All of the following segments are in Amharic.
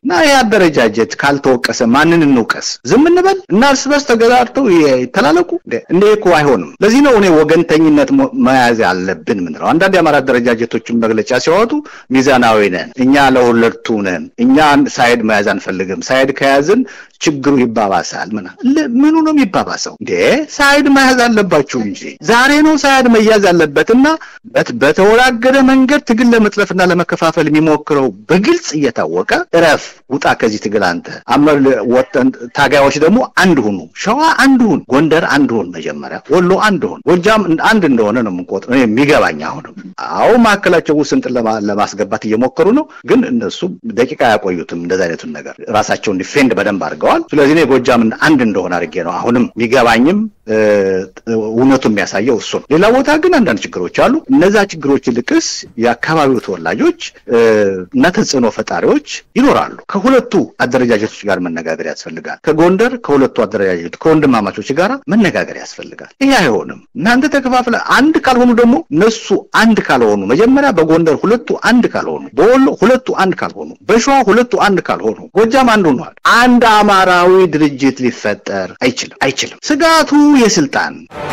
እና ይህ አደረጃጀት ካልተወቀሰ ማንን እንውቀስ? ዝም እንበል እና እርስ በርስ ተገዳድተው ይተላለቁ? እንደ እኮ አይሆንም። ለዚህ ነው እኔ ወገንተኝነት መያዝ አለብን ምንለው። አንዳንድ የአማራ አደረጃጀቶችን መግለጫ ሲያወጡ ሚዛናዊ ነን፣ እኛ ለሁለቱ ነን፣ እኛ ሳይድ መያዝ አንፈልግም፣ ሳይድ ከያዝን ችግሩ ይባባሳል። ምና ምኑ ነው የሚባባሰው እንዴ? ሳይድ መያዝ አለባችሁ እንጂ ዛሬ ነው ሳይድ መያዝ አለበትና በተወላገደ መንገድ ትግል ለመጥለፍና ለመከፋፈል የሚሞክረው በግልጽ እየታወቀ እረፍ፣ ውጣ ከዚህ ትግል አንተ አመር ወጠን ታጋዮች ደግሞ አንድ ሁኑ። ሸዋ አንድ ሁን፣ ጎንደር አንድ ሁን፣ መጀመሪያ ወሎ አንድ ሁን፣ ጎጃም አንድ እንደሆነ ነው የምንቆጥረው የሚገባኝ። አሁንም አዎ ማዕከላቸው ውስንጥን ለማስገባት እየሞከሩ ነው፣ ግን እነሱ ደቂቃ አያቆዩትም። እንደዚ አይነቱን ነገር ራሳቸውን ዲፌንድ በደንብ አድርገዋል። ስለዚህ እኔ ጎጃምን አንድ እንደሆነ አድርጌ ነው አሁንም የሚገባኝም እውነቱ የሚያሳየው እሱ ነው። ሌላ ቦታ ግን አንዳንድ ችግሮች አሉ። እነዛ ችግሮች ልቅስ የአካባቢው ተወላጆች እና ተጽዕኖ ፈጣሪዎች ይኖራሉ። ከሁለቱ አደረጃጀቶች ጋር መነጋገር ያስፈልጋል። ከጎንደር ከሁለቱ አደረጃጀቶች ከወንድማማቾች ጋር መነጋገር ያስፈልጋል። ይህ አይሆንም። እናንተ ተከፋፍለ አንድ ካልሆኑ ደግሞ እነሱ አንድ ካልሆኑ መጀመሪያ በጎንደር ሁለቱ አንድ ካልሆኑ፣ በወሎ ሁለቱ አንድ ካልሆኑ፣ በሸዋ ሁለቱ አንድ ካልሆኑ፣ ጎጃም አንድ ሆኗል። አንድ አማራዊ ድርጅት ሊፈጠር አይችልም አይችልም። ስጋቱ የስልጣን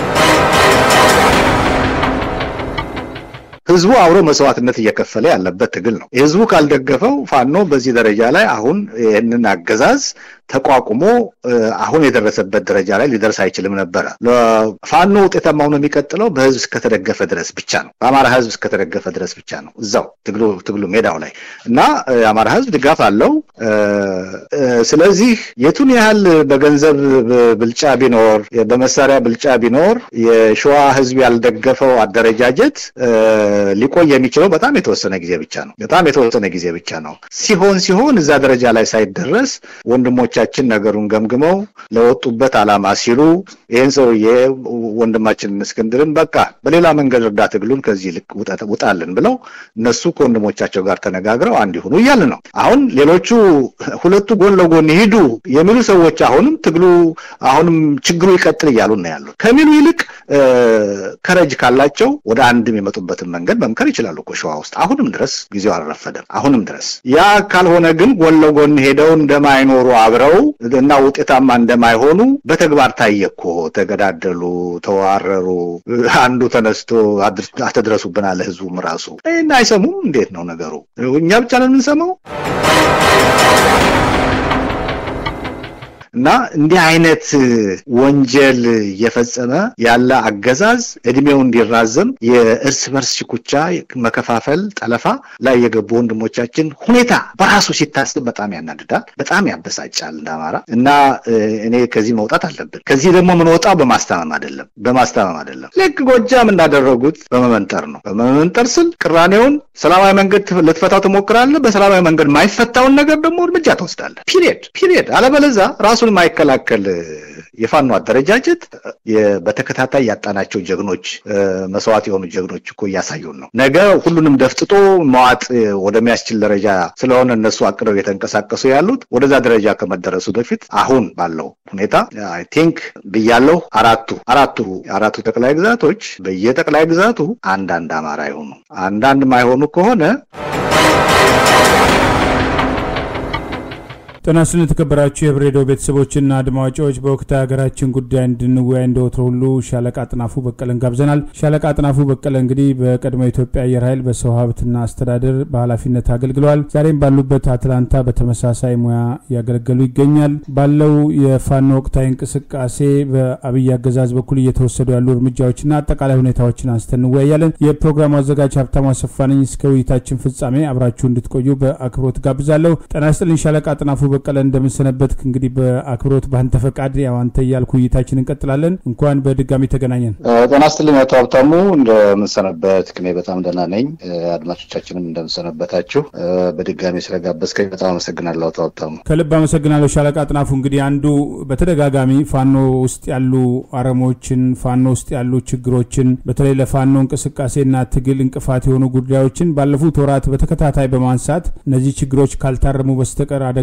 ህዝቡ አብሮ መስዋዕትነት እየከፈለ ያለበት ትግል ነው። ህዝቡ ካልደገፈው ፋኖ በዚህ ደረጃ ላይ አሁን ይህንን አገዛዝ ተቋቁሞ አሁን የደረሰበት ደረጃ ላይ ሊደርስ አይችልም ነበረ። ፋኖ ውጤታማ ሆኖ የሚቀጥለው በህዝብ እስከተደገፈ ድረስ ብቻ ነው። በአማራ ህዝብ እስከተደገፈ ድረስ ብቻ ነው። እዛው ትግሉ ትግሉ ሜዳው ላይ እና የአማራ ህዝብ ድጋፍ አለው። ስለዚህ የቱን ያህል በገንዘብ ብልጫ ቢኖር፣ በመሳሪያ ብልጫ ቢኖር የሸዋ ህዝብ ያልደገፈው አደረጃጀት ሊቆይ የሚችለው በጣም የተወሰነ ጊዜ ብቻ ነው። በጣም የተወሰነ ጊዜ ብቻ ነው። ሲሆን ሲሆን እዛ ደረጃ ላይ ሳይደረስ ወንድሞቻችን ነገሩን ገምግመው ለወጡበት ዓላማ ሲሉ ይህን ሰውዬ ወንድማችንን እስክንድርን በቃ በሌላ መንገድ እርዳ ትግሉን ከዚህ ልክ ውጣልን ብለው እነሱ ከወንድሞቻቸው ጋር ተነጋግረው አንድ ይሁኑ እያልን ነው። አሁን ሌሎቹ ሁለቱ ጎን ለጎን ይሂዱ የሚሉ ሰዎች አሁንም ትግሉ አሁንም ችግሩ ይቀጥል እያሉ ነው ያሉት ከሚሉ ይልቅ ከረጅ ካላቸው ወደ አንድ የሚመጡበትን መንገድ መምከር ይችላሉ እኮ ሸዋ ውስጥ አሁንም ድረስ ጊዜው አልረፈደም። አሁንም ድረስ ያ ካልሆነ ግን ጎን ለጎን ሄደው እንደማይኖሩ አብረው እና ውጤታማ እንደማይሆኑ በተግባር ታየ እኮ። ተገዳደሉ፣ ተዋረሩ። አንዱ ተነስቶ አትድረሱብን አለ ህዝቡም ራሱ። ይህን አይሰሙም። እንዴት ነው ነገሩ? እኛ ብቻ ነው የምንሰማው? እና እንዲህ አይነት ወንጀል እየፈጸመ ያለ አገዛዝ እድሜው እንዲራዘም የእርስ በርስ ሽኩቻ፣ መከፋፈል፣ ጠለፋ ላይ የገቡ ወንድሞቻችን ሁኔታ በራሱ ሲታስብ በጣም ያናድዳል፣ በጣም ያበሳጫል እንደ አማራ እና እኔ ከዚህ መውጣት አለብን። ከዚህ ደግሞ የምንወጣው በማስታመም አይደለም፣ በማስታመም አይደለም። ልክ ጎጃም እንዳደረጉት በመመንጠር ነው። በመመንጠር ስል ቅራኔውን ሰላማዊ መንገድ ልትፈታው ትሞክራለህ። በሰላማዊ መንገድ ማይፈታውን ነገር ደግሞ እርምጃ ትወስዳለህ። ፒሪየድ ፒሪየድ። አለበለዛ ራሱን የማይከላከል የፋኖ አደረጃጀት በተከታታይ ያጣናቸው ጀግኖች መስዋዕት የሆኑ ጀግኖች እኮ እያሳዩን ነው። ነገ ሁሉንም ደፍጥጦ መዋጥ ወደሚያስችል ደረጃ ስለሆነ እነሱ አቅደው የተንቀሳቀሱ ያሉት ወደዛ ደረጃ ከመደረሱ በፊት አሁን ባለው ሁኔታ አይ ቲንክ ብያለሁ። አራቱ አራቱ አራቱ ጠቅላይ ግዛቶች በየጠቅላይ ግዛቱ አንዳንድ አማራ ይሆኑ አንዳንድ ማይሆኑ ከሆነ ጤና ይስጥልን የተከበራችሁ የህብር ሬዲዮ ቤተሰቦችና አድማጮች በወቅታዊ ሀገራችን ጉዳይ እንድንወያይ እንደወትሮ ሁሉ ሻለቃ አጥናፉ በቀለን ጋብዘናል። ሻለቃ አጥናፉ በቀለ እንግዲህ በቀድሞ የኢትዮጵያ አየር ኃይል በሰው ሀብትና አስተዳደር በኃላፊነት አገልግለዋል። ዛሬም ባሉበት አትላንታ በተመሳሳይ ሙያ እያገለገሉ ይገኛል። ባለው የፋኖ ወቅታዊ እንቅስቃሴ በአብይ አገዛዝ በኩል እየተወሰዱ ያሉ እርምጃዎችና አጠቃላይ ሁኔታዎችን አንስተን እንወያያለን። የፕሮግራሙ አዘጋጅ ሀብታሙ አሰፋ ነኝ። እስከ ውይይታችን ፍጻሜ አብራችሁ እንድትቆዩ በአክብሮት ጋብዛለሁ። ጤና ይስጥልኝ ሻለቃ አጥናፉ በቀለ እንደምንሰነበት እንግዲህ በአክብሮት በአንተ ፈቃድ ያው አንተ እያልኩ ውይይታችን እንቀጥላለን። እንኳን በድጋሚ ተገናኘን። ጤና ይስጥልኝ አቶ ሀብታሙ እንደምንሰነበት ክሜ በጣም ደህና ነኝ። አድማጮቻችንም እንደምንሰነበታችሁ። በድጋሚ ስለጋበዝከኝ በጣም አመሰግናለሁ አቶ ሀብታሙ። ከልብ አመሰግናለሁ ሻለቃ አጥናፉ። እንግዲህ አንዱ በተደጋጋሚ ፋኖ ውስጥ ያሉ አረሞችን፣ ፋኖ ውስጥ ያሉ ችግሮችን፣ በተለይ ለፋኖ እንቅስቃሴና ትግል እንቅፋት የሆኑ ጉዳዮችን ባለፉት ወራት በተከታታይ በማንሳት እነዚህ ችግሮች ካልታረሙ በስተቀር አደጋዎች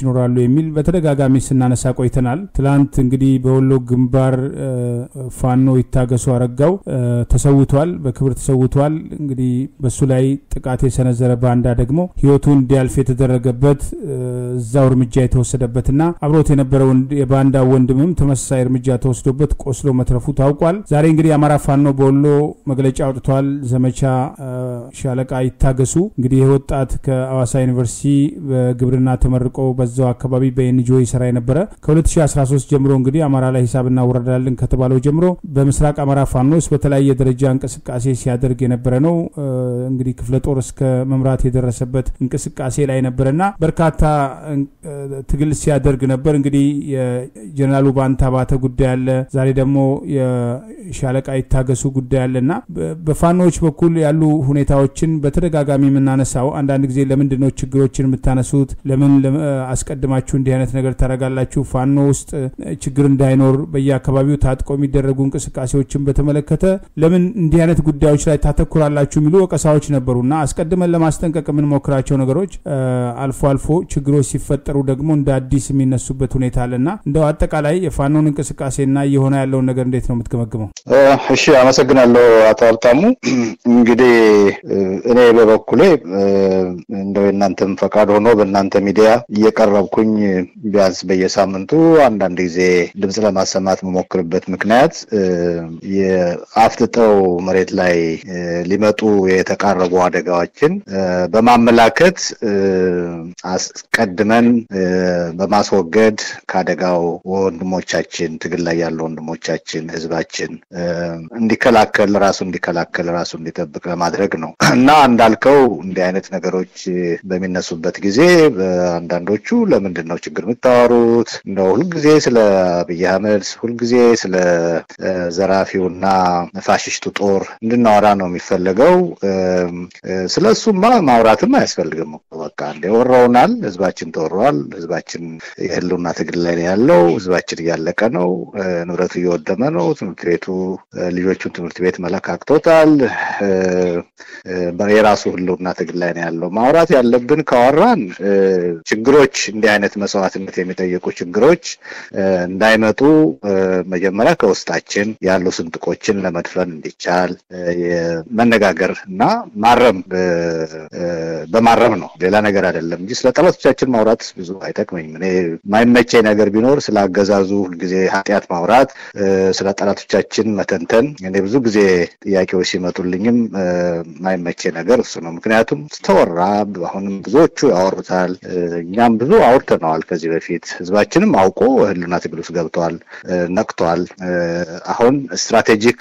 ይኖራሉ የሚል በተደጋጋሚ ስናነሳ ቆይተናል። ትላንት እንግዲህ በወሎ ግንባር ፋኖ ይታገሱ አረጋው ተሰውቷል፣ በክብር ተሰውቷል። እንግዲህ በሱ ላይ ጥቃት የሰነዘረ ባንዳ ደግሞ ህይወቱ እንዲያልፍ የተደረገበት እዛው እርምጃ የተወሰደበትና አብሮት የነበረው የባንዳ ወንድምም ተመሳሳይ እርምጃ ተወስዶበት ቆስሎ መትረፉ ታውቋል። ዛሬ እንግዲህ የአማራ ፋኖ በወሎ መግለጫ አውጥቷል። ዘመቻ ሻለቃ ይታገሱ እንግዲህ ይህ ወጣት ከአዋሳ ዩኒቨርሲቲ በግብርና ተመርቆ በዛው አካባቢ በኤንጂኦ ይሰራ የነበረ ከ2013 ጀምሮ እንግዲህ አማራ ላይ ሂሳብ እናወረዳለን ከተባለው ጀምሮ በምስራቅ አማራ ፋኖስ በተለያየ ደረጃ እንቅስቃሴ ሲያደርግ የነበረ ነው። እንግዲህ ክፍለ ጦር እስከ መምራት የደረሰበት እንቅስቃሴ ላይ ነበረና በርካታ ትግል ሲያደርግ ነበር። እንግዲህ የጀኔራሉ ባንታ ባተ ጉዳይ አለ። ዛሬ ደግሞ የሻለቃ ይታገሱ ጉዳይ አለና በፋኖዎች በኩል ያሉ ሁኔታዎችን በተደጋጋሚ የምናነሳው አንዳንድ ጊዜ ለምንድን ነው ችግሮችን የምታነሱት? ለምን አስቀድማችሁ እንዲህ አይነት ነገር ታደርጋላችሁ? ፋኖ ውስጥ ችግር እንዳይኖር በየአካባቢው ታጥቆ የሚደረጉ እንቅስቃሴዎችን በተመለከተ ለምን እንዲህ አይነት ጉዳዮች ላይ ታተኩራላችሁ? የሚሉ ወቀሳዎች ነበሩና አስቀድመን ለማስጠንቀቅ የምንሞክራቸው ነገሮች አልፎ አልፎ ችግሮች ሲፈጠሩ ደግሞ እንደ አዲስ የሚነሱበት ሁኔታ አለና እንደው አጠቃላይ የፋኖን እንቅስቃሴና እየሆነ ያለውን ነገር እንዴት ነው የምትገመግመው? እሺ፣ አመሰግናለሁ አቶ ሀብታሙ። እንግዲህ እኔ በበኩሌ እንደው የእናንተም ፈቃድ ሆኖ በእናንተ ሚዲያ እየቀረብኩኝ ቢያንስ በየሳምንቱ አንዳንድ ጊዜ ድምፅ ለማሰማት መሞክርበት ምክንያት የአፍጥጠው መሬት ላይ ሊመጡ የተቃረቡ አደጋዎችን በማመላከት አስቀድመን በማስወገድ ከአደጋው ወንድሞቻችን ትግል ላይ ያሉ ወንድሞቻችን ህዝባችን እንዲከላከል ራሱ እንዲከላከል ራሱ እንዲጠብቅ ለማድረግ ነው እና እንዳልከው እንዲህ አይነት ነገሮች በሚነሱበት ጊዜ አንዳንዶቹ ለምንድን ነው ችግር የምታወሩት? እንደው ሁልጊዜ ስለ አብይ አህመድ ሁልጊዜ ስለ ዘራፊውና ፋሽስቱ ጦር እንድናወራ ነው የሚፈለገው። ስለ እሱማ ማውራትም አያስፈልግም። በቃ እንደ ወረውናል። ህዝባችን ተወሯል። ህዝባችን የህልውና ትግል ላይ ነው ያለው። ህዝባችን እያለቀ ነው። ንብረቱ እየወደመ ነው። ትምህርት ቤቱ ልጆቹን ትምህርት ቤት መለካክቶታል። የራሱ ህልውና ትግል ላይ ነው ያለው። ማውራት ያለብን ካወራን ችግሮች እንዲህ አይነት መስዋዕትነት የሚጠይቁ ችግሮች እንዳይመጡ መጀመሪያ ከውስጣችን ያሉ ስንጥቆችን ለመድፈን እንዲቻል መነጋገር እና ማረም በማረም ነው፣ ሌላ ነገር አይደለም እንጂ ስለ ጠላቶቻችን ማውራት ብዙ አይጠቅመኝም። እኔ የማይመቸኝ ነገር ቢኖር ስለ አገዛዙ ሁልጊዜ ኃጢአት ማውራት፣ ስለ ጠላቶቻችን መተንተን። እኔ ብዙ ጊዜ ጥያቄዎች ሲመጡልኝም የማይመቸኝ ነገር እሱ ነው። ምክንያቱም ስተወራ አሁንም ብዙዎቹ ያወሩታል፣ እኛም ብዙ አውርተነዋል ከዚህ በፊት ህዝባችንም አውቆ ህልና ትግል ውስጥ ገብተዋል፣ ነቅቷል። አሁን ስትራቴጂክ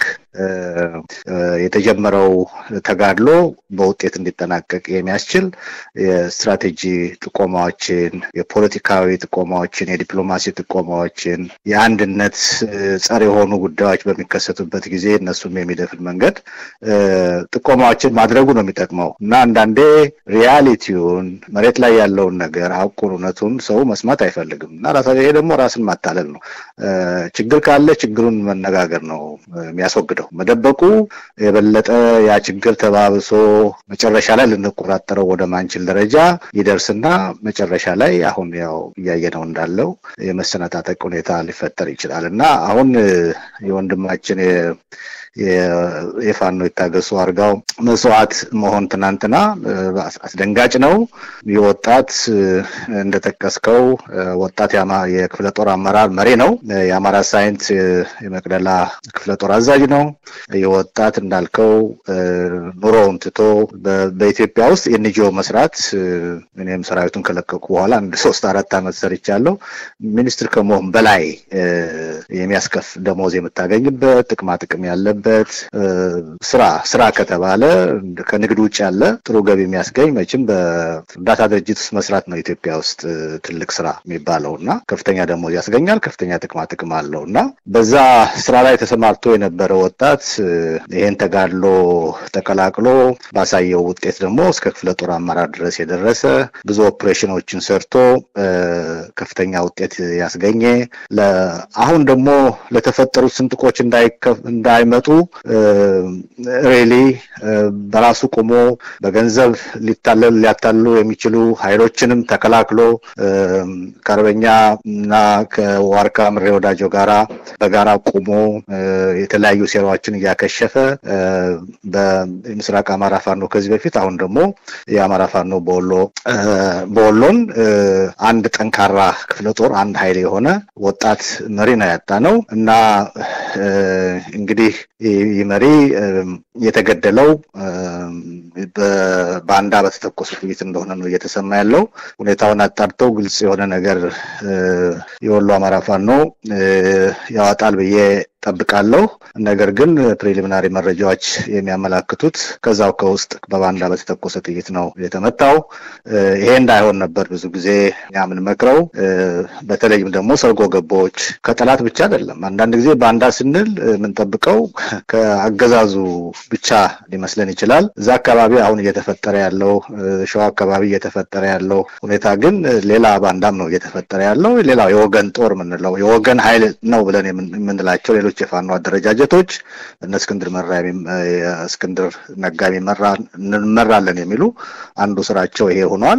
የተጀመረው ተጋድሎ በውጤት እንዲጠናቀቅ የሚያስችል የስትራቴጂ ጥቆማዎችን፣ የፖለቲካዊ ጥቆማዎችን፣ የዲፕሎማሲ ጥቆማዎችን፣ የአንድነት ጸር የሆኑ ጉዳዮች በሚከሰቱበት ጊዜ እነሱም የሚደፍን መንገድ ጥቆማዎችን ማድረጉ ነው የሚጠቅመው እና አንዳንዴ ሪያሊቲውን መሬት ላይ ያለውን ነገር ሀቁን፣ እውነቱን ሰው መስማት አይፈልግም እና ይሄ ደግሞ ራስን ማታለል ነው። ችግር ካለ ችግሩን መነጋገር ነው የሚያስወግደው። መደበቁ የበለጠ ያ ችግር ተባብሶ መጨረሻ ላይ ልንቆጣጠረው ወደ ማንችል ደረጃ ይደርስና መጨረሻ ላይ አሁን ያው እያየነው እንዳለው የመሰነጣጠቅ ሁኔታ ሊፈጠር ይችላል እና አሁን የወንድማችን የፋኖ ይታገሱ አርጋው መስዋዕት መሆን ትናንትና አስደንጋጭ ነው። ይህ ወጣት እንደጠቀስከው ወጣት የክፍለ ጦር አመራር መሪ ነው። የአማራ ሳይንት የመቅደላ ክፍለ ጦር አዛዥ ነው። ይህ ወጣት እንዳልከው ኑሮውን ትቶ በኢትዮጵያ ውስጥ የኤንጂኦ መስራት እኔም ሰራዊቱን ከለቀቁ በኋላ አንድ ሶስት አራት ዓመት ሰርቻለሁ። ሚኒስትር ከመሆን በላይ የሚያስከፍ ደሞዝ የምታገኝበት ጥቅማ ጥቅም ያለበት ስራ ስራ ከተባለ ከንግድ ውጭ ያለ ጥሩ ገቢ የሚያስገኝ መቼም በእርዳታ ድርጅት ውስጥ መስራት ነው ኢትዮጵያ ውስጥ ትልቅ ስራ የሚባለው እና ከፍተኛ ደሞዝ ያስገኛል፣ ከፍተኛ ጥቅማ ጥቅም አለው እና በዛ ስራ ላይ ተሰማርቶ የነበረ ወጣት ይሄን ተጋድሎ ተቀላቅሎ ባሳየው ውጤት ደግሞ እስከ ክፍለ ጦር አመራር ድረስ የደረሰ ብዙ ኦፕሬሽኖችን ሰርቶ ከፍተኛ ውጤት ያስገኘ አሁን ደግሞ ለተፈጠሩት ስንጥቆች እንዳይመጡ ሬሊ በራሱ ቆሞ በገንዘብ ሊታለል ሊያታልሉ የሚችሉ ኃይሎችንም ተከላክሎ ከአርበኛ እና ከዋርካ ምሬ ወዳጆ ጋራ በጋራ ቆሞ የተለያዩ ሴራዎችን እያከሸፈ በምስራቅ አማራ ፋኖ ከዚህ በፊት አሁን ደግሞ የአማራ ፋኖ በወሎ በወሎን አንድ ጠንካራ ክፍለ ጦር አንድ ኃይል የሆነ ወጣት መሪ ነው ያጣ ነው እና እንግዲህ ይህ መሪ የተገደለው በባንዳ በተተኮሱ ጥይት እንደሆነ ነው እየተሰማ ያለው። ሁኔታውን አጣርተው ግልጽ የሆነ ነገር የወሎ አማራ ፋኖ ያወጣል ብዬ ጠብቃለሁ። ነገር ግን ፕሪሊሚናሪ መረጃዎች የሚያመላክቱት ከዛው ከውስጥ በባንዳ በተተኮሰ ጥይት ነው የተመታው። ይሄ እንዳይሆን ነበር ብዙ ጊዜ እኛ የምንመክረው። በተለይም ደግሞ ሰርጎ ገቦች ከጠላት ብቻ አይደለም። አንዳንድ ጊዜ ባንዳ ስንል የምንጠብቀው ከአገዛዙ ብቻ ሊመስለን ይችላል። እዛ አካባቢ አሁን እየተፈጠረ ያለው ሸዋ አካባቢ እየተፈጠረ ያለው ሁኔታ ግን ሌላ ባንዳም ነው እየተፈጠረ ያለው። ሌላው የወገን ጦር የምንለው የወገን ኃይል ነው ብለን የምንላቸው ሌሎች የፋኖ አደረጃጀቶች እነ እስክንድር መራ እስክንድር ነጋ እንመራለን የሚሉ አንዱ ስራቸው ይሄ ሆኗል።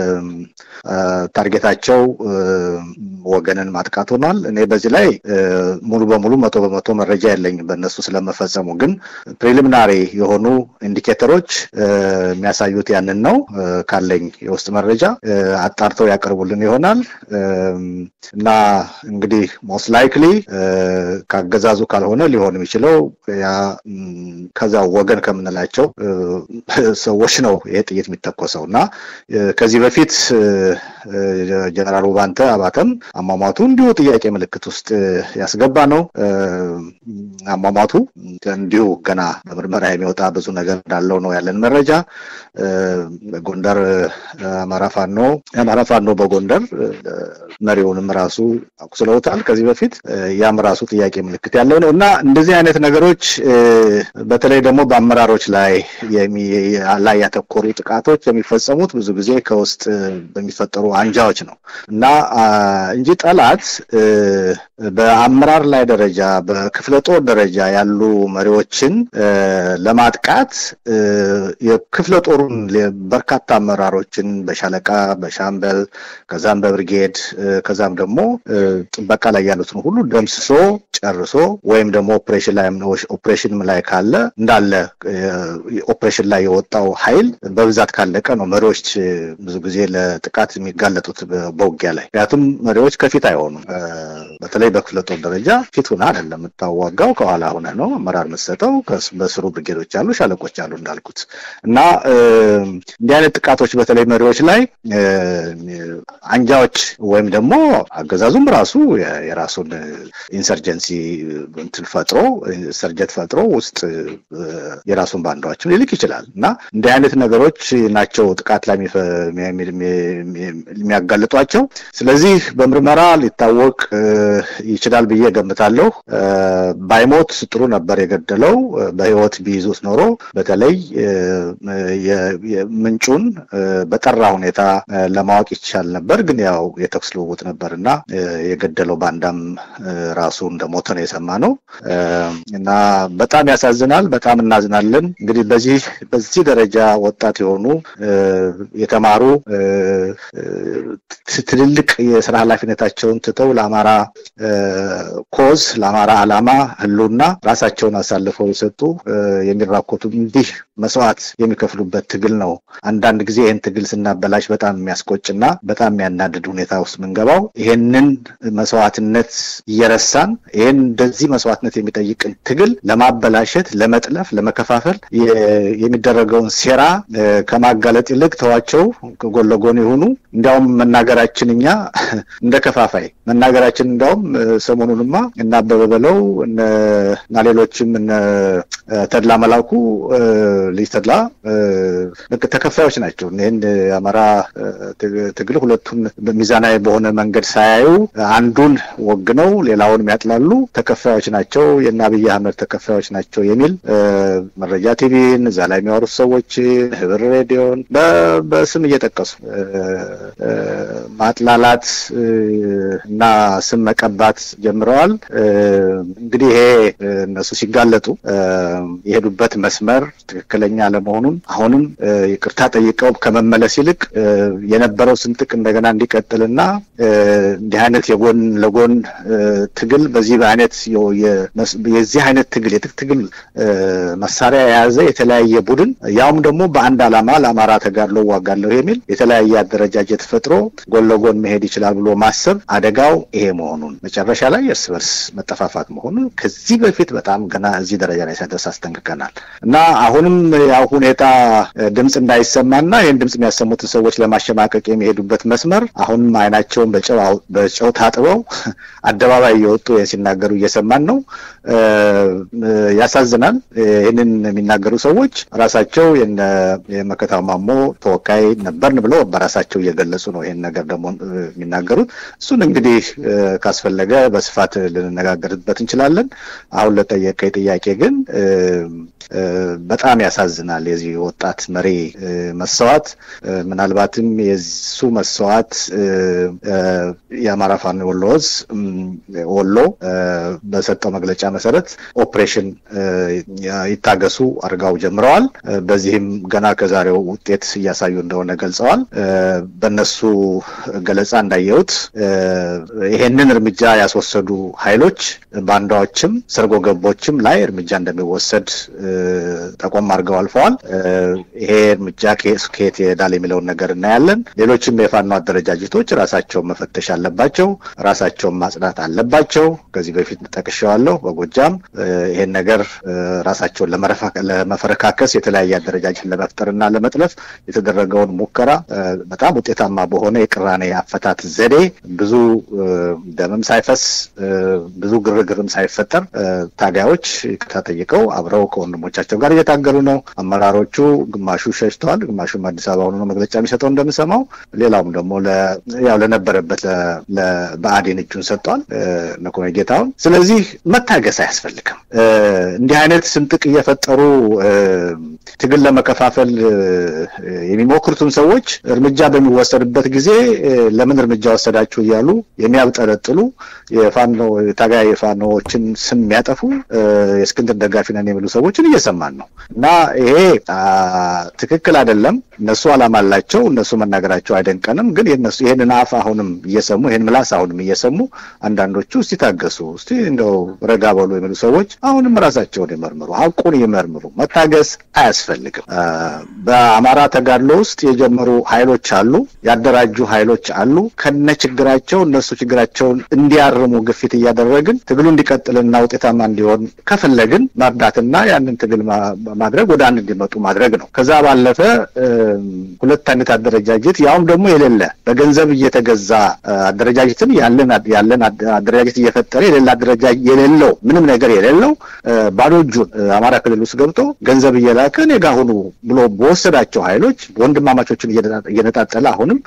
ታርጌታቸው ወገንን ማጥቃት ሆኗል። እኔ በዚህ ላይ ሙሉ በሙሉ መቶ በመቶ መረጃ የለኝም በእነሱ ስለመፈጸሙ፣ ግን ፕሪሊሚናሪ የሆኑ ኢንዲኬተሮች የሚያሳዩት ያንን ነው። ካለኝ የውስጥ መረጃ አጣርተው ያቀርቡልን ይሆናል እና እንግዲህ ሞስት ላይክሊ ካገዛዙ ካልሆነ ሊሆን የሚችለው ያ ከዛ ወገን ከምንላቸው ሰዎች ነው ይሄ ጥይት የሚተኮሰው እና ከዚህ በፊት ጀነራል ውባንተ አባተም አሟሟቱ እንዲሁ ጥያቄ ምልክት ውስጥ ያስገባ ነው። አሟሟቱ እንዲሁ ገና በምርመራ የሚወጣ ብዙ ነገር እንዳለው ነው ያለን መረጃ። ጎንደር አማራ ፋኖ የአማራ ፋኖ በጎንደር መሪውንም ራሱ አቁስለውታል ከዚህ በፊት ያም ራሱ ጥያቄ ምልክት ያለው ነው እና እንደዚህ አይነት ነገሮች በተለይ ደግሞ በአመራሮች ላይ ላይ ያተኮሩ ጥቃቶች የሚፈጸሙት ብዙ ጊዜ ከውስጥ በሚፈጠሩ አንጃዎች ነው እና እንጂ ጠላት በአመራር ላይ ደረጃ በክፍለ ጦር ደረጃ ያሉ መሪዎችን ለማጥቃት የክፍለ ጦሩን በርካታ አመራሮችን በሻለቃ በሻምበል ከዛም በብርጌድ ከዛም ደግሞ ጥበቃ ላይ ያሉትን ሁሉ ደምስሶ ጨርሶ ወይም ደግሞ ኦፕሬሽን ላይ ኦፕሬሽን ላይ ካለ እንዳለ ኦፕሬሽን ላይ የወጣው ኃይል በብዛት ካለቀ ነው መሪዎች ብዙ ጊዜ ለጥቃት የሚጋለጡት በውጊያ ላይ። ምክንያቱም መሪዎች ከፊት አይሆኑም። በተለይ በክፍለ ጦር ደረጃ ፊት ሁና አይደለም የምታዋጋው፣ ከኋላ ሁነ ነው አመራር የምትሰጠው። በስሩ ብርጌዶች አሉ፣ ሻለቆች አሉ እንዳልኩት እና እንዲህ አይነት ጥቃቶች በተለይ መሪዎች ላይ አንጃዎች ወይም ደግሞ አገዛዙም ራሱ የራሱን ኢንሰርጀንሲ እንትን ፈጥሮ ሰርጀት ፈጥሮ ውስጥ የራሱን ባንዳዎችን ሊልክ ይችላል እና እንዲህ አይነት ነገሮች ናቸው ጥቃት ላይ የሚያጋልጧቸው። ስለዚህ በምርመራ ሊታወቅ ይችላል ብዬ ገምታለሁ። ባይሞት ጥሩ ነበር የገደለው። በህይወት ቢይዙት ኖሮ በተለይ ምንጩን በጠራ ሁኔታ ለማወቅ ይቻል ነበር። ግን ያው የተኩስ ልውውጥ ነበር እና የገደለው ባንዳም ራሱ እንደሞተ ነው የሰማ ነው እና በጣም ያሳዝናል። በጣም እናዝናለን። እንግዲህ በዚህ በዚህ ደረጃ ወጣት የሆኑ የተማሩ ትልልቅ የስራ ኃላፊነታቸውን ትተው ለአማራ ኮዝ ለአማራ ዓላማ ህልውና ራሳቸውን አሳልፈው የሰጡ የሚራኮቱ እንዲህ መስዋዕት የሚከፍሉበት ትግል ነው። አንዳንድ ጊዜ ይህን ትግል ስናበላሽ በጣም የሚያስቆጭና በጣም የሚያናድድ ሁኔታ ውስጥ ምንገባው ይሄንን መስዋዕትነት እየረሳን ይህን እንደዚህ መስዋዕትነት የሚጠይቅን ትግል ለማበላሸት፣ ለመጥለፍ፣ ለመከፋፈል የሚደረገውን ሴራ ከማጋለጥ ይልቅ ተዋቸው፣ ጎን ለጎን የሆኑ እንዲያውም መናገራችን እኛ እንደ ከፋፋይ መናገራችን እንዲያውም ሰሞኑንማ እና አበበ በለው እና ሌሎችም እነ ተድላ መላኩ ልጅ ተድላ ልክ ተከፋዮች ናቸው። ይህን የአማራ ትግል ሁለቱን ሚዛናዊ በሆነ መንገድ ሳያዩ አንዱን ወግነው ሌላውን የሚያጥላሉ ተከፋዮች ናቸው፣ የእነ አብይ አህመድ ተከፋዮች ናቸው የሚል መረጃ ቲቪን እዛ ላይ የሚያወሩት ሰዎች ህብር ሬዲዮን በስም እየጠቀሱ ማጥላላት እና ስም መቀባት ጀምረዋል። እንግዲህ ይሄ እነሱ ሲጋለጡ የሄዱበት መስመር ትክክለኛ አለመሆኑን አሁንም ይቅርታ ጠይቀው ከመመለስ ይልቅ የነበረው ስንጥቅ እንደገና እንዲቀጥልና እንዲህ አይነት የጎን ለጎን ትግል በዚህ በአይነት የዚህ አይነት ትግል የትጥቅ ትግል መሳሪያ የያዘ የተለያየ ቡድን ያውም ደግሞ በአንድ ዓላማ ለአማራ ተጋድሎ ዋጋለሁ የሚል የተለያየ አደረጃጀት ፈጥሮ ጎን ለጎን መሄድ ይችላል ብሎ ማሰብ አደጋው ይሄ መሆኑን መጨረሻ ላይ እርስ በርስ መጠፋፋት መሆኑን ከዚህ በፊት በጣም ገና እዚህ ደረጃ ላይ ሳይደርስ አስጠንቅቀናል እና አሁንም ያው ሁኔታ ድምፅ እንዳይሰማና ይህን ድምፅ የሚያሰሙትን ሰዎች ለማሸማቀቅ የሚሄዱበት መስመር አሁንም አይናቸውን በጨው ታጥበው አደባባይ እየወጡ ሲናገሩ እየሰማን ነው። ያሳዝናል። ይህንን የሚናገሩ ሰዎች ራሳቸው የመከታው ማሞ ተወካይ ነበርን ብለው በራሳቸው እየገለጹ ነው ይህን ነገር ደግሞ የሚናገሩት። እሱን እንግዲህ ካስፈለገ በስፋት ልንነጋገርበት እንችላለን። አሁን ለጠየቀኝ ጥያቄ ግን በጣም ያሳዝናል። የዚህ ወጣት መሪ መሰዋት ምናልባትም የሱ መሰዋት የአማራ ፋኖ ወሎ ዕዝ ወሎ በሰጠው መግለጫ መሰረት ኦፕሬሽን ይታገሱ አድርጋው ጀምረዋል። በዚህም ገና ከዛሬው ውጤት እያሳዩ እንደሆነ ገልጸዋል። በእነሱ ገለጻ እንዳየሁት ይሄንን እርምጃ ያስወሰዱ ኃይሎች ባንዳዎችም ሰርጎ ገቦችም ላይ እርምጃ እንደሚወሰድ ጠቆም አድርገው አልፈዋል። ይሄ እርምጃ ከየት ይሄዳል የሚለውን ነገር እናያለን። ሌሎችም የፋኖ አደረጃጀቶች ራሳቸውን መፈተሽ አለባቸው፣ ራሳቸውን ማጽዳት አለባቸው። ከዚህ በፊት ጠቅሼዋለሁ። በጎጃም ይሄን ነገር ራሳቸውን ለመፈረካከስ የተለያየ አደረጃጀት ለመፍጠርና ለመጥለፍ የተደረገውን ሙከራ በጣም ውጤታማ በሆነ የቅራኔ አፈታት ዘዴ ብዙ ደምም ሳይፈስ ብዙ ግርግርም ሳይፈጠር ታጋዮች ይቅርታ ጠይቀው አብረው ከወንድሞቻቸው ጋር እየታገሉ ነው። አመራሮቹ ግማሹ ሸሽተዋል፣ ግማሹም አዲስ አበባ ሆኖ ነው መግለጫ የሚሰጠው እንደምሰማው። ሌላውም ደግሞ ያው ለነበረበት ለብአዴን እጁን ሰጥቷል ነኮነ ጌታውን። ስለዚህ መታገስ አያስፈልግም። እንዲህ አይነት ስንጥቅ እየፈጠሩ ትግል ለመከፋፈል የሚሞክሩትን ሰዎች እርምጃ በሚወሰድበት ጊዜ ለምን እርምጃ ወሰዳችሁ እያሉ የሚያብጠለጥሉ የፋኖ ታጋይ የፋኖዎችን ስም የሚያጠፉ የእስክንድር ደጋፊ ነን የሚሉ ሰዎችን እየሰማን ነው እና ይሄ ትክክል አይደለም። እነሱ አላማ አላቸው። እነሱ መናገራቸው አይደንቀንም። ግን የነሱ ይህንን አፍ አሁንም እየሰሙ ይህን ምላስ አሁንም እየሰሙ አንዳንዶቹ እስቲ ታገሱ፣ እስቲ እንደው ረጋ በሉ የሚሉ ሰዎች አሁንም ራሳቸውን ይመርምሩ፣ ሀቁን ይመርምሩ። መታገስ አያስፈልግም። በአማራ ተጋድሎ ውስጥ የጀመሩ ኃይሎች አሉ፣ ያደራጁ ኃይሎች አሉ። ከነ ችግራቸው እነሱ ችግራቸውን እንዲያርሙ ግፊት እያደረግን ትግሉ እንዲቀጥልና ውጤታማ እንዲሆን ከፈለግን መርዳትና ያንን ትግል ማድረግ ወደ አንድ እንዲመጡ ማድረግ ነው። ከዛ ባለፈ ሁለት አይነት አደረጃጀት ያውም ደግሞ የሌለ በገንዘብ እየተገዛ አደረጃጀትን ያለን ያለን አደረጃጀት እየፈጠረ የሌለ አደረጃጀት የሌለው ምንም ነገር የሌለው ባዶ እጁን አማራ ክልል ውስጥ ገብቶ ገንዘብ እየላከ እኔ ጋ ሁኑ ብሎ በወሰዳቸው ኃይሎች ወንድማማቾችን እየነጣጠለ አሁንም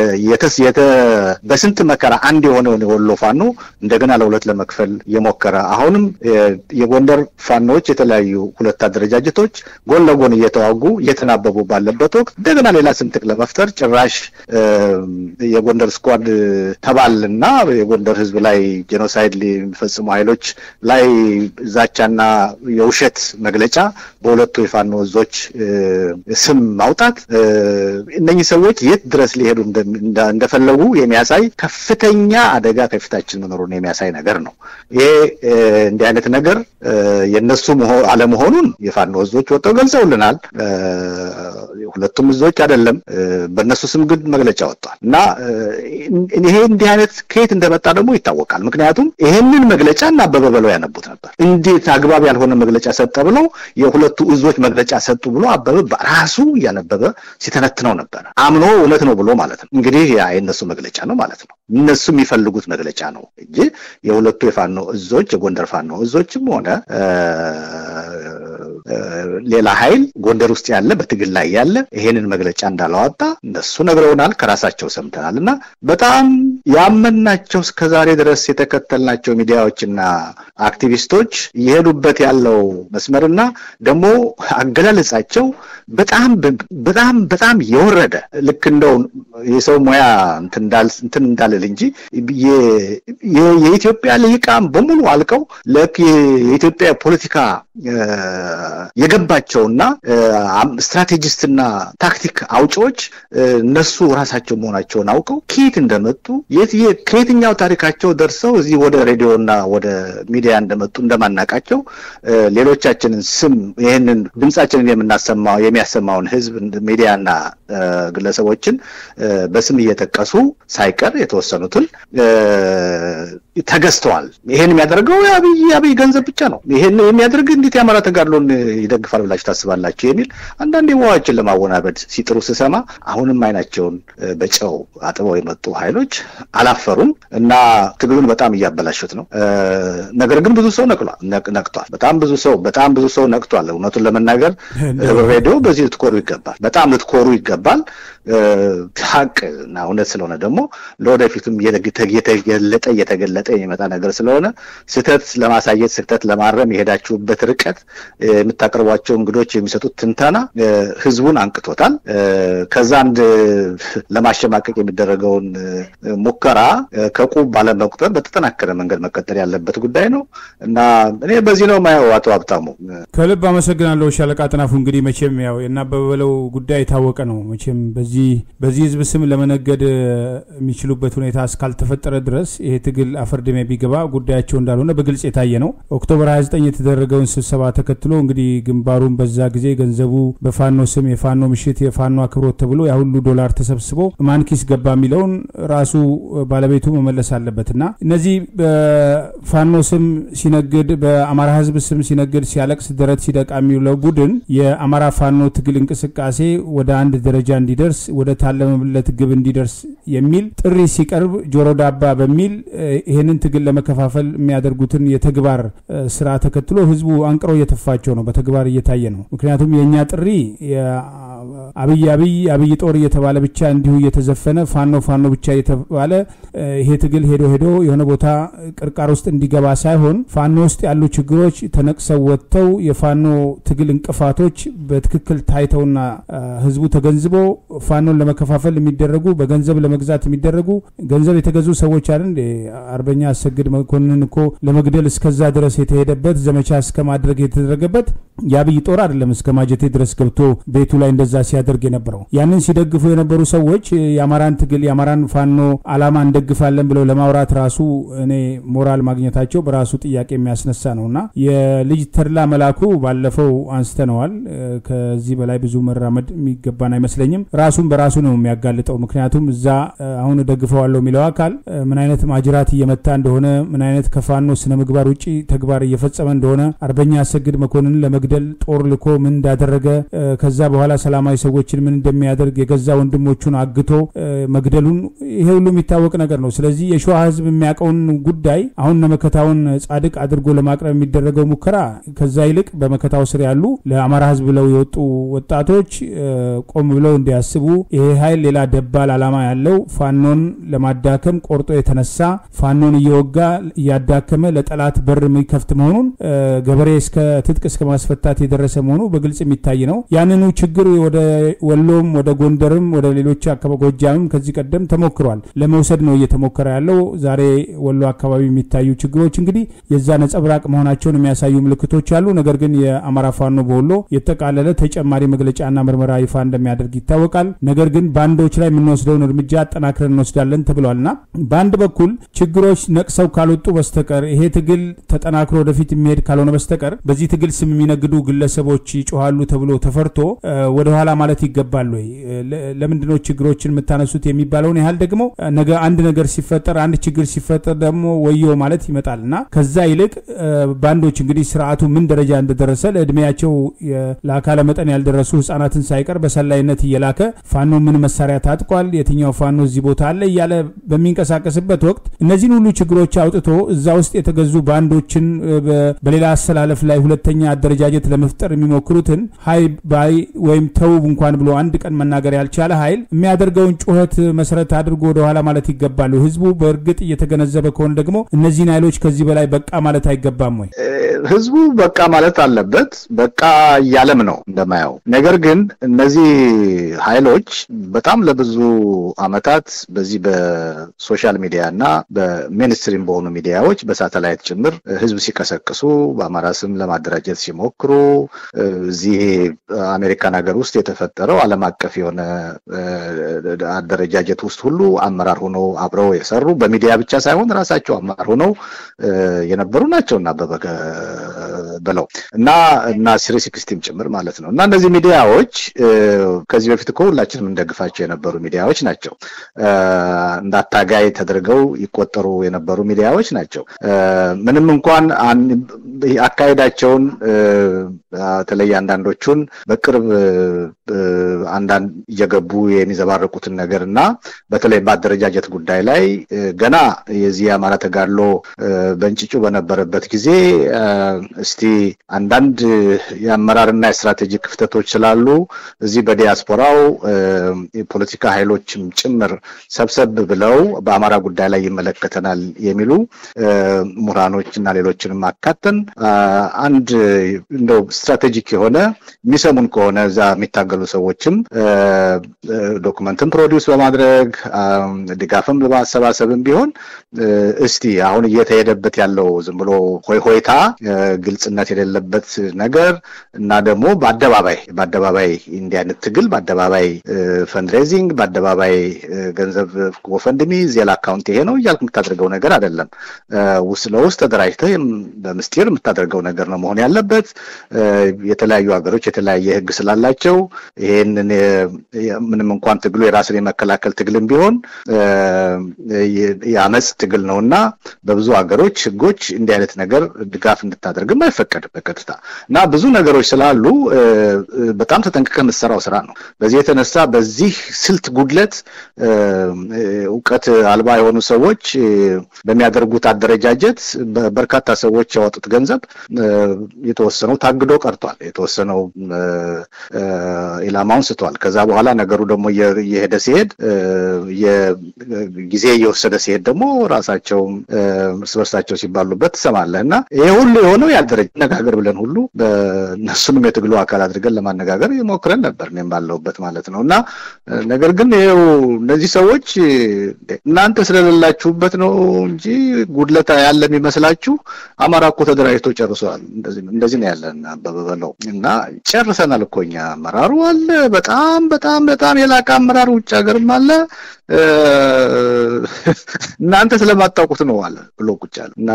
በስንት መከራ አንድ የሆነውን የወሎ ፋኖ እንደገና ለሁለት ለመክፈል እየሞከረ አሁንም የጎንደር ፋኖዎች የተለያዩ ሁለት አደረጃጀቶች ጎን ለጎን እየተዋጉ እየተናበቡ ባለበት ወቅት እንደገና ሌላ ስንጥቅ ለመፍጠር ጭራሽ የጎንደር ስኳድ ተባልና የጎንደር ሕዝብ ላይ ጄኖሳይድ የሚፈጽሙ ኃይሎች ላይ ዛቻና የውሸት መግለጫ በሁለቱ የፋኖ እዞች ስም ማውጣት እነኚህ ሰዎች የት ድረስ ሊሄዱ እንደፈለጉ የሚያሳይ ከፍተኛ አደጋ ከፊታችን መኖሩን የሚያሳይ ነገር ነው። ይሄ እንዲህ አይነት ነገር የእነሱ አለመሆኑን የፋኖ እዞች ወጥተው ገልጸውልናል። ሁለቱም እዞች አይደለም፣ በእነሱ ስም ግን መግለጫ ወጥቷል እና ይሄ እንዲህ አይነት ከየት እንደመጣ ደግሞ ይታወቃል። ምክንያቱም ይሄንን መግለጫ እና አበበ በለው ያነቡት ነበር። እንዴት አግባብ ያልሆነ መግለጫ ሰጠ ብለው የሁለቱ እዞች መግለጫ ሰጡ ብሎ አበበ በራሱ እያነበበ ሲተነትነው ነበረ። አምኖ እውነት ነው ብሎ ማለት ነው። እንግዲህ ያ የእነሱ መግለጫ ነው ማለት ነው። እነሱ የሚፈልጉት መግለጫ ነው እንጂ የሁለቱ የፋኖ እዞች የጎንደር ፋኖ እዞችም ሆነ ሌላ ኃይል ጎንደር ውስጥ ያለ በትግል ላይ ያለ ይሄንን መግለጫ እንዳላወጣ እነሱ ነግረውናል፣ ከራሳቸው ሰምተናል። እና በጣም ያመናቸው እስከዛሬ ድረስ የተከተልናቸው ሚዲያዎችና አክቲቪስቶች እየሄዱበት ያለው መስመርና ደግሞ አገላለጻቸው በጣም በጣም በጣም የወረደ ልክ እንደው የሰው ሙያ እንትን እንዳልል እንጂ የኢትዮጵያ ልሂቃን በሙሉ አልቀው ልክ የኢትዮጵያ ፖለቲካ የገባቸውና ስትራቴጂስትና ታክቲክ አውጪዎች እነሱ ራሳቸው መሆናቸውን አውቀው ከየት እንደመጡ ከየትኛው ታሪካቸው ደርሰው እዚህ ወደ ሬዲዮና ወደ ሚዲያ እንደመጡ እንደማናቃቸው ሌሎቻችንን ስም ይህንን ድምጻችንን የምናሰማው የሚያሰማውን ህዝብ ሚዲያና ግለሰቦችን በስም እየጠቀሱ ሳይቀር የተወሰኑትን ተገዝተዋል። ይሄን የሚያደርገው የአብይ አብይ ገንዘብ ብቻ ነው። ይሄን የሚያደርግ እንዴት የአማራ ተጋድሎን ይደግፋል ብላችሁ ታስባላችሁ? የሚል አንዳንድ የዋዎችን ለማወናበድ ሲጥሩ ስሰማ አሁንም አይናቸውን በጨው አጥበው የመጡ ኃይሎች አላፈሩም እና ትግሉን በጣም እያበላሹት ነው። ነገር ግን ብዙ ሰው ነቅቷል። በጣም ብዙ ሰው በጣም ብዙ ሰው ነቅቷል። እውነቱን ለመናገር ሬዲዮ በዚህ ልትኮሩ ይገባል። በጣም ልትኮሩ ይገባል። ሀቅ እና እውነት ስለሆነ ደግሞ ለወደፊቱም እየተገለጠ እየተገለጠ የሚመጣ ነገር ስለሆነ ስህተት ለማሳየት ስህተት ለማረም የሄዳችሁበት ርቀት የምታቀርቧቸው እንግዶች የሚሰጡት ትንተና ህዝቡን አንቅቶታል። ከዛ አንድ ለማሸማቀቅ የሚደረገውን ሙከራ ከቁብ ባለመቁጠር በተጠናከረ መንገድ መቀጠል ያለበት ጉዳይ ነው እና እኔ በዚህ ነው ማየው። አቶ ሀብታሙ ከልብ አመሰግናለሁ። ሻለቃ ጥናፉ እንግዲህ መቼም ያው የናበበለው ጉዳይ የታወቀ ነው። መቼም በዚህ በዚህ ህዝብ ስም ለመነገድ የሚችሉበት ሁኔታ እስካልተፈጠረ ድረስ ይሄ ትግል አፈርድሜ ቢገባ ጉዳያቸው እንዳልሆነ በግልጽ የታየ ነው። ኦክቶበር 29 የተደረገውን ስብሰባ ተከትሎ እንግዲህ ግንባሩን በዛ ጊዜ ገንዘቡ በፋኖ ስም የፋኖ ምሽት የፋኖ አክብሮት ተብሎ ያ ሁሉ ዶላር ተሰብስቦ ማን ኪስ ገባ የሚለውን ራሱ ባለቤቱ መመለስ አለበት እና እነዚህ በፋኖ ስም ሲነግድ በአማራ ህዝብ ስም ሲነግድ ሲያለቅስ ደረት ሲደቃ የሚውለው ቡድን የአማራ ፋኖ ትግል እንቅስቃሴ ወደ አንድ ደረጃ እንዲደርስ ወደ ታለመለት ግብ እንዲደርስ የሚል ጥሪ ሲቀርብ ጆሮ ዳባ በሚል ይህንን ትግል ለመከፋፈል የሚያደርጉትን የተግባር ስራ ተከትሎ ህዝቡ አንቅሮ እየተፋቸው ነው። በተግባር እየታየ ነው። ምክንያቱም የእኛ ጥሪ አብይ አብይ አብይ ጦር እየተባለ ብቻ እንዲሁ እየተዘፈነ ፋኖ ፋኖ ብቻ እየተባለ ይሄ ትግል ሄዶ ሄዶ የሆነ ቦታ ቅርቃር ውስጥ እንዲገባ ሳይሆን ፋኖ ውስጥ ያሉ ችግሮች ተነቅሰው ወጥተው የፋኖ ትግል እንቅፋቶች በትክክል ታይተውና ህዝቡ ተገንዝቦ ፋኖን ለመከፋፈል የሚደረጉ በገንዘብ ለመግዛት የሚደረጉ ገንዘብ የተገዙ ሰዎች አለ እንዴ? አርበኛ አሰግድ መኮንን እኮ ለመግደል እስከዛ ድረስ የተሄደበት ዘመቻ እስከ ማድረግ የተደረገበት የአብይ ጦር አይደለም። እስከ ማጀቴ ድረስ ገብቶ ቤቱ ላይ እንደዛ ሲያደርግ የነበረው ያንን ሲደግፉ የነበሩ ሰዎች የአማራን ትግል የአማራን ፋኖ አላማ እንደግፋለን ብለው ለማውራት ራሱ እኔ ሞራል ማግኘታቸው በራሱ ጥያቄ የሚያስነሳ ነው እና የልጅ ተድላ መላኩ ባለፈው አንስተነዋል። ከዚህ በላይ ብዙ መራመድ የሚገባን አይመስለኝም። ራሱን በራሱ ነው የሚያጋልጠው። ምክንያቱም እዛ አሁን ደግፈዋለሁ የሚለው አካል ምን አይነት ማጅራት እየመታ እንደሆነ ምን አይነት ከፋኖ ስነ ምግባር ውጭ ተግባር እየፈጸመ እንደሆነ አርበኛ አሰግድ መኮንን ለመግደል ጦር ልኮ ምን እንዳደረገ ከዛ በኋላ ሰላማዊ ሰዎችን ምን እንደሚያደርግ የገዛ ወንድሞቹን አግቶ መግደሉን ይሄ ሁሉ የሚታወቅ ነገር ነው። ስለዚህ የሸዋ ሕዝብ የሚያውቀውን ጉዳይ አሁን ነመከታውን ጻድቅ አድርጎ ለማቅረብ የሚደረገው ሙከራ ከዛ ይልቅ በመከታው ስር ያሉ ለአማራ ሕዝብ ብለው የወጡ ወጣቶች ቆም ብለው እንዲያስቡ ይሄ ኃይል ሌላ ደባል ዓላማ ያለው ፋኖን ለማዳከም ቆርጦ የተነሳ ፋኖን እየወጋ እያዳከመ ለጠላት በር የሚከፍት መሆኑን ገበሬ እስከ ትጥቅ እስከ ማስፈታት የደረሰ መሆኑ በግልጽ የሚታይ ነው። ያንኑ ችግር ወደ ወሎም ወደ ጎንደርም ወደ ሌሎች አካባቢ ጎጃምም ከዚህ ቀደም ተሞክሯል። ለመውሰድ ነው እየተሞከረ ያለው። ዛሬ ወሎ አካባቢ የሚታዩ ችግሮች እንግዲህ የዛ ነጸብራቅ መሆናቸውን የሚያሳዩ ምልክቶች አሉ። ነገር ግን የአማራ ፋኖ በወሎ የተቃለለ ተጨማሪ መግለጫና ምርመራ ይፋ እንደሚያደርግ ይታወቃል። ነገር ግን ባንዶች ላይ የምንወስደውን እርምጃ አጠናክረን እንወስዳለን ተብሏልና በአንድ በኩል ችግሮች ነቅሰው ካልወጡ በስተቀር ይሄ ትግል ተጠናክሮ ወደፊት የሚሄድ ካልሆነ በስተቀር በዚህ ትግል ስም የሚነግዱ ግለሰቦች ይጮሃሉ ተብሎ ተፈርቶ ወደኋላ ማለት ማለት ይገባል ወይ? ለምንድነው ችግሮችን የምታነሱት የሚባለውን ያህል ደግሞ ነገ አንድ ነገር ሲፈጠር አንድ ችግር ሲፈጠር ደግሞ ወዮ ማለት ይመጣል እና ከዛ ይልቅ ባንዶች እንግዲህ ስርዓቱ ምን ደረጃ እንደደረሰ ለእድሜያቸው ለአካለ መጠን ያልደረሱ ህጻናትን ሳይቀር በሰላይነት እየላከ ፋኖ ምን መሳሪያ ታጥቋል፣ የትኛው ፋኖ እዚህ ቦታ አለ እያለ በሚንቀሳቀስበት ወቅት እነዚህን ሁሉ ችግሮች አውጥቶ እዛ ውስጥ የተገዙ ባንዶችን በሌላ አሰላለፍ ላይ ሁለተኛ አደረጃጀት ለመፍጠር የሚሞክሩትን ሀይ ባይ ወይም ተው እንኳን ብሎ አንድ ቀን መናገር ያልቻለ ኃይል የሚያደርገውን ጩኸት መሰረት አድርጎ ወደኋላ ማለት ይገባሉ። ህዝቡ በእርግጥ እየተገነዘበ ከሆነ ደግሞ እነዚህን ኃይሎች ከዚህ በላይ በቃ ማለት አይገባም ወይ? ህዝቡ በቃ ማለት አለበት። በቃ እያለም ነው እንደማየው። ነገር ግን እነዚህ ኃይሎች በጣም ለብዙ አመታት በዚህ በሶሻል ሚዲያ እና በሜንስትሪም በሆኑ ሚዲያዎች በሳተላይት ጭምር ህዝብ ሲቀሰቅሱ በአማራ ስም ለማደራጀት ሲሞክሩ እዚህ አሜሪካን ሀገር ውስጥ የተፈጠረው ዓለም አቀፍ የሆነ አደረጃጀት ውስጥ ሁሉ አመራር ሆነው አብረው የሰሩ በሚዲያ ብቻ ሳይሆን ራሳቸው አመራር ሆነው የነበሩ ናቸው እና አበበ ብለው እና እና ሲሪ ሲክስቲም ጭምር ማለት ነው እና እነዚህ ሚዲያዎች ከዚህ በፊት እኮ ሁላችንም እንደግፋቸው የነበሩ ሚዲያዎች ናቸው። እንደ አታጋይ ተደርገው ይቆጠሩ የነበሩ ሚዲያዎች ናቸው። ምንም እንኳን አካሄዳቸውን በተለይ አንዳንዶቹን በቅርብ አንዳንድ እየገቡ የሚዘባረቁትን ነገር እና በተለይ በአደረጃጀት ጉዳይ ላይ ገና የዚህ የአማራ ተጋድሎ በእንጭጩ በነበረበት ጊዜ እስቲ አንዳንድ የአመራርና የስትራቴጂ ክፍተቶች ስላሉ እዚህ በዲያስፖራው የፖለቲካ ኃይሎችም ጭምር ሰብሰብ ብለው በአማራ ጉዳይ ላይ ይመለከተናል የሚሉ ምሁራኖች እና ሌሎችንም አካተን አንድ እንደው ስትራቴጂክ የሆነ የሚሰሙን ከሆነ እዛ የሚታገሉ ሰዎችም ዶክመንትን ፕሮዲውስ በማድረግ ድጋፍም በማሰባሰብም ቢሆን እስቲ አሁን እየተሄደበት ያለው ዝም ብሎ ሆይ ሆይታ ግልጽነት የሌለበት ነገር እና ደግሞ በአደባባይ በአደባባይ እንዲህ አይነት ትግል በአደባባይ ፈንድሬዚንግ በአደባባይ ገንዘብ ጎፈንድሚ ዜል አካውንት ይሄ ነው እያልክ የምታደርገው ነገር አይደለም። ውስጥ ለውስጥ ተደራጅተህ በምስጢር የምታደርገው ነገር ነው መሆን ያለበት። የተለያዩ ሀገሮች የተለያየ ሕግ ስላላቸው ይሄንን ምንም እንኳን ትግሉ የራስን የመከላከል ትግልም ቢሆን የአመፅ ትግል ነው እና በብዙ ሀገሮች ሕጎች እንዲህ አይነት ነገር ድጋፍ እንድታደርግም አይፈቀድም በቀጥታ እና ብዙ ነገሮች ስላሉ በጣም ተጠንቅቀህ የምትሰራው ስራ ነው። በዚህ የተነሳ በዚህ ስልት ጉድለት እውቀት አልባ የሆኑ ሰዎች በሚያደርጉት አደረጃጀት በርካታ ሰዎች ያወጡት ገንዘብ የተወሰነው ታግዶ ቀርቷል። የተወሰነው ኢላማውን ስቷል። ከዛ በኋላ ነገሩ ደግሞ እየሄደ ሲሄድ ጊዜ እየወሰደ ሲሄድ ደግሞ ራሳቸው እርስ በርሳቸው ሲባሉበት ትሰማለህ እና ይሄ ሁሉ የሆነው ያልደረጀ ነጋገር ብለን ሁሉ እነሱንም የትግሉ አካል አድርገን ለማነጋገር ሞክረን ነበር እኔም ባለሁበት ማለት ነው እና ነገር ግን ይኸው እነዚህ ሰዎች እናንተ ስለሌላችሁበት ነው እንጂ ጉድለታ ያለ የሚመስላችሁ አማራ እኮ ተደራጅቶ ጨርሰዋል። እንደዚህ ነው ያለን አበበ በለው እና ጨርሰናል እኮ እኛ አመራሩ አለ በጣም በጣም በጣም የላቀ አመራር ውጭ ሀገርም አለ እናንተ ስለማታውቁት ነው አለ ብሎ ቁጭ አለ እና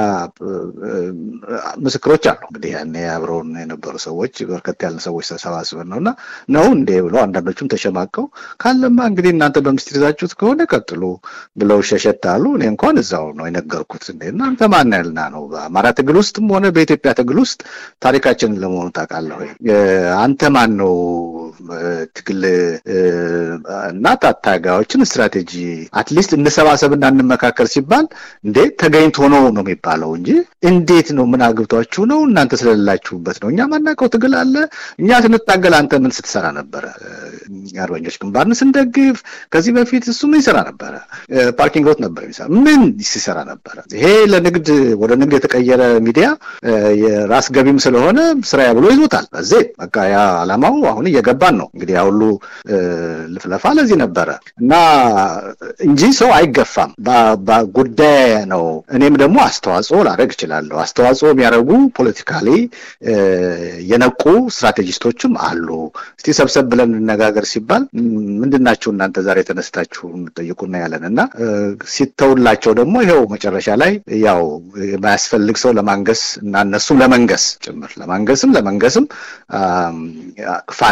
ምስክሮች አሉ እንግዲህ ያኔ አብረውን የነበሩ ሰዎች በርከት ያለ ሰዎች ተሰባስበን ነው እና ነው እንዴ ብለው አንዳንዶቹም ተሸማቀው ካለማ እንግዲህ እናንተ በምስጢር ይዛችሁት ከሆነ ቀጥሉ ብለው ሸሸት አሉ። እኔ እንኳን እዛው ነው የነገርኩት። እንዴ እናንተ ማን ያልና ነው በአማራ ትግል ውስጥም ሆነ በኢትዮጵያ ትግል ውስጥ ታሪካችንን ለመሆኑ ታውቃለህ ወይ? አንተ ማን ነው ትግል እና ታጋዮችን ስትራቴጂ አትሊስት እንሰባሰብና እንመካከል ሲባል እንዴ ተገኝቶ ነው ነው የሚባለው እንጂ እንዴት ነው ምን አግብቷችሁ ነው እናንተ ስለሌላችሁበት ነው። እኛ ማናውቀው ትግል አለ። እኛ ስንታገል አንተ ምን ስትሰራ ነበረ? አርበኞች ግንባርን ስንደግፍ ከዚህ በፊት እሱ ምን ይሰራ ነበረ? ፓርኪንግ ሎት ነበር የሚሰራ ምን ሲሰራ ነበረ? ይሄ ለንግድ ወደ ንግድ የተቀየረ ሚዲያ የራስ ገቢም ስለሆነ ስራዬ ብሎ ይዞታል። በዚህ በቃ ያ አላማው አሁን እየገባን ነው እንግዲህ ያ ሁሉ ልፍለፋ ለዚህ ነበረ እና እንጂ ሰው አይገፋም። ጉዳይ ነው። እኔም ደግሞ አስተዋጽኦ ላደርግ እችላለሁ። አስተዋጽኦ የሚያደርጉ ፖለቲካሊ የነቁ ስትራቴጂስቶችም አሉ። እስቲ ሰብሰብ ብለን እንነጋገር ሲባል ምንድናችሁ እናንተ ዛሬ ተነስታችሁ የምጠይቁና ያለን እና ሲተውላቸው ደግሞ ይኸው መጨረሻ ላይ ያው የማያስፈልግ ሰው ለማንገስ እና እነሱም ለመንገስ ጭምር ለማንገስም ለመንገስም ፋኖ ከተቋ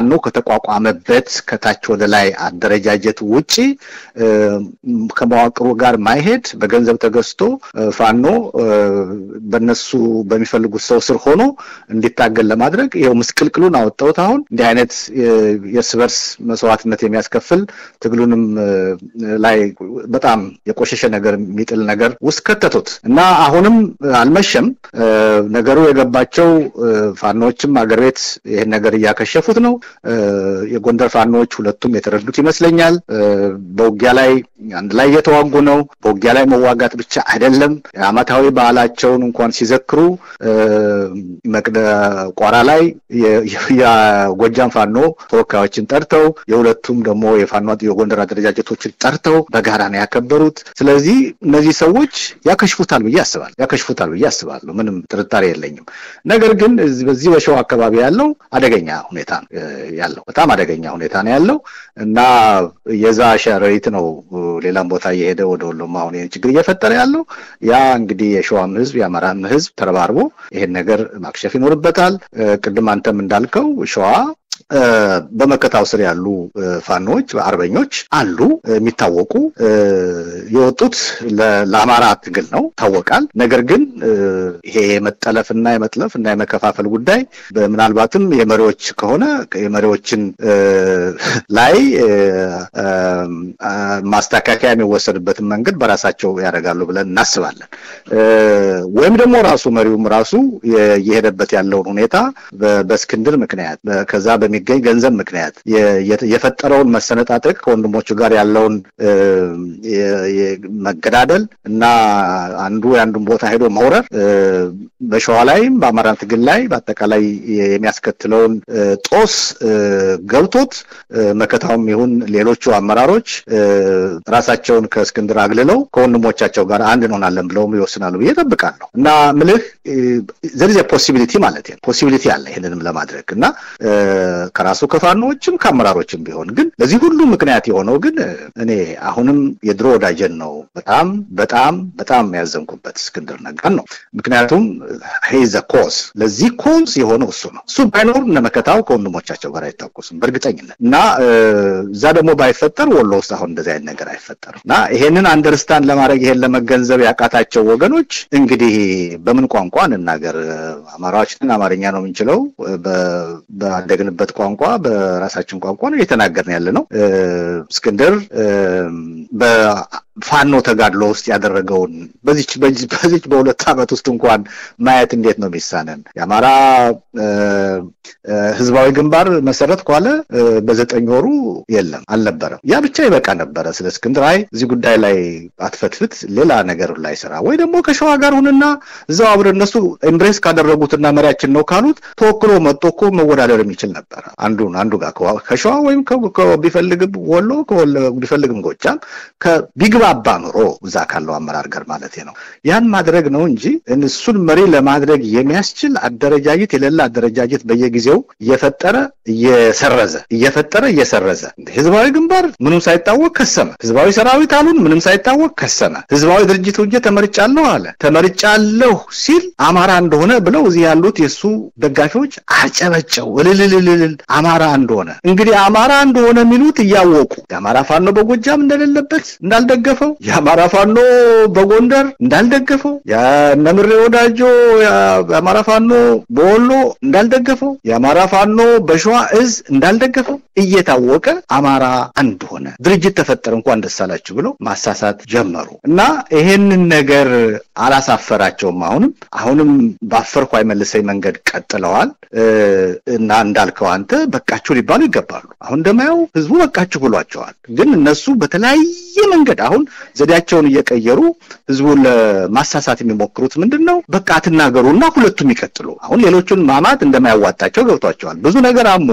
ከተቋቋመበት ከታች ወደ ላይ አደረጃጀት ውጪ ከመዋቅሩ ጋር ማይሄድ በገንዘብ ተገዝቶ ፋኖ በነሱ በሚፈልጉት ሰው ስር ሆኖ እንዲታገል ለማድረግ ይኸው ምስቅልቅሉን አወጣሁት። አሁን እንዲህ አይነት የእርስ በርስ መስዋዕትነት የሚያስከፍል ትግሉንም ላይ በጣም የቆሸሸ ነገር የሚጥል ነገር ውስጥ ከተቱት እና አሁንም አልመሸም። ነገሩ የገባቸው ፋኖዎችም አገር ቤት ይህን ነገር እያከሸፉት ነው። የጎንደር ፋኖዎች ሁለቱም የተረዱት ይመስለኛል። በውጊያ ላይ አንድ ላይ እየተዋጉ ነው። በውጊያ ላይ መዋጋት ብቻ አይደለም። የዓመታዊ በዓላቸውን እንኳን ሲዘክሩ መቅደ ቋራ ላይ የጎጃም ፋኖ ተወካዮችን ጠርተው የሁለቱም ደግሞ የፋኖ የጎንደር አደረጃጀቶችን ጠርተው በጋራ ነው ያከበሩት። ስለዚህ እነዚህ ሰዎች ያከሽፉታል ብዬ አስባለሁ ያከሽፉታል ብዬ አስባለሁ። ምንም ጥርጣሬ የለኝም። ነገር ግን በዚህ በሸዋ አካባቢ ያለው አደገኛ ሁኔታ ያለው በጣም አደገኛ ሁኔታ ነው ያለው እና የዛ ሸረሪት ነው ሌላም ቦታ እየሄደ ወደ ወሎም አሁን ይህን ችግር እየፈጠረ ያለው ያ እንግዲህ የሸዋም ህዝብ የአማራም ህዝብ ተረባርቦ ይሄን ነገር ማክሸፍ ይኖርበታል። ቅድም አንተም እንዳልከው ሸዋ በመከታው ስር ያሉ ፋኖች አርበኞች አሉ የሚታወቁ የወጡት ለአማራ ትግል ነው ይታወቃል። ነገር ግን ይሄ የመጠለፍና የመጥለፍ እና የመከፋፈል ጉዳይ ምናልባትም የመሪዎች ከሆነ የመሪዎችን ላይ ማስተካከያ የሚወሰድበትን መንገድ በራሳቸው ያደርጋሉ ብለን እናስባለን። ወይም ደግሞ ራሱ መሪውም ራሱ የሄደበት ያለውን ሁኔታ በእስክንድር ምክንያት ከዛ በሚገኝ ገንዘብ ምክንያት የፈጠረውን መሰነጣጠቅ ከወንድሞቹ ጋር ያለውን መገዳደል እና አንዱ የአንዱን ቦታ ሄዶ መውረር በሸዋ ላይም በአማራ ትግል ላይ በአጠቃላይ የሚያስከትለውን ጦስ ገብቶት መከታውም ይሁን ሌሎቹ አመራሮች ራሳቸውን ከእስክንድር አግልለው ከወንድሞቻቸው ጋር አንድ እንሆናለን ብለውም ይወስናሉ ብዬ እጠብቃለሁ እና ምልህ ዘሪዘ ፖሲቢሊቲ ማለት ነው ፖሲቢሊቲ አለ ይህንንም ለማድረግ እና ከራሱ ከፋኖዎችም ከአመራሮችም ቢሆን ግን ለዚህ ሁሉ ምክንያት የሆነው ግን እኔ አሁንም የድሮ ወዳጀን ነው በጣም በጣም በጣም ያዘንኩበት እስክንድር ነጋን ነው። ምክንያቱም ሄዘ ኮዝ ለዚህ ኮዝ የሆነው እሱ ነው። እሱ ባይኖር እነ መከታው ከወንድሞቻቸው ጋር አይታኮሱም በእርግጠኝነት እና እዛ ደግሞ ባይፈጠር ወሎ ውስጥ አሁን እንደዚህ አይነት ነገር አይፈጠርም እና ይሄንን አንደርስታንድ ለማድረግ ይሄን ለመገንዘብ ያቃታቸው ወገኖች እንግዲህ በምን ቋንቋ እንናገር? አማራዎችን አማርኛ ነው የምንችለው ባደግንበት ቋንቋ በራሳችን ቋንቋ ነው እየተናገርን ያለ ነው። እስክንድር በፋኖ ተጋድሎ ውስጥ ያደረገውን በዚች በዚች በሁለት ዓመት ውስጥ እንኳን ማየት እንዴት ነው የሚሳነን? የአማራ ህዝባዊ ግንባር መሰረት ኳለ በዘጠኝ ወሩ የለም አልነበረም። ያ ብቻ ይበቃ ነበረ። ስለ እስክንድር አይ እዚህ ጉዳይ ላይ አትፈትፍት፣ ሌላ ነገር ላይ ስራ ወይ ደግሞ ከሸዋ ጋር ሁንና እዛው አብረን እነሱ ኤምብሬስ ካደረጉትና መሪያችን ነው ካሉት ተወክሎ መጥቶ እኮ መወዳደር የሚችል ነበረ። አንዱን አንዱ ጋር ከሸዋ ወይም ቢፈልግም ወሎ ቢፈልግም ጎጃም ቢግባባ ኑሮ እዛ ካለው አመራር ጋር ማለት ነው ያን ማድረግ ነው እንጂ እሱን መሪ ለማድረግ የሚያስችል አደረጃጀት የሌለ አደረጃጀት በየጊዜው እየፈጠረ እየሰረዘ እየፈጠረ እየሰረዘ ህዝባዊ ግንባር ምንም ሳይታወቅ ከሰመ። ህዝባዊ ሰራዊት አሉን ምንም ሳይታወቅ ከሰመ። ህዝባዊ ድርጅት ውጀ ተመርጫለሁ አለ። ተመርጫለሁ ሲል አማራ እንደሆነ ብለው እዚህ ያሉት የእሱ ደጋፊዎች አጨበጨው እልልልልል አማራ እንደሆነ እንግዲህ አማራ እንደሆነ የሚሉት እያወቁ የአማራ ፋኖ በጎጃም እንደሌለበት እንዳልደገፈው የአማራ ፋኖ በጎንደር እንዳልደገፈው የነምሬ ወዳጆ የአማራ ፋኖ በወሎ እንዳልደገፈው የአማራ ፋኖ በሸዋ እዝ እንዳልደገፈው እየታወቀ አማራ አንድ ሆነ፣ ድርጅት ተፈጠረ፣ እንኳን ደስ አላችሁ ብለው ማሳሳት ጀመሩ እና ይሄንን ነገር አላሳፈራቸውም። አሁንም አሁንም ባፈርኩ አይመልሰኝ መንገድ ቀጥለዋል እና እንዳልከው አንተ በቃችሁ ሊባሉ ይገባሉ። አሁን እንደማየው ህዝቡ በቃችሁ ብሏቸዋል። ግን እነሱ በተለያየ መንገድ አሁን ዘዴያቸውን እየቀየሩ ህዝቡን ለማሳሳት የሚሞክሩት ምንድን ነው? በቃ አትናገሩና ሁለቱም ይቀጥሉ። አሁን ሌሎቹን ማማት እንደማያዋጣቸው ገብቷቸዋል። ብዙ ነገር አሞ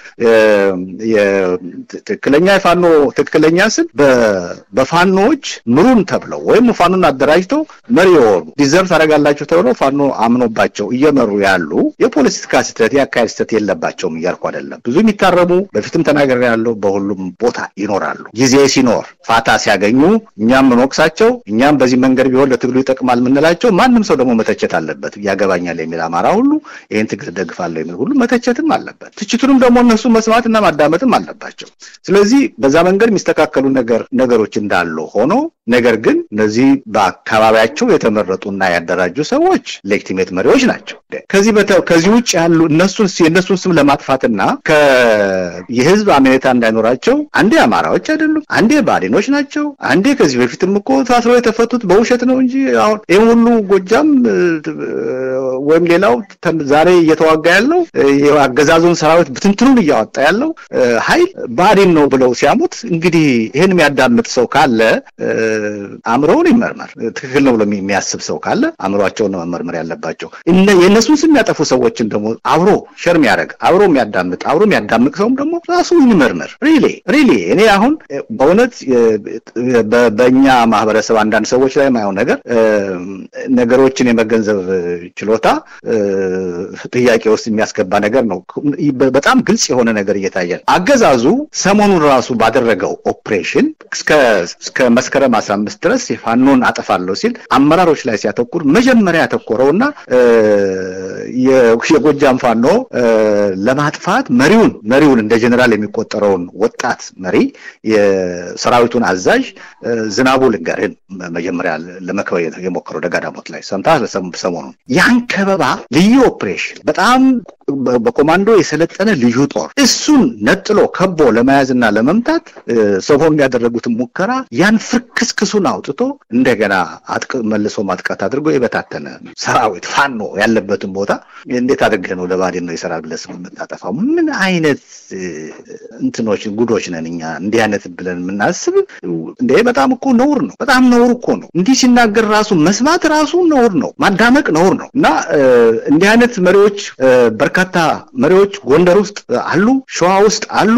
ትክክለኛ የፋኖ ትክክለኛ ስል በፋኖዎች ምሩን ተብለው ወይም ፋኖን አደራጅተው መሪ የሆኑ ዲዘርቭ ታደርጋላችሁ ተብለው ፋኖ አምኖባቸው እየመሩ ያሉ የፖለቲካ ስህተት የአካሄድ ስህተት የለባቸውም እያልኩ አይደለም። ብዙ የሚታረሙ በፊትም ተናገር ያለው በሁሉም ቦታ ይኖራሉ። ጊዜ ሲኖር ፋታ ሲያገኙ እኛም ምንወቅሳቸው እኛም በዚህ መንገድ ቢሆን ለትግሉ ይጠቅማል የምንላቸው ማንም ሰው ደግሞ መተቸት አለበት። ያገባኛል የሚል አማራ ሁሉ ይህን ትግል ደግፋለሁ የሚል ሁሉ መተቸትም አለበት። ትችቱንም ደግሞ እነሱ መስማትና ማዳመጥም አለባቸው። ስለዚህ በዛ መንገድ የሚስተካከሉ ነገር ነገሮች እንዳሉ ሆኖ ነገር ግን እነዚህ በአካባቢያቸው የተመረጡና ያደራጁ ሰዎች ሌክቲሜት መሪዎች ናቸው። ከዚህ ከዚህ ውጭ ያሉ እነሱን የእነሱን ስም ለማጥፋትና የህዝብ አመኔታ እንዳይኖራቸው አንዴ አማራዎች አይደሉም፣ አንዴ ባዴኖች ናቸው፣ አንዴ ከዚህ በፊትም እኮ ታስረው የተፈቱት በውሸት ነው እንጂ አሁን ይህም ሁሉ ጎጃም ወይም ሌላው ዛሬ እየተዋጋ ያለው የአገዛዙን ሰራዊት ብትንትኑን እያወጣ ያለው ኃይል ባዴን ነው ብለው ሲያሙት እንግዲህ ይህን የሚያዳምጥ ሰው ካለ አእምሮውን ይመርመር። ትክክል ነው ብሎ የሚያስብ ሰው ካለ አእምሯቸውን መመርመር ያለባቸው። የእነሱን ስም የሚያጠፉ ሰዎችን ደግሞ አብሮ ሸር የሚያደርግ አብሮ የሚያዳምጥ አብሮ የሚያዳምቅ ሰውም ደግሞ ራሱ ይመርመር። ሪሊ ሪሊ እኔ አሁን በእውነት በእኛ ማህበረሰብ አንዳንድ ሰዎች ላይ የማየው ነገር ነገሮችን የመገንዘብ ችሎታ ጥያቄ ውስጥ የሚያስገባ ነገር ነው። በጣም ግልጽ የሆነ ነገር እየታየ ነው። አገዛዙ ሰሞኑን ራሱ ባደረገው ኦፕሬሽን እስከ መስከረም አስራ አምስት ድረስ የፋኖን አጠፋለሁ ሲል አመራሮች ላይ ሲያተኩር መጀመሪያ ያተኮረውና የጎጃም ፋኖ ለማጥፋት መሪውን መሪውን እንደ ጀኔራል የሚቆጠረውን ወጣት መሪ የሰራዊቱን አዛዥ ዝናቡ ልንገርህን መጀመሪያ ለመክበብ የሞከረው ደጋዳሞት ላይ ሰምተሃል? ሰሞኑን ያን ከበባ ልዩ ኦፕሬሽን በጣም በኮማንዶ የሰለጠነ ልዩ ጦር እሱን ነጥሎ ከቦ ለመያዝና ለመምታት ሰሞኑን ያደረጉትን ሙከራ ያን ፍርክስክሱን አውጥቶ እንደገና መልሶ ማጥቃት አድርጎ የበታተነ ሰራዊት ፋኖ ያለበትን ቦታ እንዴት አድርገህ ነው ለባዴን ነው የሰራ ብለህ ስም የምታጠፋው? ምን አይነት እንትኖች ጉዶች ነን እኛ እንዲህ አይነት ብለን የምናስብ እንደ በጣም እኮ ነውር ነው። በጣም ነውር እኮ ነው። እንዲህ ሲናገር ራሱ መስማት ራሱ ነውር ነው። ማዳመቅ ነውር ነው እና እንዲህ አይነት መሪዎች በርካታ መሪዎች ጎንደር ውስጥ አሉ፣ ሸዋ ውስጥ አሉ፣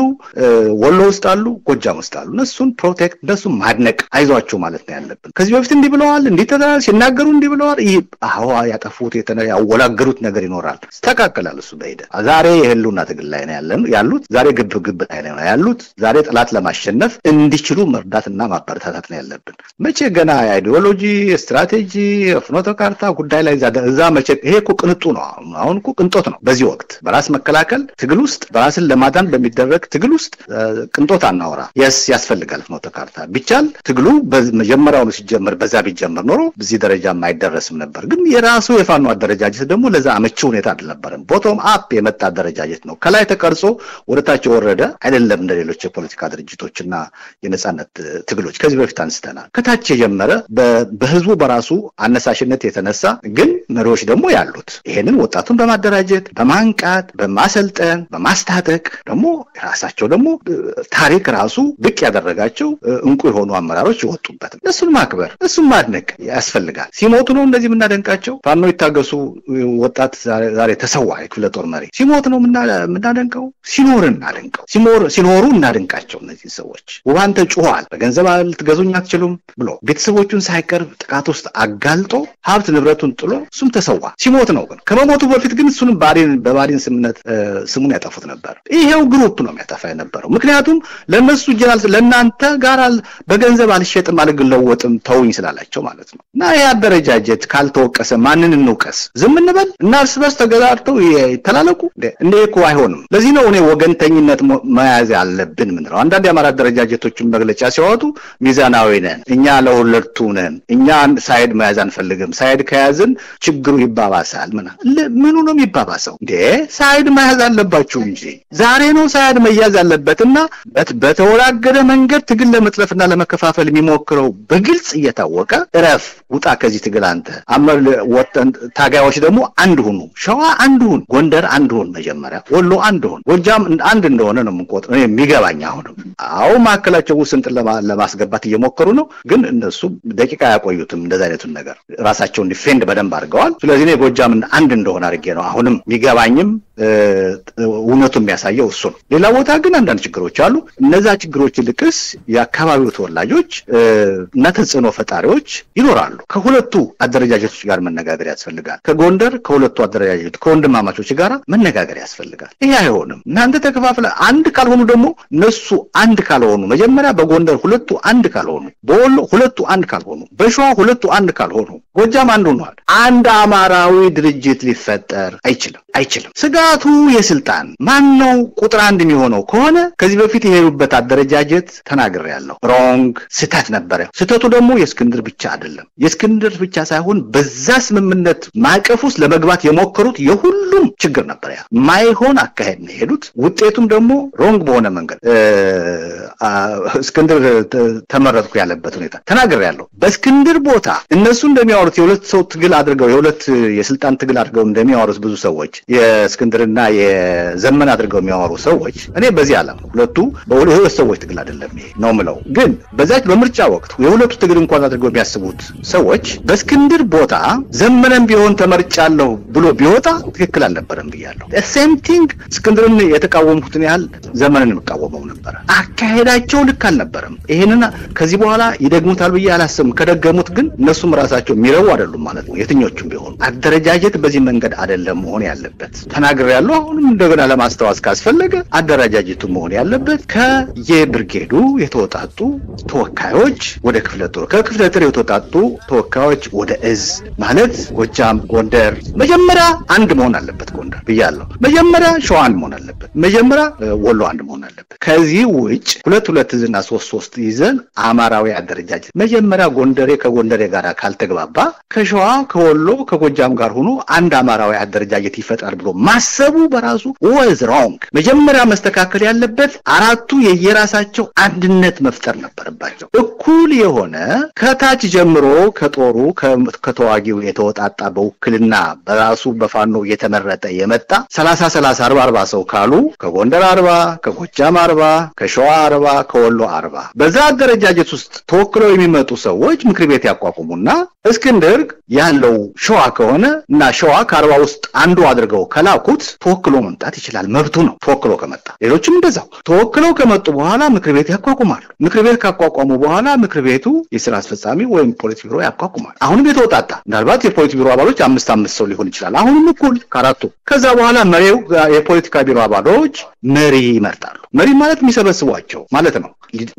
ወሎ ውስጥ አሉ፣ ጎጃም ውስጥ አሉ። እነሱን ፕሮቴክት እነሱን ማድነቅ አይዟቸው ማለት ነው ያለብን። ከዚህ በፊት እንዲህ ብለዋል፣ እንዲህ ተደራል ሲናገሩ እንዲህ ብለዋል። ይህ አዋ ያጠፉት ያወላገሩት ነገር ይኖራል፣ ይስተካከላል። እሱ በሂደት ዛሬ የህልውና ትግል ላይ ነው ያሉት። ዛሬ ግብ ግብ ላይ ነው ያሉት። ዛሬ ጠላት ለማሸነፍ እንዲችሉ መርዳትና ማበረታታት ነው ያለብን። መቼ ገና የአይዲዮሎጂ ስትራቴጂ ፍኖተ ካርታ ጉዳይ ላይ እዛ መቼ ይሄ እኮ ቅንጡ ነው። አሁን እኮ ቅንጦት ነው። በዚህ ወቅት በራስ መከላከል ትግል ውስጥ በራስን ለማዳን በሚደረግ ትግል ውስጥ ቅንጦት አናወራ። የስ ያስፈልጋል ፍኖተ ካርታ ቢቻል ትግሉ መጀመሪያውኑ ሲጀመር በዛ ቢጀመር ኖሮ በዚህ ደረጃ አይደረስም ነበር። ግን የራሱ የፋኖ አደረጃጀት ደግሞ ለዛ አመቺ ሁኔታ አልነበረም። ቦቶም አፕ የመጣ አደረጃጀት ነው። ከላይ ተቀርጾ ወደታች የወረደ አይደለም። እንደ ሌሎች የፖለቲካ ድርጅቶችና የነጻነት ትግሎች ከዚህ በፊት አንስተናል። ከታች የጀመረ በህዝቡ በራሱ አነሳሽነት የተነሳ ግን መሪዎች ደግሞ ያሉት ይሄንን ወጣቱን በማደራጀት በማንቃት በማሰልጠን በማስታጠቅ ደግሞ ራሳቸው ደግሞ ታሪክ ራሱ ብቅ ያደረጋቸው እንቁ የሆኑ አመራሮች የወጡበት እሱን ማክበር እሱን ማድነቅ ያስፈልጋል። ሲሞቱ ነው እንደዚህ የምናደንቃቸው። ፋኖ ይታገሱ ወጣት ዛሬ ተሰዋ የክፍለ ጦር መሪ ሲሞት ነው የምናደንቀው። ሲኖር እናደንቀው፣ ሲኖሩ እናደንቃቸው። እነዚህ ሰዎች ውባንተ ጩኋል፣ በገንዘብ ልትገዙኝ አትችሉም ብሎ ቤተሰቦቹን ሳይቀርብ ጥቃት ውስጥ አጋልጦ ሀብት ንብረቱን ጥሎ እሱም ተሰዋ። ሲሞት ነው ግን ከመሞቱ በፊት ግን እሱንም በባዴን ስምነት ስሙን ያጠፉት ነበር። ይሄው ግሩፕ ነው የሚያጠፋ የነበረው። ምክንያቱም ለእነሱ ጀናል ለእናንተ ጋር በገንዘብ አልሸጥም አልለወጥም ተውኝ ስላላቸው ማለት ነው። እና ይህ አደረጃጀት ካልተወቀሰ ማንን እንውቀስ? ዝም እንበል እና እርስ በርስ ተገዛርተው ይተላለቁ? እንደ እኮ አይሆንም። ለዚህ ነው እኔ ወገንተኝነት መያዝ አለብን ምንለው። አንዳንድ የአማራ አደረጃጀቶችን መግለጫ ሲያወጡ ሚዛናዊ ነን፣ እኛ ለሁለቱ ነን፣ እኛ ሳይድ መያዝ አንፈልግም፣ ሳይድ ከያዝን ችግሩ ይባባሳል። ምና ምኑ ነው የሚባባሰው እንዴ? ሳይድ መያዝ አለባችሁ እንጂ ዛሬ ነው ሳይድ መያዝ ያለበትና በተወላገደ መንገድ ትግል ለመጥለፍና ለመከፋፈል የሚሞክረው በግልጽ እየታወቀ እረፍ፣ ውጣ ከዚህ ትግል አንተ አመር ወጠን ታጋዮች ደግሞ አንድ ሁኑ። ሸዋ አንድ ሁን፣ ጎንደር አንድ ሁን፣ መጀመሪያ ወሎ አንድ ሁን፣ ጎጃም አንድ እንደሆነ ነው የምንቆጥር የሚገባኝ። አሁንም አዎ ማዕከላቸው ውስጥ እንጥን ለማስገባት እየሞከሩ ነው፣ ግን እነሱ ደቂቃ አያቆዩትም። እንደዚ አይነቱን ነገር ራሳቸውን ዲፌንድ በደንብ አድርገዋል። ስለዚህ እኔ ጎጃምን አንድ እንደሆነ አድርጌ ነው አሁንም የሚገባኝም እውነቱ የሚያሳየው እሱ ነው። ሌላ ቦታ ግን አንዳንድ ችግሮች አሉ። እነዛ ችግሮች ልቅስ የአካባቢው ተወላጆች እና ተጽዕኖ ፈጣሪዎች ይኖራሉ። ከሁለቱ አደረጃጀቶች ጋር መነጋገር ያስፈልጋል። ከጎንደር ከሁለቱ አደረጃጀቶች ከወንድማማቾች ጋር መነጋገር ያስፈልጋል። ይሄ አይሆንም። እናንተ ተከፋፍለ አንድ ካልሆኑ ደግሞ እነሱ አንድ ካልሆኑ መጀመሪያ በጎንደር ሁለቱ አንድ ካልሆኑ፣ በወሎ ሁለቱ አንድ ካልሆኑ፣ በሸዋ ሁለቱ አንድ ካልሆኑ፣ ጎጃም አንዱ ሆኗል። አንድ አማራዊ ድርጅት ሊፈጠር አይችልም አይችልም። ስጋቱ የስልጣን ማን ነው ቁጥር አንድ የሚሆነው ከሆነ ከዚህ በፊት የሄዱበት አደረጃጀት ተናግሬያለሁ። ሮንግ ስህተት ነበረ። ስህተቱ ደግሞ የእስክንድር ብቻ አይደለም። የእስክንድር ብቻ ሳይሆን በዛ ስምምነት ማዕቀፍ ውስጥ ለመግባት የሞከሩት የሁሉም ችግር ነበር። ያ ማይሆን አካሄድ ነው የሄዱት። ውጤቱም ደግሞ ሮንግ በሆነ መንገድ እስክንድር ተመረጥኩ ያለበት ሁኔታ ተናግሬያለሁ። በእስክንድር ቦታ እነሱ እንደሚያወሩት የሁለት ሰው ትግል አድርገው የሁለት የስልጣን ትግል አድርገው እንደሚያወሩት ብዙ ሰዎች የእስክንድርና የዘመን አድርገው የሚያወሩ ሰዎች እኔ በዚህ ዓለም ሁለቱ በሁለት ሰዎች ትግል አይደለም ይሄ ነው ምለው። ግን በዛች በምርጫ ወቅት የሁለቱ ትግል እንኳን አድርገው የሚያስቡት ሰዎች በእስክንድር ቦታ ዘመነም ቢሆን ተመርጫለሁ ብሎ ቢወጣ ትክክል አልነበረም ብያለሁ። ሴም ቲንግ እስክንድርን የተቃወምኩትን ያህል ዘመንን የምቃወመው ነበረ። አካሄዳቸው ልክ አልነበረም። ይሄንን ከዚህ በኋላ ይደግሙታል ብዬ አላስብም። ከደገሙት ግን እነሱም ራሳቸው የሚረቡ አይደሉም ማለት ነው። የትኞቹም ቢሆኑ አደረጃጀት በዚህ መንገድ አይደለም መሆን ያለበት ተናግሬያለሁ። አሁንም እንደገና ለማስታወስ ካስፈለገ አደረጃጀቱ መሆን ያለበት ከየብርጌዱ የተወጣጡ ተወካዮች ወደ ክፍለ ጦር፣ ከክፍለ ጦር የተወጣጡ ተወካዮች ወደ እዝ ማለት ጎጃም፣ ጎንደር መጀመሪያ አንድ መሆን አለበት። ጎንደር ብያለሁ። መጀመሪያ ሸዋ አንድ መሆን አለበት። መጀመሪያ ወሎ አንድ መሆን አለበት። ከዚህ ውጭ ሁለት ሁለት እዝና ሶስት ሶስት ይዘን አማራዊ አደረጃጀት መጀመሪያ ጎንደሬ ከጎንደሬ ጋር ካልተግባባ ከሸዋ ከወሎ ከጎጃም ጋር ሆኖ አንድ አማራዊ አደረጃጀት ይፈጥራል ብሎ ማሰቡ በራሱ ወዝ ሮንግ። መጀመሪያ መስተካከል ያለበት አራቱ የየራሳቸው አንድነት መፍጠር ነበረባቸው። እኩል የሆነ ከታች ጀምሮ ከጦሩ ከተዋጊው የተወጣጣ በውክልና በራሱ በፋኖ እየተመረጠ የመጣ ሰላሳ ሰላሳ አርባ አርባ ሰው ካሉ ከጎንደር አርባ ከጎጃም አርባ ከሸዋ አርባ ከወሎ አርባ በዛ አደረጃጀት ውስጥ ተወክለው የሚመጡ ሰዎች ምክር ቤት ያቋቁሙና እስክንድር ያለው ሸዋ ከሆነ እና ሸዋ ከአርባ ውስጥ አንዱ አድርገው ከላኩት ተወክሎ መምጣት ይችላል፣ መብቱ ነው። ተወክሎ ከመጣ ሌሎችም እንደዛው ተወክለው ከመጡ በኋላ ምክር ቤት ያቋቁማሉ። ምክር ቤት ካቋቋሙ በኋላ ምክር ቤቱ የስራ አስፈጻሚ ወይም ፖሊት ቢሮ ያቋቁማል። አሁንም የተወጣጣ ምናልባት የፖሊት ቢሮ አባሎች አምስት አምስት ሰው ሊሆን ይችላል። አሁንም እኩል ከአራቱ ከዛ በኋላ መሪው የፖለቲካ ቢሮ አባሎች መሪ ይመርጣሉ። መሪ ማለት የሚሰበስቧቸው ማለት ነው።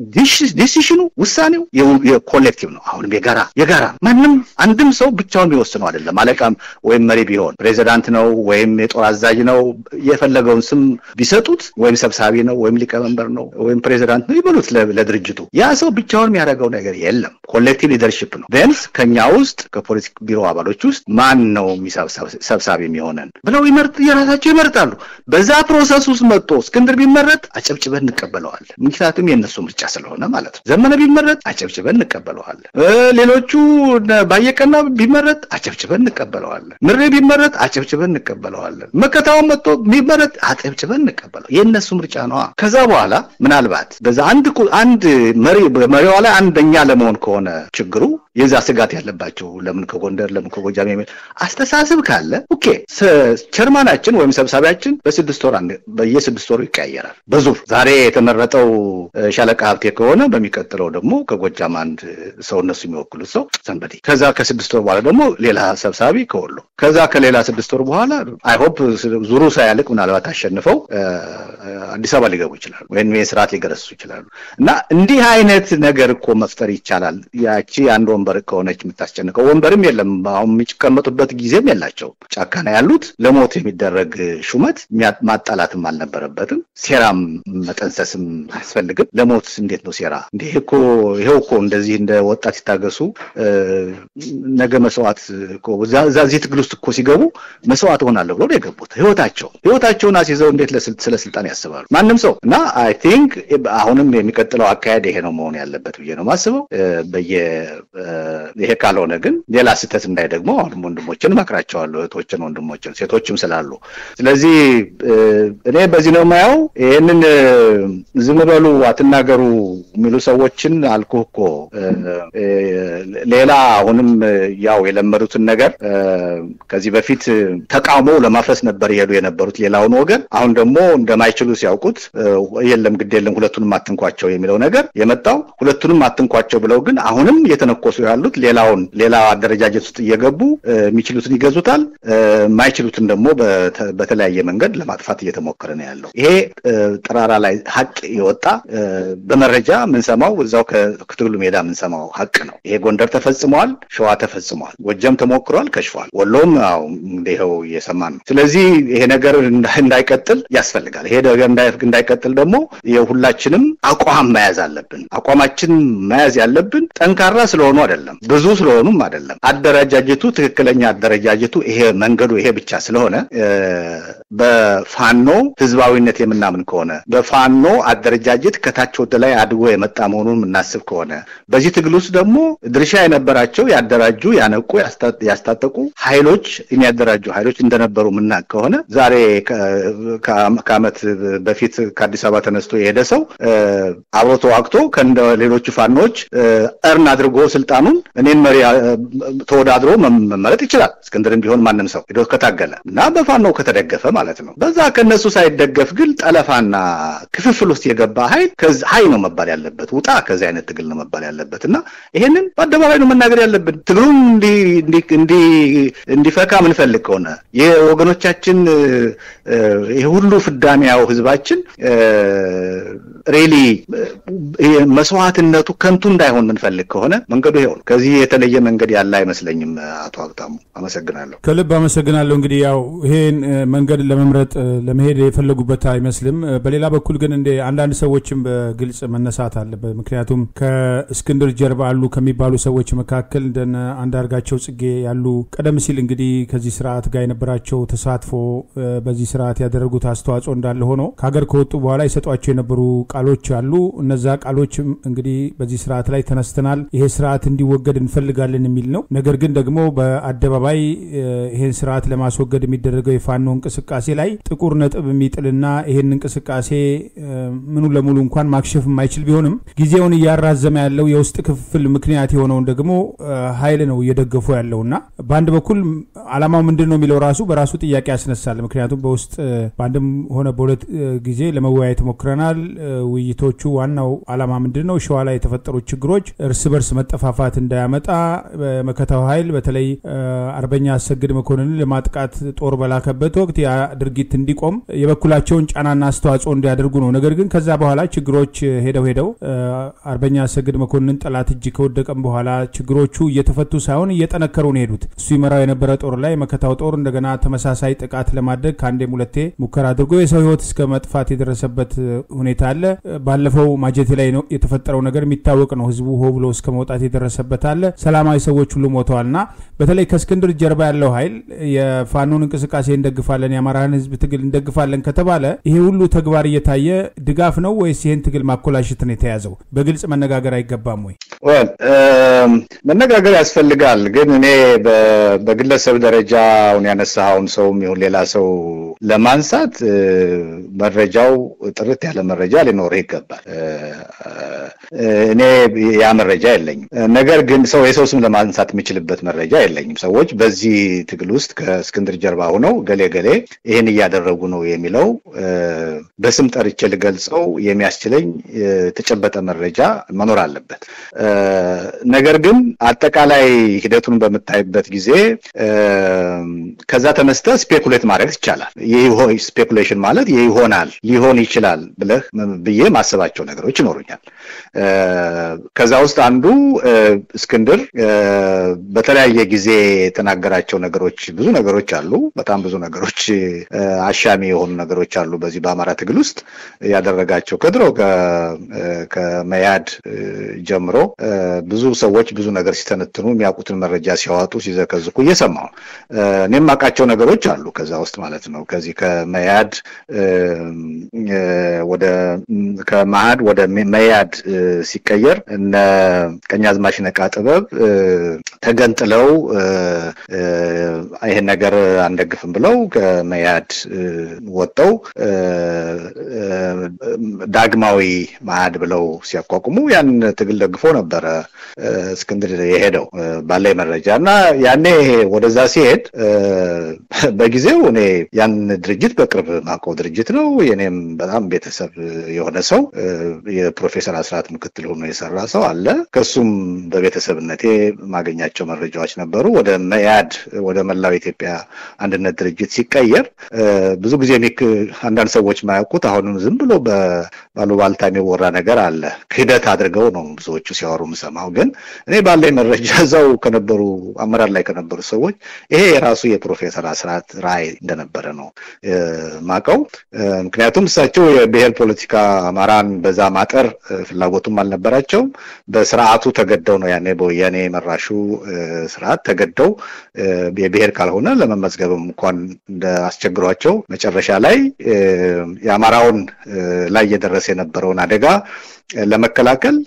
ዲሲሽኑ ውሳኔው የኮሌክቲቭ ነው። አሁንም የጋራ የጋራ ማንም አንድም ሰው ብቻውን የሚወስነው አይደለም። አለቃም ወይም መሪ ቢሆን ፕሬዚዳንት ነው ወይም የጦር አዛዥ ነው የፈለገውን ስም ቢሰጡት ወይም ሰብሳቢ ነው ወይም ሊቀመንበር ነው ወይም ፕሬዚዳንት ነው ይበሉት ለድርጅቱ ያ ሰው ብቻውን የሚያደርገው ነገር የለም። ኮሌክቲቭ ሊደርሽፕ ነው። ቢያንስ ከኛ ውስጥ ከፖለቲክ ቢሮ አባሎች ውስጥ ማን ነው ሰብሳቢ የሚሆነን ብለው የራሳቸው ይመርጣሉ። በዛ ፕሮሰስ ውስጥ መጥቶ እስክንድር ቢመረጥ አጨብጭበን እንቀበለዋለን። ምክንያቱም የእነሱ ምርጫ ስለሆነ ማለት ነው። ዘመነ ቢመረጥ አጨብጭበን እንቀበለዋለን። ሌሎቹ ባየቀና ቢመረጥ አጨብጭበን እንቀበለዋለን። ምሬ ቢመረጥ አጨብጭበን እንቀበለዋለን። መከታውን መጥቶ ቢመረጥ አጨብጭበን እንቀበለው የእነሱ ምርጫ ነዋ። ከዛ በኋላ ምናልባት በዛ አንድ አንድ መሪ መሪዋ ላይ አንደኛ ለመሆን ከሆነ ችግሩ የዛ ስጋት ያለባቸው ለምን ከጎንደር ለምን ከጎጃም የሚል አስተሳሰብ ካለ ኦኬ፣ ቸርማናችን ወይም ሰብሳቢያችን በስድስት ወር በየስድስት ወሩ ይቀያየራል በዙር ዛሬ የተመረጠው ሻለቃ ሀብቴ ከሆነ በሚቀጥለው ደግሞ ከጎጃም አንድ ሰው እነሱ የሚወክሉት ሰው ሰንበዴ ከዛ ከስድስት ወር በኋላ ደግሞ ሌላ ሰብሳቢ ከወሎ ከዛ ከሌላ ስድስት ወር በኋላ አይሆፕ ዙሩ ሳያልቅ ምናልባት አሸንፈው አዲስ አበባ ሊገቡ ይችላሉ ወይም ስርዓት ሊገረሱ ይችላሉ እና እንዲህ አይነት ነገር እኮ መፍጠር ይቻላል ያቺ አንድ ወንበር ከሆነች የምታስጨንቀው ወንበርም የለም አሁን የሚቀመጡበት ጊዜም የላቸው ጫካ ነው ያሉት ለሞት የሚደረግ ሹመት ማጣላትም አልነበረበትም ሴራም መጠንሰስም አያስፈልግም ለሞት እንዴት ነው ሴራ እንዲህ እኮ ይኸው እኮ እንደዚህ እንደ ወጣት ሲታገሱ ነገ መስዋዕት እዚህ ትግል ውስጥ እኮ ሲገቡ መስዋዕት ሆናለሁ ብሎ ነው የገቡት ህይወታቸው ህይወታቸውን አስይዘው እንዴት ስለ ስልጣን ያስባሉ ማንም ሰው እና አይ ቲንክ አሁንም የሚቀጥለው አካሄድ ይሄ ነው መሆን ያለበት ብዬ ነው ማስበው በየ ይሄ ካልሆነ ግን ሌላ ስህተት እንዳይደግሞ አሁንም ወንድሞችን እመክራቸዋለሁ እህቶችን ወንድሞችን ሴቶችም ስላሉ ስለዚህ እኔ በዚህ ነው የማየው ይህንን ዝም በሉ አትናገሩ የሚሉ ሰዎችን አልኩህ እኮ ሌላ አሁንም ያው የለመዱትን ነገር ከዚህ በፊት ተቃውሞ ለማፍረስ ነበር ይሄዱ የነበሩት ሌላውን ወገን አሁን ደግሞ እንደማይችሉ ሲያውቁት የለም ግድ የለም ሁለቱንም አትንኳቸው የሚለው ነገር የመጣው ሁለቱንም አትንኳቸው ብለው ግን አሁንም እየተነኮሱ እየተነኮሱ ያሉት ሌላውን ሌላ አደረጃጀት ውስጥ እየገቡ የሚችሉትን ይገዙታል፣ የማይችሉትን ደግሞ በተለያየ መንገድ ለማጥፋት እየተሞከረ ነው ያለው። ይሄ ጠራራ ላይ ሀቅ የወጣ በመረጃ የምንሰማው እዛው ከትግሉ ሜዳ የምንሰማው ሀቅ ነው። ይሄ ጎንደር ተፈጽመዋል፣ ሸዋ ተፈጽመዋል፣ ጎጀም ተሞክሯል፣ ከሽፏል፣ ወሎም ይኸው እየሰማን ነው። ስለዚህ ይሄ ነገር እንዳይቀጥል ያስፈልጋል። ይሄ ነገር እንዳይቀጥል ደግሞ የሁላችንም አቋም መያዝ አለብን። አቋማችን መያዝ ያለብን ጠንካራ ስለሆኑ አይደለም፣ ብዙ ስለሆኑም አይደለም። አደረጃጀቱ ትክክለኛ አደረጃጀቱ ይሄ መንገዱ ይሄ ብቻ ስለሆነ በፋኖ ህዝባዊነት የምናምን ከሆነ በፋኖ አደረጃጀት ከታች ወደ ላይ አድጎ የመጣ መሆኑን የምናስብ ከሆነ በዚህ ትግል ውስጥ ደግሞ ድርሻ የነበራቸው ያደራጁ፣ ያነቁ፣ ያስታጠቁ ኃይሎች የሚያደራጁ ኃይሎች እንደነበሩ ምናቅ ከሆነ ዛሬ ከዓመት በፊት ከአዲስ አበባ ተነስቶ የሄደ ሰው አብሮ ተዋግቶ ከእንደ ሌሎቹ ፋኖች እርን አድርጎ ስልጣኑን እኔን መሪ ተወዳድሮ መመረጥ ይችላል። እስክንድርም ቢሆን ማንም ሰው ሄዶ ከታገለ እና በፋኖ ከተደገፈ ማለት ነው። በዛ ከነሱ ሳይደገፍ ግን ጠለፋና ክፍፍል ውስጥ የገባ ኃይል ሀይ ነው መባል ያለበት፣ ውጣ ከዚህ አይነት ትግል ነው መባል ያለበት እና ይሄንን በአደባባይ ነው መናገር ያለብን። ትግሉም እንዲፈካ ምንፈልግ ከሆነ የወገኖቻችን ይህ ሁሉ ፍዳሚያው ህዝባችን ሬሊ መስዋዕትነቱ ከንቱ እንዳይሆን የምንፈልግ ከሆነ መንገዱ ይኸው ነው። ከዚህ የተለየ መንገድ ያለ አይመስለኝም። አቶ ሀብታሙ አመሰግናለሁ። ከልብ አመሰግናለሁ። እንግዲህ ያው ይሄን መንገድ ለመምረጥ ለመሄድ የፈለጉበት አይመስልም። በሌላ በኩል ግን እንደ አንዳንድ ሰዎችም በግልጽ መነሳት አለበት። ምክንያቱም ከእስክንድር ጀርባ አሉ ከሚባሉ ሰዎች መካከል እንደነ አንዳርጋቸው ጽጌ ያሉ ቀደም ሲል እንግዲህ ከዚህ ስርዓት ጋር የነበራቸው ተሳትፎ በዚህ ስርዓት ያደረጉት አስተዋጽኦ እንዳለ ሆኖ ከሀገር ከወጡ በኋላ የሰጧቸው የነበሩ ቃሎች አሉ። እነዛ ቃሎችም እንግዲህ በዚህ ስርዓት ላይ ተነስተናል፣ ይሄ ስርዓት እንዲወገድ እንፈልጋለን የሚል ነው። ነገር ግን ደግሞ በአደባባይ ይሄን ስርዓት ለማስወገድ የሚደረገው የፋኖ እንቅስቃሴ ላይ ጥቁር ነጥብ የሚጥልና ይሄን እንቅስቃሴ ምኑ ለሙሉ እንኳን ማክሸፍ የማይችል ቢሆንም ጊዜውን እያራዘመ ያለው የውስጥ ክፍል ምክንያት የሆነውን ደግሞ ኃይል ነው እየደገፉ ያለውና በአንድ በኩል አላማው ምንድን ነው የሚለው ራሱ በራሱ ጥያቄ ያስነሳል። ምክንያቱም በውስጥ በአንድም ሆነ በሁለት ጊዜ ለመወያየት ሞክረናል። ውይይቶቹ ዋናው አላማ ምንድን ነው? ሸዋ ላይ የተፈጠሩት ችግሮች እርስ በርስ መጠፋፋት እንዳያመጣ መከታው ኃይል በተለይ አርበኛ አሰግድ መኮንንን ለማጥቃት ጦር በላከበት ወቅት ያ ድርጊት እንዲቆም የበኩላቸውን ጫናና አስተዋጽኦ እንዲያደርጉ ነው። ነገር ግን ከዛ በኋላ ችግሮች ሄደው ሄደው አርበኛ አሰግድ መኮንን ጠላት እጅ ከወደቀም በኋላ ችግሮቹ እየተፈቱ ሳይሆን እየጠነከሩ ነው ሄዱት። እሱ ይመራው የነበረ ጦር ላይ መከታው ጦር እንደገና ተመሳሳይ ጥቃት ለማድረግ ከአንዴም ሁለቴ ሙከራ አድርጎ የሰው ሕይወት እስከ መጥፋት የደረሰበት ሁኔታ አለ። ባለፈው ማጀቴ ላይ ነው የተፈጠረው ነገር የሚታወቅ ነው። ህዝቡ ሆ ብሎ እስከ መውጣት የደረሰበት አለ። ሰላማዊ ሰዎች ሁሉ ሞተዋልና በተለይ ከእስክንድር ጀርባ ያለው ኃይል የፋኖን እንቅስቃሴ እንደግፋለን፣ የአማራን ህዝብ ትግል እንደግፋለን ከተባለ ይሄ ሁሉ ተግባር እየታየ ድጋፍ ነው ወይስ ይህን ትግል ማኮላሸት ነው የተያዘው? በግልጽ መነጋገር አይገባም ወይ? መነጋገር ያስፈልጋል። ግን እኔ በግለሰብ ደረጃ አሁን ያነሳኸውን ሰውም ይሁን ሌላ ሰው ለማንሳት መረጃው ጥርት ያለ መረጃ ሊኖርህ ይገባል። እኔ ያ መረጃ የለኝም። ነገር ግን ሰው የሰው ስም ለማንሳት የሚችልበት መረጃ የለኝም። ሰዎች በዚህ ትግል ውስጥ ከእስክንድር ጀርባ ሆነው ገሌ ገሌ ይህን እያደረጉ ነው የሚለው በስም ጠርቼ ልገልጸው የሚያስችለኝ የተጨበጠ መረጃ መኖር አለበት። ነገር ግን አጠቃላይ ሂደቱን በምታይበት ጊዜ ከዛ ተነስተ ስፔኩሌት ማድረግ ይቻላል። ስፔኩሌሽን ማለት ይሆናል ሊሆን ይችላል ብለህ ብዬ ማሰባቸው ነገሮች ይኖሩኛል። ከዛ ውስጥ አንዱ እስክንድር በተለያየ ጊዜ የተናገራቸው ነገሮች ብዙ ነገሮች አሉ። በጣም ብዙ ነገሮች አሻሚ የሆኑ ነገሮች አሉ። በዚህ በአማራ ትግል ውስጥ ያደረጋቸው ከድሮ ከመያድ ጀምሮ ብዙ ሰዎች ብዙ ነገር ሲተነትኑ የሚያውቁትን መረጃ ሲያወጡ ሲዘከዝኩ እየሰማሁ እኔም የማውቃቸው ነገሮች አሉ። ከዛ ውስጥ ማለት ነው ከዚህ ከመያድ ወደ ከመሀድ ወደ መያድ ሲቀየር እነ ቀኛዝማች ነቃ ጥበብ ተገንጥለው ይህን ነገር አንደግፍም ብለው ከመያድ ወጥተው ዳግማዊ መአድ ብለው ሲያቋቁሙ ያን ትግል ደግፎ ነበር። ነበረ እስክንድር የሄደው ባለኝ መረጃ እና ያኔ ወደዛ ሲሄድ በጊዜው እኔ ያን ድርጅት በቅርብ ማውቀው ድርጅት ነው። የኔም በጣም ቤተሰብ የሆነ ሰው የፕሮፌሰር አስራት ምክትል ሆኖ የሰራ ሰው አለ። ከሱም በቤተሰብነቴ ማገኛቸው መረጃዎች ነበሩ። ወደ መያድ ወደ መላው ኢትዮጵያ አንድነት ድርጅት ሲቀየር ብዙ ጊዜ አንዳንድ ሰዎች ማያውቁት አሁንም ዝም ብሎ ባሉባልታ የሚወራ ነገር አለ። ክህደት አድርገው ነው ብዙዎቹ ሲያወሩ የምሰማው። ግን እኔ ባለኝ መረጃ እዛው ከነበሩ አመራር ላይ ከነበሩ ሰዎች ይሄ የራሱ የፕሮፌሰር አስራት ራዕይ እንደነበረ ነው ማቀው። ምክንያቱም እሳቸው የብሔር ፖለቲካ አማራን በዛ ማጠር ፍላጎቱም አልነበራቸውም። በስርዓቱ ተገደው ነው ያኔ በወያኔ መራሹ ስርዓት ተገደው የብሔር ካልሆነ ለመመዝገብም እንኳን እንደ አስቸግሯቸው መጨረሻ ላይ የአማራውን ላይ እየደረሰ የነበረውን አደጋ ለመከላከል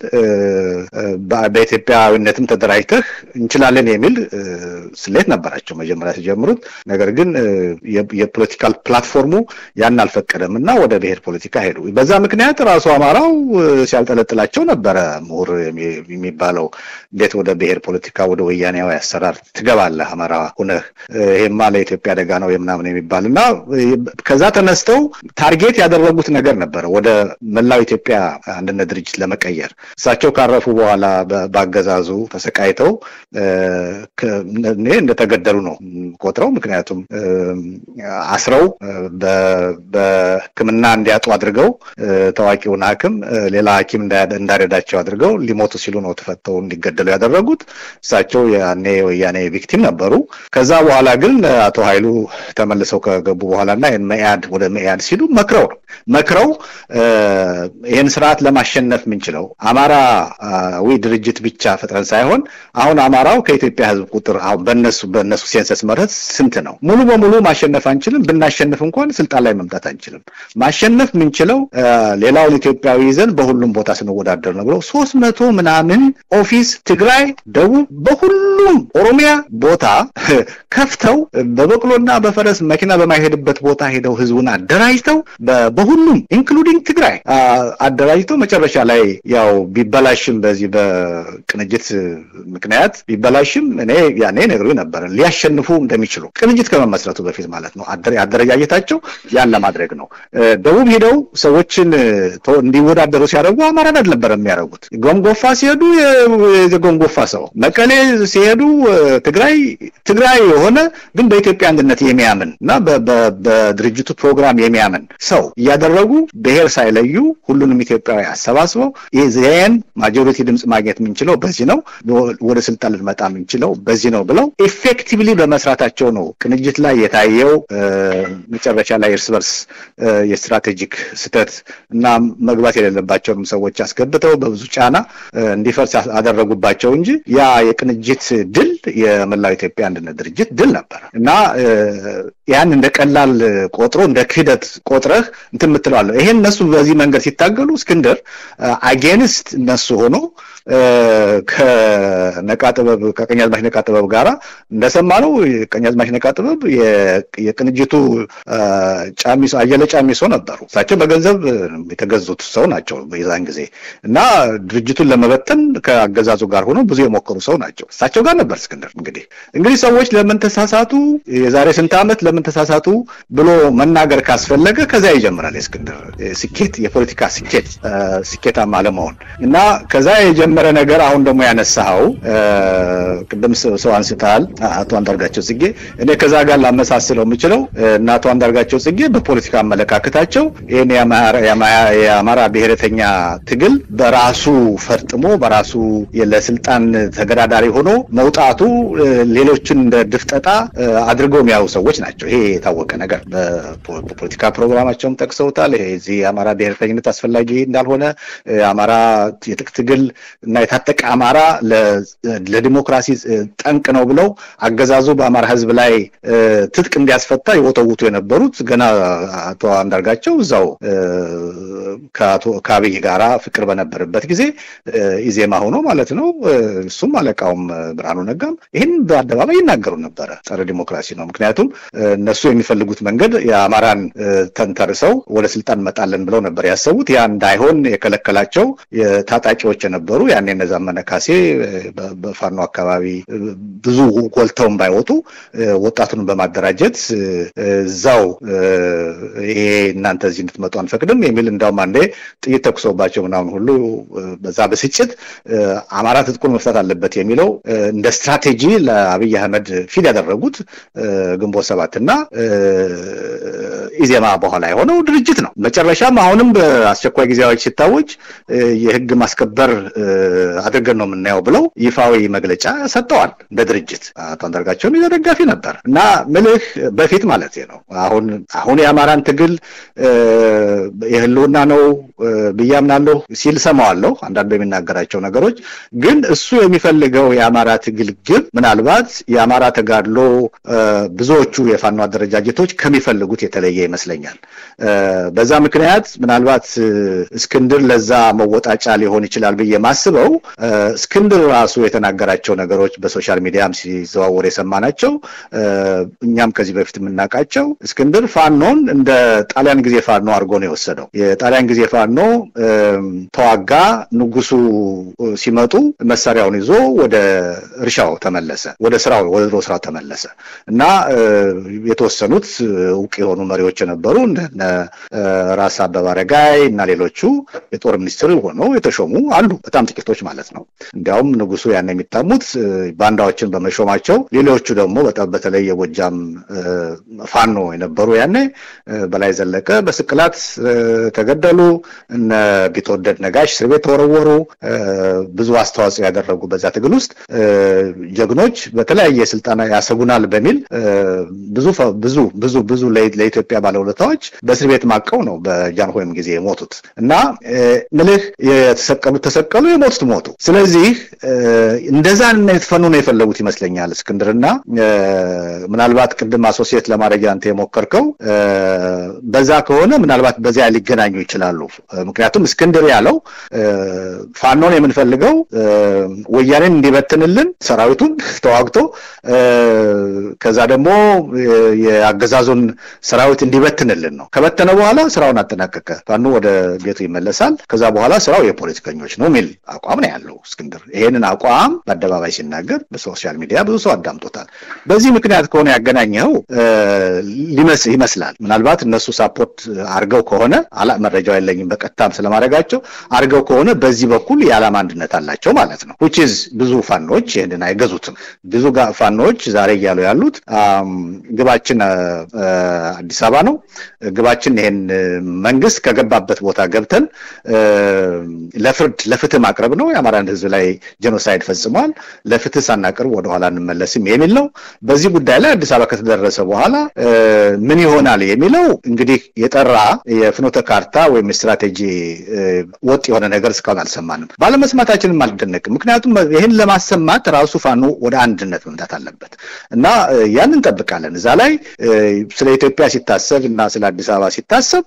በኢትዮጵያዊነትም ተደራጅተህ እንችላለን የሚል ስሌት ነበራቸው መጀመሪያ ሲጀምሩት። ነገር ግን የፖለቲካል ፕላትፎርሙ ያን አልፈቀደም እና ወደ ብሔር ፖለቲካ ሄዱ። በዛ ምክንያት ራሱ አማራው ሲያልጠለጥላቸው ነበረ። ምሁር የሚባለው እንዴት ወደ ብሔር ፖለቲካ ወደ ወያኔያዊ አሰራር ትገባለህ አማራ ሁነህ? ይሄማ ለኢትዮጵያ አደጋ ነው የምናምን የሚባል እና ከዛ ተነስተው ታርጌት ያደረጉት ነገር ነበረ ወደ መላው ኢትዮጵያ አንድነት ድርጅት ለመቀየር እሳቸው ካረፉ በኋላ በአገዛዙ ተሰቃይተው እኔ እንደተገደሉ ነው ቆጥረው። ምክንያቱም አስረው በሕክምና እንዲያጡ አድርገው ታዋቂውን ሐኪም ሌላ ሐኪም እንዳረዳቸው አድርገው ሊሞቱ ሲሉ ነው ተፈተው እንዲገደሉ ያደረጉት። እሳቸው ያኔ ወያኔ ቪክቲም ነበሩ። ከዛ በኋላ ግን አቶ ኃይሉ ተመልሰው ከገቡ በኋላ እና መኢአድ ወደ መኢአድ ሲሉ መክረው ነው መክረው ይህን ስርዓት ለማሸነፍ የምንችለው አማራዊ ድርጅት ብቻ ፈጥረን ሳይሆን አሁን አማራው ከኢትዮጵያ ህዝብ ቁጥር አሁን በነሱ በነሱ ሴንሰስ መረት ስንት ነው? ሙሉ በሙሉ ማሸነፍ አንችልም። ብናሸንፍ እንኳን ስልጣን ላይ መምጣት አንችልም። ማሸነፍ የምንችለው ሌላውን ኢትዮጵያዊ ይዘን በሁሉም ቦታ ስንወዳደር ነው ብለው ሶስት መቶ ምናምን ኦፊስ ትግራይ፣ ደቡብ፣ በሁሉም ኦሮሚያ ቦታ ከፍተው በበቅሎና በፈረስ መኪና በማይሄድበት ቦታ ሄደው ህዝቡን አደራጅተው በሁሉም ኢንክሉዲንግ ትግራይ አደራጅተው መጨረሻ ላይ ያው ቢበላሽም በዚህ በቅንጅት ምክንያት ቢበላሽም እኔ ያኔ ነግሩኝ ነበር ሊያሸንፉ እንደሚችሉ ቅንጅት ከመመስረቱ በፊት ማለት ነው። አደረጃጀታቸው ያን ለማድረግ ነው። ደቡብ ሄደው ሰዎችን እንዲወዳደሩ ሲያደርጉ አማራን አልነበረ የሚያደርጉት። ጎንጎፋ ሲሄዱ የጎንጎፋ ሰው፣ መቀሌ ሲሄዱ ትግራይ ትግራይ የሆነ ግን በኢትዮጵያ አንድነት የሚያምን እና በድርጅቱ ፕሮግራም የሚያምን ሰው እያደረጉ ብሔር ሳይለዩ ሁሉንም ኢትዮጵያዊ አሰባስበው ይህን ማጆሪቲ ድምፅ ማግኘት የምንችለው በዚህ ነው፣ ወደ ስልጣን ልንመጣ የምንችለው በዚህ ነው ብለው ኤፌክቲቭሊ በመስራታቸው ነው ቅንጅት ላይ የታየው መጨረሻ ላይ እርስ በርስ የስትራቴጂክ ስህተት እና መግባት የሌለባቸውንም ሰዎች አስገብተው በብዙ ጫና እንዲፈርስ አደረጉባቸው እንጂ ያ የቅንጅት ድል የመላው ኢትዮጵያ አንድነት ድርጅት ድል ነበር እና ያን እንደ ቀላል ቆጥሮ እንደ ክህደት ቆጥረህ እንትን የምትለዋለሁ። ይሄን እነሱ በዚህ መንገድ ሲታገሉ እስክንድር አጌንስት እነሱ ሆኖ ከነቃ ጥበብ ከቀኛዝማች ነቃ ጥበብ ጋራ እንደሰማነው ቀኛዝማች ነቃ ጥበብ የቅንጅቱ ጫሚሶ አየለ ጫሚሶ ነበሩ። እሳቸው በገንዘብ የተገዙት ሰው ናቸው የዛን ጊዜ እና ድርጅቱን ለመበተን ከአገዛዙ ጋር ሆነው ብዙ የሞከሩ ሰው ናቸው። እሳቸው ጋር ነበር እስክንድር። እንግዲህ እንግዲህ ሰዎች ለምን ተሳሳቱ፣ የዛሬ ስንት ዓመት ለምን ተሳሳቱ ብሎ መናገር ካስፈለገ ከዚያ ይጀምራል። የእስክንድር ስኬት የፖለቲካ ስኬት ስኬታማ አለመሆን እና ከዛ የጀመረ ነገር አሁን ደግሞ ያነሳኸው ቅድም ሰው አንስተሃል፣ አቶ አንዳርጋቸው ጽጌ። እኔ ከዛ ጋር ላመሳስለው የምችለው እና አቶ አንዳርጋቸው ጽጌ በፖለቲካ አመለካከታቸው ይህን የአማራ ብሔረተኛ ትግል በራሱ ፈርጥሞ በራሱ ለስልጣን ተገዳዳሪ ሆኖ መውጣቱ ሌሎችን እንደ ድፍጠጣ አድርገው የሚያዩ ሰዎች ናቸው። ይሄ የታወቀ ነገር በፖለቲካ ፕሮግራማቸውም ጠቅሰውታል። ይሄ እዚህ የአማራ ብሔረተኝነት አስፈላጊ እንዳልሆነ የአማራ የትጥቅ ትግል እና የታጠቀ አማራ ለዲሞክራሲ ጠንቅ ነው ብለው አገዛዙ በአማራ ሕዝብ ላይ ትጥቅ እንዲያስፈታ የወተውቱ የነበሩት ገና አቶ አንዳርጋቸው እዛው ከአብይ ጋራ ፍቅር በነበረበት ጊዜ ኢዜማ ሆኖ ማለት ነው። እሱም አለቃውም ብርሃኑ ነጋም ይህን በአደባባይ ይናገሩ ነበረ። ጸረ ዲሞክራሲ ነው። ምክንያቱም እነሱ የሚፈልጉት መንገድ የአማራን ተንተርሰው ወደ ስልጣን እንመጣለን ብለው ነበር ያሰቡት። ያ እንዳይሆን የከለከላቸው ታጣቂዎች የነበሩ ያኔ እነ ዘመነ ካሴ በፋኖ አካባቢ ብዙ ጎልተውን ባይወጡ ወጣቱን በማደራጀት እዛው ይሄ እናንተ እዚህ እንድትመጡ አንፈቅድም የሚል እንዳውም አንዴ ጥይት ተኩሶባቸው ምናምን ሁሉ በዛ ብስጭት አማራ ትጥቁን መፍታት አለበት የሚለው እንደ ስትራቴጂ ለአብይ አህመድ ፊድ ያደረጉት ግንቦት ሰባትና ኢዜማ በኋላ የሆነው ድርጅት ነው። መጨረሻም አሁንም በአስቸኳይ ጊዜ አዋጅ ሲታወጅ የህግ ማስከበር አድርገን ነው የምናየው ብለው ይፋዊ መግለጫ ሰጥተዋል። እንደ ድርጅት አቶ አንዳርጋቸውም የዛ ደጋፊ ነበር እና ምልህ በፊት ማለት ነው። አሁን አሁን የአማራን ትግል የህልውና ነው ብዬ አምናለሁ ሲል ሰማዋለሁ አንዳንድ በሚናገራቸው ነገሮች። ግን እሱ የሚፈልገው የአማራ ትግል ግብ ምናልባት የአማራ ተጋድሎ ብዙዎቹ የፋኖ አደረጃጀቶች ከሚፈልጉት የተለየ ይመስለኛል። በዛ ምክንያት ምናልባት እስክንድር ለዛ መወጣጫ ሊሆን ይችላል ብዬ ማስበው እስክንድር ራሱ የተናገራቸው ነገሮች በሶሻል ሚዲያም ሲዘዋወር የሰማናቸው እኛም ከዚህ በፊት የምናውቃቸው እስክንድር ፋኖን እንደ ጣሊያን ጊዜ ፋኖ አድርጎ ነው የወሰደው። የጣሊያን ጊዜ ፋኖ ተዋጋ፣ ንጉሱ ሲመጡ መሳሪያውን ይዞ ወደ እርሻው ተመለሰ፣ ወደ ስራው ወደ ድሮ ስራው ተመለሰ እና የተወሰኑት እውቅ የሆኑ መሪዎች የነበሩ እንደነ ራስ አበበ አረጋይ እና ሌሎቹ የጦር ሚኒስትር ሆነው የተሾሙ አሉ። በጣም ጥቂቶች ማለት ነው። እንዲያውም ንጉሱ ያን የሚታሙት ባንዳዎችን በመሾማቸው፣ ሌሎቹ ደግሞ በተለይ የጎጃም ፋኖ የነበሩ ያኔ በላይ ዘለቀ በስቅላት ተገደሉ። እነ ቢትወደድ ነጋሽ እስር ቤት ተወረወሩ። ብዙ አስተዋጽኦ ያደረጉ በዛ ትግል ውስጥ ጀግኖች በተለያየ ስልጠና ያሰጉናል በሚል ብዙ ብዙ ብዙ ብዙ ለኢትዮጵያ ባለውለታዎች በእስር ቤት ማቀው ነው በጃንሆይም ጊዜ የሞቱት እና ምልህ የተሰቀሉት ተሰቀሉ፣ የሞቱት ሞቱ። ስለዚህ እንደዛ የተፈኑ ነው የፈለጉት ይመስለኛል እስክንድርና ምናልባት ቅድም አሶሲየት ለማድረግ አንተ የሞከርከው በዛ ከሆነ ምናልባት በዚያ ሊገናኙ ይችላሉ። ምክንያቱም እስክንድር ያለው ፋኖን የምንፈልገው ወያኔን እንዲበትንልን ሰራዊቱን ተዋግቶ ከዛ ደግሞ የአገዛዙን ሰራዊት እንዲበትንልን ነው። ከበተነ በኋላ ስራውን አጠናቀቀ፣ ፋኖ ወደ ቤቱ ይመለሳል። ከዛ በኋላ ስራው የፖለቲከኞች ነው የሚል አቋም ነው ያለው እስክንድር። ይሄንን አቋም በአደባባይ ሲናገር በሶሻል ሚዲያ ብዙ ሰው አዳምጦታል። በዚህ ምክንያት ከሆነ ያገናኘው ይመስላል። ምናልባት እነሱ ሳፖርት አርገው ከሆነ አላ መረጃው የለኝም በቀጥታም ስለማድረጋቸው አርገው ከሆነ በዚህ በኩል የዓላማ አንድነት አላቸው ማለት ነው። ዊችዝ ብዙ ፋኖች ይህንን አይገዙትም። ብዙ ፋኖች ዛሬ እያሉ ያሉት ግባችን አዲስ አበባ ነው። ግባችን ይሄን መንግስት ከገባበት ቦታ ገብተን ለፍርድ ለፍትህ ማቅረብ ነው። የአማራን ህዝብ ላይ ጄኖሳይድ ፈጽሟል። ለፍትህ ሳናቅርብ ወደኋላ እንመለስም የሚል ነው። በዚህ ጉዳይ ላይ አዲስ አበባ ከተደረሰ በኋላ ምን ይሆናል የሚለው እንግዲህ የጠራ የፍኖተ ካርታ ወይም ስትራቴጂ ወጥ የሆነ ነገር እስካሁን አልሰማንም። ባለመስማታችንም አልደነቅም። ምክንያቱም ይህን ለማሰማት ራሱ ፋኖ ወደ አንድነት መምጣት አለበት እና ያን እንጠብቃለን። እዛ ላይ ስለ ኢትዮጵያ ሲታሰብ እና ስለ አዲስ አበባ ሲታሰብ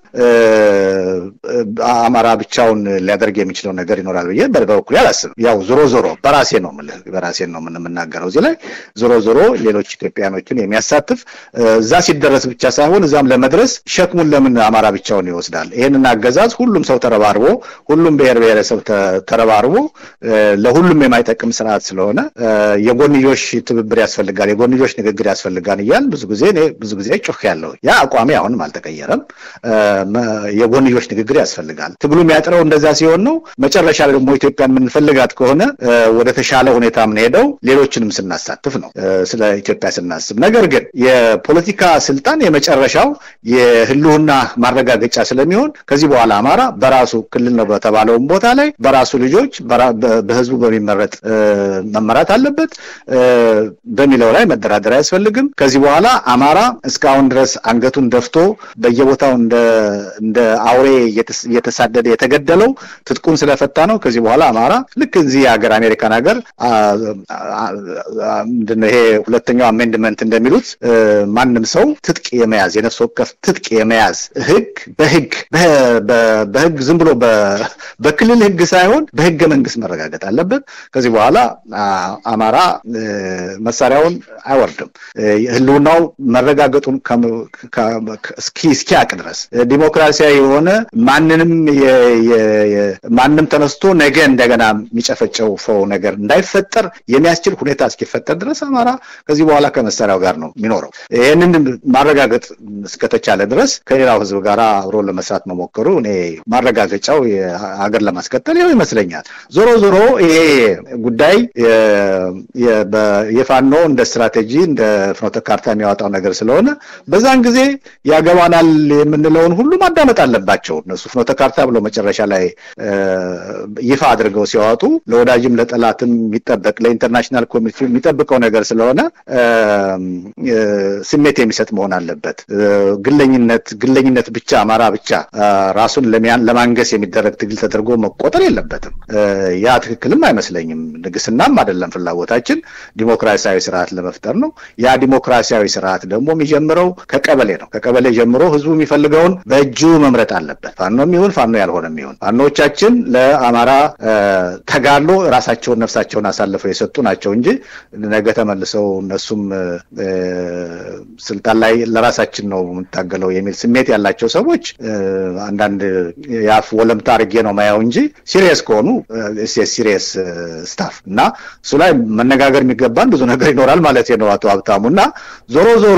አማራ ብቻውን ሊያደርግ የሚችለው ነገር ይኖራል ብዬ በበኩሌ አላስብም። ያው ዞሮ ዞሮ በራሴ ነው የምልህ በራሴ ነው የምናገረው እዚህ ላይ ዞሮ ዞሮ ሌሎች ኢትዮጵያኖችን የሚያሳትፍ እዛ ሲደረስ ብቻ ሳይሆን እዛም ለመድረስ ሸክሙን ለምን አማራ ብቻውን ይወስዳል? ይህንን አገዛዝ ሁሉም ሰው ተረባርቦ ሁሉም ብሔር ብሔረሰብ ተረባርቦ ለሁሉም የማይጠቅም ስርዓት ስለሆነ የጎንዮሽ ትብብር ያስፈልጋል፣ የጎንዮሽ ንግግር ያስፈልጋል እያል ብዙ ጊዜ እኔ ብዙ ጊዜ ጮህ ያለው ያ አቋሜ አሁንም አልተቀየረም። የጎንዮሽ ንግግር ያስፈልጋል። ትግሉ የሚያጥረው እንደዛ ሲሆን ነው። መጨረሻ ላይ ደግሞ ኢትዮጵያን የምንፈልጋት ከሆነ ወደ ተሻለ ሁኔታ የምንሄደው ሌሎችንም ስናሳትፍ ነው፣ ስለ ኢትዮጵያ ስናስብ። ነገር ግን የፖለቲካ ስልጣን የመጨረሻው የህልውና ማረጋገጫ ስለሚሆን ከዚህ በኋላ አማራ በራሱ ክልል ነው በተባለውም ቦታ ላይ በራሱ ልጆች በህዝቡ በሚመረጥ መመራት አለበት በሚለው ላይ መደራደር አያስፈልግም። ከዚህ በኋላ አማራ እስካሁን ድረስ አንገቱን ደፍቶ በየቦታው እንደ አውሬ እየተሳደደ የተገደለው ትጥቁን ስለፈታ ነው። ከዚህ በኋላ አማራ ልክ እዚህ የሀገር አሜሪካን ሀገር ምንድነው ይሄ ሁለተኛው አሜንድመንት እንደሚሉት ማንም ሰው ትጥቅ የመያዝ የነፍስ ወከፍ ትጥቅ የመያዝ ህግ በህግ በህግ ዝም ብሎ በክልል ህግ ሳይሆን በህገ መንግስት መረጋገጥ አለበት። ከዚህ በኋላ አማራ መሳሪያውን አይወርድም። ህልውናው መረጋገጡን እስኪያቅ ድረስ ዲሞክራሲያዊ የሆነ ማንንም ማንም ተነስቶ ነገን እንደገና የሚጨፈጨፈው ነገር እንዳይፈጠር የሚያስችል ሁኔታ እስኪፈጠር ድረስ አማራ ከዚህ በኋላ ከመሳሪያው ጋር ነው የሚኖረው። ይህንን ማረጋገጥ እስከተቻለ ድረስ ከሌላው ህዝብ ጋር አብሮ ለመስራት መሞከሩ እኔ ማረጋገጫው ሀገር ለማስቀጠል ይኸው ይመስለኛል። ዞሮ ዞሮ ይሄ ጉዳይ የፋኖ እንደ ስትራቴጂ እንደ ፍኖተ ካርታ የሚያወጣው ነገር ስለሆነ በዛን ጊዜ ያገባናል የምንለውን ሁሉ ማዳመጥ አለባቸው። እነሱ ፍኖተ ካርታ ብሎ መጨረሻ ላይ ይፋ አድርገው ሲያወጡ ለወዳጅም ለጠላትም የሚጠበቅ ለኢንተርናሽናል ኮሚኒቲ የሚጠብቀው ነገር ስለሆነ ስሜት የሚሰጥ መሆን አለበት። ግለኝነት ግለኝነት ብቻ አማራ ብቻ ራሱን ለማንገስ የሚደረግ ትግል ተደርጎ መቆጠር የለበትም። ያ ትክክልም አይመስለኝም። ንግስናም አይደለም ፍላጎታችን ዲሞክራሲያዊ ስርዓት ለመፍጠር ነው። ያ ዲሞክራሲያዊ ስርዓት ደግሞ የሚጀምረው ከቀበሌ ነው። ከቀበሌ ጀምሮ ህዝቡ የሚፈልገውን በእጁ መምረጥ አለበት። ፋኖም ይሁን ፋኖ ያልሆነም ይሁን ፋኖቻችን ለአማራ ተጋድሎ ራሳቸውን ነፍሳቸውን አሳልፈው የሰጡ ናቸው እንጂ ነገ ተመልሰው እነሱም ስልጣን ላይ ለራሳችን ነው የምንታገለው የሚል ስሜት ያላቸው ሰዎች አንዳንድ የአፍ ወለምታ አድርጌ ነው ማየው እንጂ ሲሪየስ ከሆኑ ሲሪየስ ስታፍ እና እሱ ላይ መነጋገር የሚገባን ብዙ ነገር ይኖራል ማለት ነው አቶ ሀብታሙ እና ዞሮ ዞሮ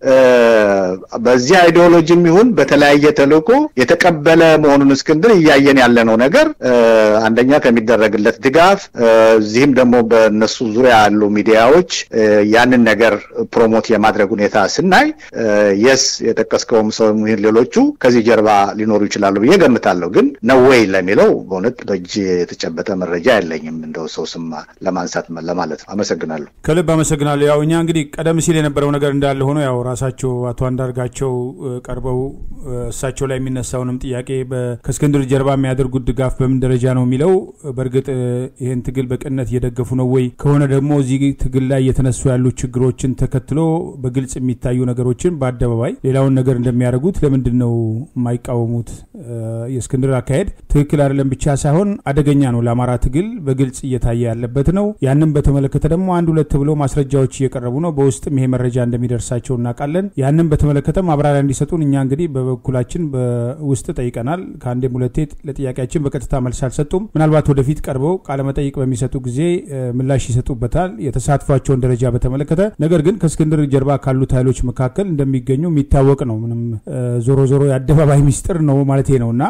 በዚህ አይዲዮሎጂም ይሁን በተለያየ ተልእኮ የተቀበለ መሆኑን እስክንድር እያየን ያለነው ነገር አንደኛ ከሚደረግለት ድጋፍ እዚህም ደግሞ በእነሱ ዙሪያ ያሉ ሚዲያዎች ያንን ነገር ፕሮሞት የማድረግ ሁኔታ ስናይ የስ የጠቀስከውም ሰው ሌሎቹ ከዚህ ጀርባ ሊኖሩ ይችላሉ ብዬ ገምታለሁ። ግን ነው ወይ ለሚለው በእውነት በእጅ የተጨበጠ መረጃ የለኝም። እንደው ሰው ስም ለማንሳት ለማለት ነው። አመሰግናለሁ። ከልብ አመሰግናለሁ። ያው እኛ እንግዲህ ቀደም ሲል የነበረው ነገር እንዳለ ሆኖ ያው ራሳቸው አቶ አንዳርጋቸው ቀርበው እሳቸው ላይ የሚነሳውንም ጥያቄ ከእስክንድር ጀርባ የሚያደርጉት ድጋፍ በምን ደረጃ ነው የሚለው በእርግጥ ይህን ትግል በቅንነት እየደገፉ ነው ወይ ከሆነ ደግሞ እዚህ ትግል ላይ እየተነሱ ያሉ ችግሮችን ተከትሎ በግልጽ የሚታዩ ነገሮችን በአደባባይ ሌላውን ነገር እንደሚያደርጉት ለምንድን ነው የማይቃወሙት? የእስክንድር አካሄድ ትክክል አይደለም ብቻ ሳይሆን አደገኛ ነው፣ ለአማራ ትግል በግልጽ እየታየ ያለበት ነው። ያንን በተመለከተ ደግሞ አንድ ሁለት ብሎ ማስረጃዎች እየቀረቡ ነው። በውስጥም ይሄ መረጃ እንደሚደርሳቸው እናውቃለን። ያንን በተመለከተ ማብራሪያ እንዲሰጡን እኛ እንግዲህ በበኩላችን በውስጥ ጠይቀናል። ከአንዴም ሁለቴ ለጥያቄያችን በቀጥታ መልስ አልሰጡም። ምናልባት ወደፊት ቀርበው ቃለመጠይቅ በሚሰጡ ጊዜ ምላሽ ይሰጡበታል የተሳትፏቸውን ደረጃ በተመለከተ። ነገር ግን ከእስክንድር ጀርባ ካሉት ኃይሎች መካከል እንደሚገኙ የሚታወቅ ነው። ምንም ዞሮ ዞሮ የአደባባይ ሚስጥር ነው ማለት ነው እና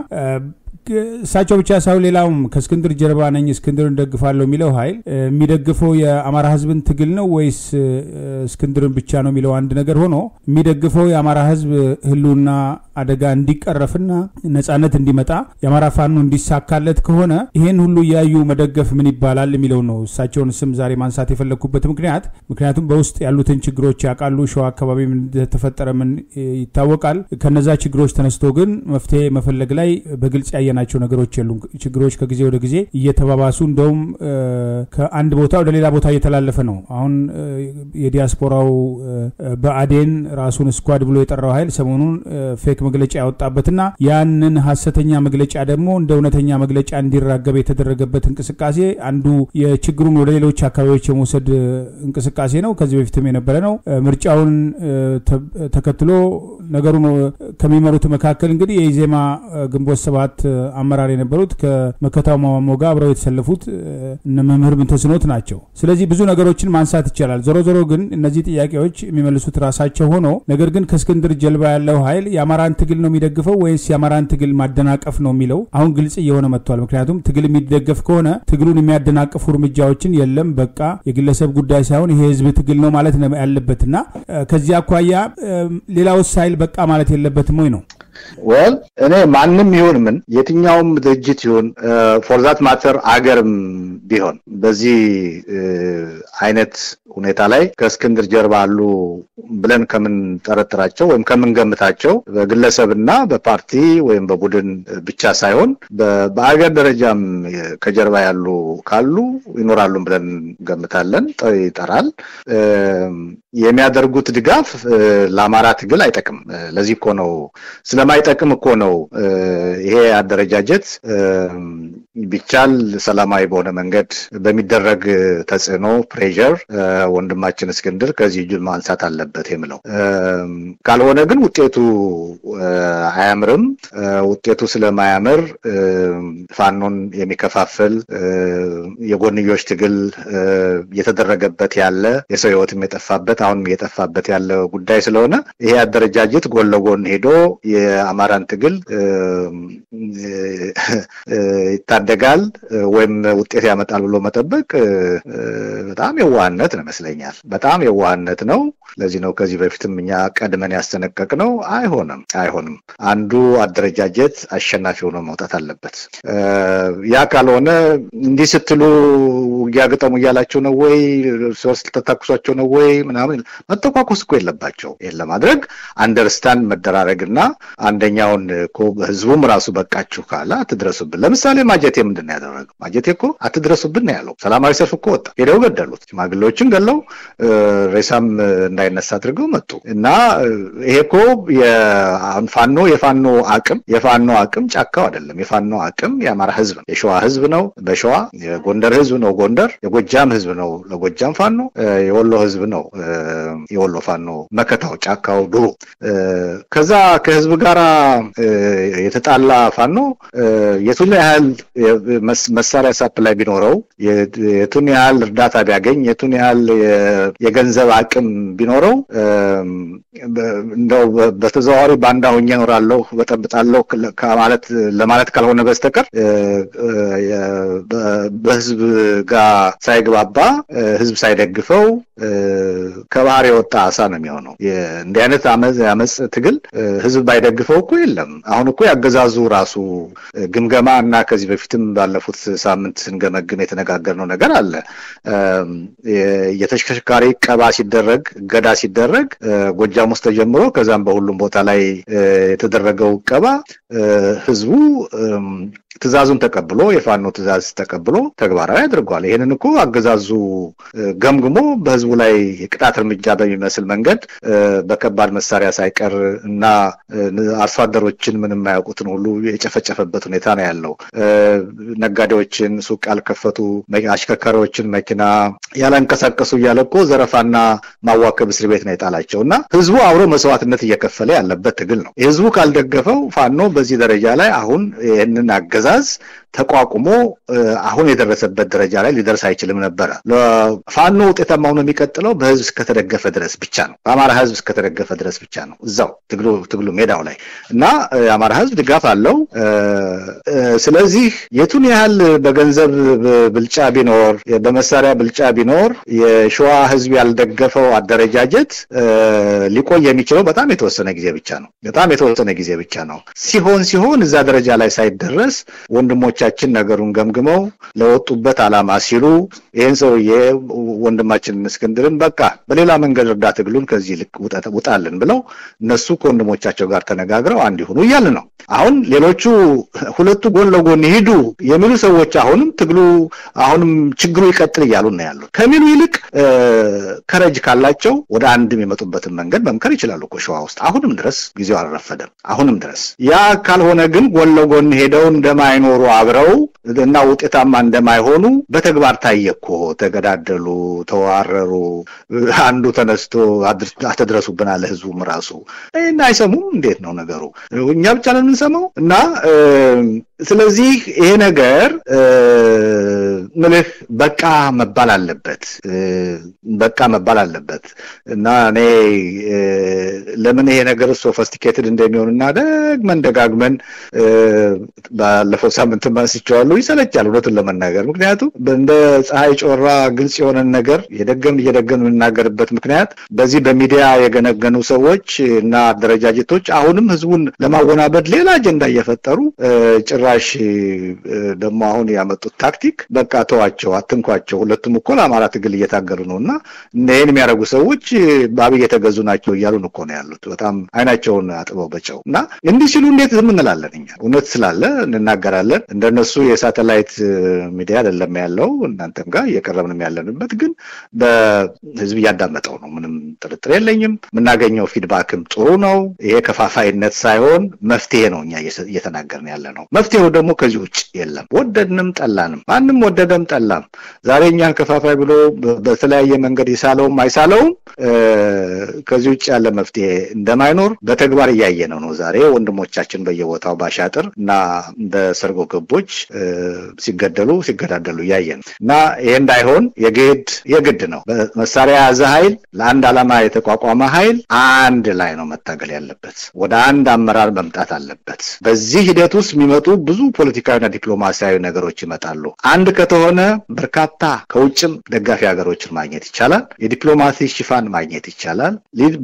እሳቸው ብቻ ሳይሆን ሌላውም ከእስክንድር ጀርባ ነኝ እስክንድርን ደግፋለሁ የሚለው ኃይል የሚደግፈው የአማራ ሕዝብን ትግል ነው ወይስ እስክንድርን ብቻ ነው የሚለው አንድ ነገር ሆኖ የሚደግፈው የአማራ ሕዝብ ህልውና አደጋ እንዲቀረፍና ነጻነት እንዲመጣ የአማራ ፋኖ እንዲሳካለት ከሆነ ይሄን ሁሉ እያዩ መደገፍ ምን ይባላል የሚለው ነው። እሳቸውን ስም ዛሬ ማንሳት የፈለግኩበት ምክንያት ምክንያቱም በውስጥ ያሉትን ችግሮች ያውቃሉ። ሸዋ አካባቢ ምን እንደተፈጠረ ምን ይታወቃል። ከነዛ ችግሮች ተነስቶ ግን መፍትሄ መፈለግ ላይ በግልጽ ያየናቸው ነገሮች የሉም። ችግሮች ከጊዜ ወደ ጊዜ እየተባባሱ እንደውም ከአንድ ቦታ ወደ ሌላ ቦታ እየተላለፈ ነው። አሁን የዲያስፖራው በአዴን ራሱን ስኳድ ብሎ የጠራው ኃይል ሰሞኑን ፌክ መግለጫ ያወጣበትና ያንን ሀሰተኛ መግለጫ ደግሞ እንደ እውነተኛ መግለጫ እንዲራገብ የተደረገበት እንቅስቃሴ አንዱ የችግሩን ወደ ሌሎች አካባቢዎች የመውሰድ እንቅስቃሴ ነው። ከዚህ በፊትም የነበረ ነው። ምርጫውን ተከትሎ ነገሩን ከሚመሩት መካከል እንግዲህ የኢዜማ ግንቦት ሰባት አመራር የነበሩት ከመከታው ማሞ ጋር አብረው የተሰለፉት እነ መምህር ምንተስኖት ናቸው። ስለዚህ ብዙ ነገሮችን ማንሳት ይቻላል። ዞሮ ዞሮ ግን እነዚህ ጥያቄዎች የሚመልሱት ራሳቸው ሆኖ ነገር ግን ከእስክንድር ጀልባ ያለው ኃይል የአማራን ትግል ነው የሚደግፈው ወይስ የአማራን ትግል ማደናቀፍ ነው የሚለው አሁን ግልጽ እየሆነ መጥቷል። ምክንያቱም ትግል የሚደገፍ ከሆነ ትግሉን የሚያደናቅፉ እርምጃዎችን የለም በቃ የግለሰብ ጉዳይ ሳይሆን ይሄ የህዝብ ትግል ነው ማለት ነው ያለበትና ከዚህ አኳያ ሌላውስ ኃይል በቃ ማለት የለበትም ወይ ነው? ወል እኔ ማንም ይሁን ምን የትኛውም ድርጅት ይሁን ፎርዛት ማተር አገርም ቢሆን በዚህ አይነት ሁኔታ ላይ ከእስክንድር ጀርባ አሉ ብለን ከምንጠረጥራቸው ወይም ከምንገምታቸው በግለሰብና በፓርቲ ወይም በቡድን ብቻ ሳይሆን በአገር ደረጃም ከጀርባ ያሉ ካሉ ይኖራሉ ብለን ገምታለን። ይጠራል። የሚያደርጉት ድጋፍ ለአማራ ትግል አይጠቅም። ለዚህ እኮ ነው ስለማይጠቅም እኮ ነው ይሄ አደረጃጀት ቢቻል ሰላማዊ በሆነ መንገድ በሚደረግ ተጽዕኖ ፕሬዠር ወንድማችን እስክንድር ከዚህ እጁን ማንሳት አለበት የምለው ካልሆነ ግን ውጤቱ አያምርም። ውጤቱ ስለማያምር ፋኖን የሚከፋፍል የጎንዮሽ ትግል እየተደረገበት ያለ የሰው ሕይወትም የጠፋበት አሁንም እየጠፋበት ያለ ጉዳይ ስለሆነ ይሄ አደረጃጀት ጎን ለጎን ሄዶ የአማራን ትግል ይታደጋል ወይም ውጤት ያመጣል ብሎ መጠበቅ በጣም የዋህነት ነው ይመስለኛል። በጣም የዋህነት ነው። ለዚህ ነው ከዚህ በፊትም እኛ ቀድመን ያስጠነቀቅ ነው። አይሆንም፣ አይሆንም። አንዱ አደረጃጀት አሸናፊ ሆኖ መውጣት አለበት። ያ ካልሆነ እንዲህ ስትሉ ውጊያ ግጠሙ እያላቸው ነው ወይ ሶስት ተታኩሷቸው ነው ወይ ምናምን መተኳኮስ እኮ የለባቸው። ይህን ለማድረግ አንደርስታንድ መደራረግና አንደኛውን እኮ ህዝቡም ራሱ በቃችሁ ካለ አትድረሱብን። ለምሳሌ ማጀቴ ምንድን ነው ያደረገው? ማጀቴ እኮ አትድረሱብን ነው ያለው። ሰላማዊ ሰልፍ እኮ ወጣ። ሄደው ገደሉት። ሽማግሌዎችን ገለው ሬሳም እንዳይነሳ አድርገው መጡ እና ይሄ እኮ ፋኖ የፋኖ አቅም የፋኖ አቅም ጫካው አይደለም። የፋኖ አቅም የአማራ ህዝብ ነው። የሸዋ ህዝብ ነው በሸዋ የጎንደር ህዝብ ነው ጎንደር፣ የጎጃም ህዝብ ነው ለጎጃም ፋኖ፣ የወሎ ህዝብ ነው የወሎ ፋኖ መከታው ጫካው ድሩ። ከዛ ከህዝብ ጋር የተጣላ ፋኖ የቱን ያህል መሳሪያ ሳፕላይ ቢኖረው የቱን ያህል እርዳታ ቢያገኝ የቱን ያህል የገንዘብ አቅም ቢኖረው እንደው በተዘዋዋሪ ባንዳ ሆኜ እኖራለሁ በጠብጣለሁ ከማለት ለማለት ካልሆነ በስተቀር በህዝብ ጋር ሳይግባባ ህዝብ ሳይደግፈው ከባህር የወጣ አሳ ነው የሚሆነው። እንዲህ አይነት አመፅ ትግል ህዝብ ባይደግፈው እኮ የለም። አሁን እኮ ያገዛዙ ራሱ ግምገማ እና ከዚህ በፊትም ባለፉት ሳምንት ስንገመግም የተነጋገርነው ነገር አለ። የተሽከርካሪ ቀባ ሲደረግ እገዳ ሲደረግ ጎጃም ውስጥ ተጀምሮ ከዛም በሁሉም ቦታ ላይ የተደረገው ቀባ ህዝቡ ትእዛዙን ተቀብሎ የፋኖ ትእዛዝ ተቀብሎ ተግባራዊ አድርጓል። ይህንን እኮ አገዛዙ ገምግሞ በህዝቡ ላይ የቅጣት እርምጃ በሚመስል መንገድ በከባድ መሳሪያ ሳይቀር እና አርሶ አደሮችን ምንም የማያውቁትን ሁሉ የጨፈጨፈበት ሁኔታ ነው ያለው። ነጋዴዎችን ሱቅ ያልከፈቱ አሽከርካሪዎችን መኪና ያላንቀሳቀሱ እያለ እኮ ዘረፋና ማዋከብ እስር ቤት ነው የጣላቸው እና ህዝቡ አብሮ መስዋዕትነት እየከፈለ ያለበት ትግል ነው። ህዝቡ ካልደገፈው ፋኖ በዚህ ደረጃ ላይ አሁን ይህንን አገዛዝ ተቋቁሞ አሁን የደረሰበት ደረጃ ላይ ሊደርስ አይችልም ነበረ። ፋኖ ውጤታማ ሆኖ የሚቀጥለው በህዝብ እስከተደገፈ ድረስ ብቻ ነው። በአማራ ህዝብ እስከተደገፈ ድረስ ብቻ ነው። እዛው ትግሉ ትግሉ ሜዳው ላይ እና የአማራ ህዝብ ድጋፍ አለው። ስለዚህ የቱን ያህል በገንዘብ ብልጫ ቢኖር፣ በመሳሪያ ብልጫ ቢኖር የሸዋ ህዝብ ያልደገፈው አደረጃጀት ሊቆይ የሚችለው በጣም የተወሰነ ጊዜ ብቻ ነው። በጣም የተወሰነ ጊዜ ብቻ ነው። ሲሆን ሲሆን እዛ ደረጃ ላይ ሳይደረስ ወንድሞቻችን ነገሩን ገምግመው ለወጡበት ዓላማ ሲሉ ይህን ሰውዬ ወንድማችንን እስክንድርን በቃ በሌላ መንገድ እርዳ ትግሉን ከዚህ ልክ ውጣልን ብለው እነሱ ከወንድሞቻቸው ጋር ተነጋግረው አንድ ይሁኑ እያልን ነው። አሁን ሌሎቹ ሁለቱ ጎን ለጎን ይሂዱ የሚሉ ሰዎች አሁንም ትግሉ አሁንም ችግሩ ይቀጥል እያሉ ነው ያሉት ከሚሉ ይልቅ ከረጅ ካላቸው ወደ አንድ የሚመጡበትን መንገድ መምከር ይችላሉ እኮ ሸዋ ውስጥ አሁንም ድረስ ጊዜው አልረፈደም። አሁንም ድረስ ያ ካልሆነ ግን ጎን ለጎን ሄደው እንደማይኖሩ አብረው እና ውጤታማ እንደማይሆኑ በተግባር ታየ እኮ። ተገዳደሉ፣ ተዋረሩ። አንዱ ተነስቶ አትድረሱብን አለ ህዝቡም ራሱ እና አይሰሙም። እንዴት ነው ነገሩ? እኛ ብቻ ነው የምንሰማው እና ስለዚህ ይሄ ነገር ምልህ በቃ መባል አለበት፣ በቃ መባል አለበት እና እኔ ለምን ይሄ ነገር ሶፈስቲኬትድ እንደሚሆንና ደግመን ደጋግመን ባለፈው ሳምንት አንስቼዋለሁ። ይሰለቻል እውነቱን ለመናገር ምክንያቱም እንደ ፀሐይ ጮራ ግልጽ የሆነን ነገር የደገም እየደገም የምናገርበት ምክንያት በዚህ በሚዲያ የገነገኑ ሰዎች እና አደረጃጀቶች አሁንም ህዝቡን ለማወናበድ ሌላ አጀንዳ እየፈጠሩ ጭራሽ ደግሞ አሁን ያመጡት ታክቲክ በቃ ተዋቸው፣ አትንኳቸው። ሁለቱም እኮ ለአማራ ትግል እየታገሉ ነው እና ይህን የሚያደርጉ ሰዎች በአብይ የተገዙ ናቸው እያሉን እኮ ነው ያሉት። በጣም አይናቸውን አጥበው በጨው እና እንዲህ ሲሉ እንዴት ዝም እንላለን? እኛ እውነት ስላለ እንናገራለን። እንደነሱ የሳተላይት ሚዲያ አይደለም ያለው እናንተም ጋር እየቀረብንም ያለንበት ግን በህዝብ እያዳመጠው ነው። ምንም ጥርጥር የለኝም። የምናገኘው ፊድባክም ጥሩ ነው። ይሄ ከፋፋይነት ሳይሆን መፍትሄ ነው እኛ እየተናገርን ያለ ነው። መፍትሄው ደግሞ ከዚህ ውጭ የለም። ወደድንም ጠላንም፣ ማንም ወደደም ጠላም ዛሬ እኛን ከፋፋይ ብሎ በተለያየ መንገድ ይሳለውም አይሳለውም ከዚህ ውጭ ያለ መፍትሄ እንደማይኖር በተግባር እያየነው ነው። ዛሬ ወንድሞቻችን በየቦታው ባሻጥር እና በሰርጎ ገቦች ሲገደሉ ሲገዳደሉ እያየን ነው እና ይሄ እንዳይሆን የግድ የግድ ነው መሳሪያ የያዘ ኃይል ለአንድ ዓላማ የተቋቋመ ኃይል አንድ ላይ ነው መታገል ያለበት። ወደ አንድ አመራር መምጣት አለበት። በዚህ ሂደት ውስጥ የሚመጡ ብዙ ፖለቲካዊና ዲፕሎማሲያዊ ነገሮች ይመጣሉ። አንድ ከተሆነ በርካታ ከውጭም ደጋፊ ሀገሮችን ማግኘት ይቻላል። የዲፕሎማሲ ሽፋን ማግኘት ይቻላል።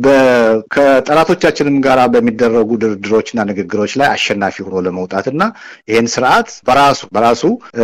ከጠላቶቻችንም ጋር በሚደረጉ ድርድሮችና ንግግሮች ላይ አሸናፊ ሆኖ ለመውጣትና ይህን ስርዓት በራሱ በራሱ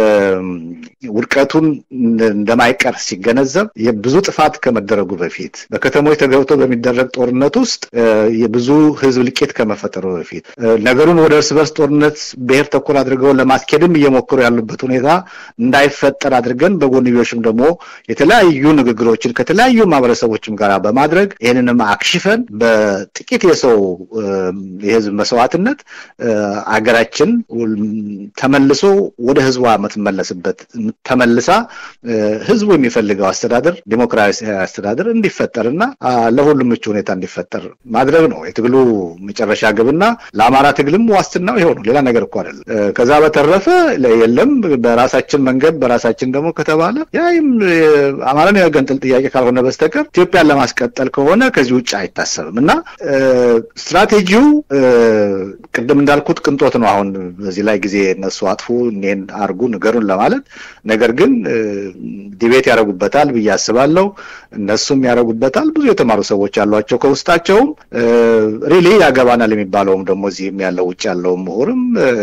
ውድቀቱን እንደማይቀር ሲገነዘብ የብዙ ጥፋት ከመደረጉ በፊት በከተሞች ተገብቶ በሚደረግ ጦርነት ውስጥ የብዙ ሕዝብ ልቄት ከመፈጠሩ በፊት ነገሩን ወደ እርስ በርስ ጦርነት ብሔር ተኮር አድርገው ለማስኬድም እየሞከሩ ያሉበት ሁኔታ እንዳይፈጠር አድርገን በጎንዮሽም ደግሞ የተለያዩ ንግግሮችን ከተለያዩ ማህበረሰቦችም ጋር በማድረግ ይህንንም አክሽፈን በጥቂት የሰው የህዝብ መስዋዕትነት አገራችን ተመልሶ ወደ ህዝቧ የምትመለስበት ተመልሳ ህዝቡ የሚፈልገው አስተዳደር ዲሞክራሲያዊ አስተዳደር እንዲፈጠርና ለሁሉም ምቹ ሁኔታ እንዲፈጠር ማድረግ ነው የትግሉ መጨረሻ ግብና ለአማራ ትግልም ዋስትናው ይኸው ነው። ሌላ ነገር እኮ አይደለም። ከዛ በተረፈ የለም በራሳችን መንገድ በራሳችን ደግሞ ከተባለ ያም አማራን የመገንጠል ጥያቄ ካልሆነ በስተቀር ኢትዮጵያን ለማስቀጠል ከሆነ ከዚህ ውጭ አይታሰብም እና ስትራቴጂው ቅድም እንዳልኩት ቅንጦት ነው። አሁን በዚህ ላይ ጊዜ እነሱ አጥፉ እኔን አርጉ ንገሩን ለማለት ነገር ግን ዲቤት ያደርጉበታል ብዬ አስባለሁ። እነሱም ያደርጉበታል። ብዙ የተማሩ ሰዎች ያሏቸው ከውስጣቸውም ሪሊ ያገባናል የሚባለውም ደግሞ እዚህም ያለው ውጭ ያለውም ምሁርም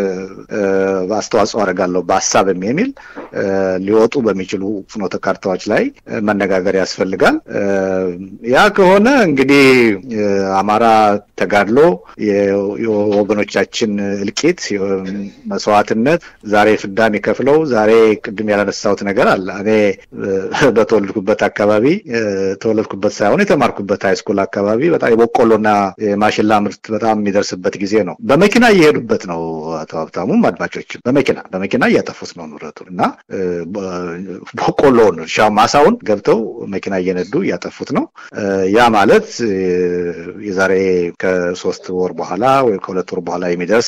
አስተዋጽኦ አደርጋለሁ በሀሳብም የሚል ሊወጡ በሚችሉ ፍኖተ ካርታዎች ላይ መነጋገር ያስፈልጋል። ያ ከሆነ እንግዲህ አማራ ተጋድሎ የወገኖቻችን እልቂት፣ መስዋዕትነት ዛሬ ፍዳ የሚከፍለው ዛሬ ቅድም ያላነሳሁት ነገር አለ። እኔ በተወለድኩበት አካባቢ ተወለድኩበት ሳይሆን የተማርኩበት ሃይስኩል አካባቢ በጣም የበቆሎና የማሽላ ምርት በጣም የሚደርስበት ጊዜ ነው። በመኪና እየሄዱበት ነው። አቶ ሀብታሙም አድማጮችም በመኪና በመኪና እያጠፉት ነው ንብረቱን እና በቆሎውን እርሻ ማሳውን ገብተው መኪና እየነዱ እያጠፉት ነው። ያ ማለት የዛሬ ከሶስት ወር በኋላ ወይ ከሁለት ወር በኋላ የሚደርስ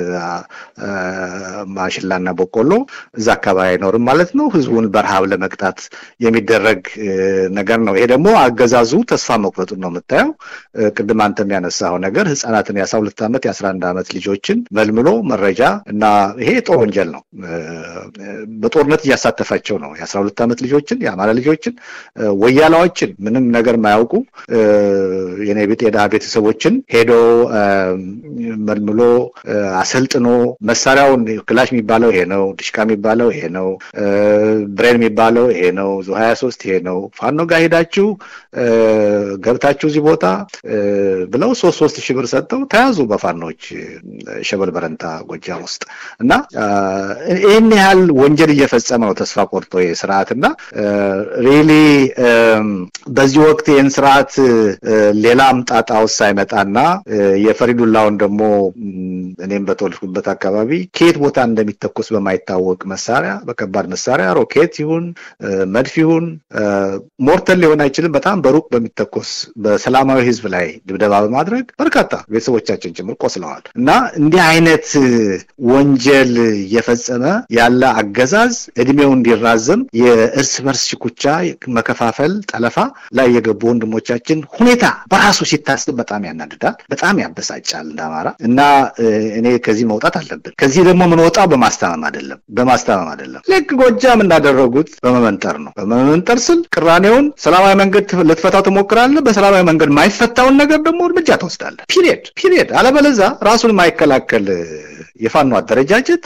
ማሽላና በቆሎ እዛ አካባቢ አይኖርም ማለት ነው። ህዝቡን በረሃብ ለመቅጣት የሚደረግ ነገር ነው። ይሄ ደግሞ አገዛዙ ተስፋ መቁረጡን ነው የምታየው። ቅድም አንተም ያነሳው ነገር ህጻናትን የአስራ ሁለት ዓመት የአስራ አንድ ዓመት ልጆችን መልምሎ መረጃ እና ይሄ ጦር ወንጀል ነው። በጦርነት እያሳተፋቸው ነው። የአስራ ሁለት ዓመት ልጆችን የአማራ ልጆችን ወያላዎችን ምንም ነገር ማያውቁ የኔ ቢጤ ድሃ ቤተሰቦችን ሄዶ መልምሎ አሰልጥኖ መሳሪያውን ክላሽ የሚባለው ይሄ ነው፣ ድሽቃ የሚባለው ይሄ ነው፣ ብሬን የሚባለው ይሄ ነው፣ ዙ ሀያ ሶስት ይሄ ነው፣ ፋኖ ጋር ሄዳችሁ ገብታችሁ እዚህ ቦታ ብለው ሶስት ሶስት ሺህ ብር ሰጥተው ተያዙ በፋኖች ሸበል በረንታ ጎጃም ውስጥ እና ይህን ያህል ወንጀል እየፈጸመ ነው ተስፋ ቆርጦ ስርዓት እና ሪሊ በዚህ ወቅት ይህን ስርዓት ሌላም ጣጣ ውስጥ ሳይመጣና የፈሪዱላውን ደግሞ እኔም በተወለድኩበት አካባቢ ከየት ቦታ እንደሚተኮስ በማይታወቅ መሳሪያ በከባድ መሳሪያ ሮኬት ይሁን መድፍ ይሁን ሞርተር ሊሆን አይችልም። በጣም በሩቅ በሚተኮስ በሰላማዊ ህዝብ ላይ ድብደባ በማድረግ በርካታ ቤተሰቦቻችን ጭምር ቆስለዋል እና እንዲህ አይነት ወንጀል እየፈጸመ ያለ አገዛዝ እድሜው እንዲራዘም የእርስ በርስ ሽኩቻ፣ መከፋፈል፣ ጠለፋ ላይ የገቡ ወንድሞቻችን ሁኔታ በራሱ ሲታስብ በጣም ያናድዳል፣ በጣም ያበሳጫል እንደ አማራ እና እኔ ከዚህ መውጣት አለብን። ከዚህ ደግሞ የምንወጣው በማስታመም አይደለም፣ በማስታመም አይደለም። ልክ ጎጃም እንዳደረጉት በመመንጠር ነው። በመመንጠር ስል ቅራኔውን ሰላማዊ መንገድ ልትፈታው ትሞክራለህ። በሰላማዊ መንገድ ማይፈታውን ነገር ደግሞ እርምጃ ትወስዳለህ። ፒሪየድ ፒሪየድ። አለበለዛ ራሱን የማይከላከል የፋኖ አደረጃጀት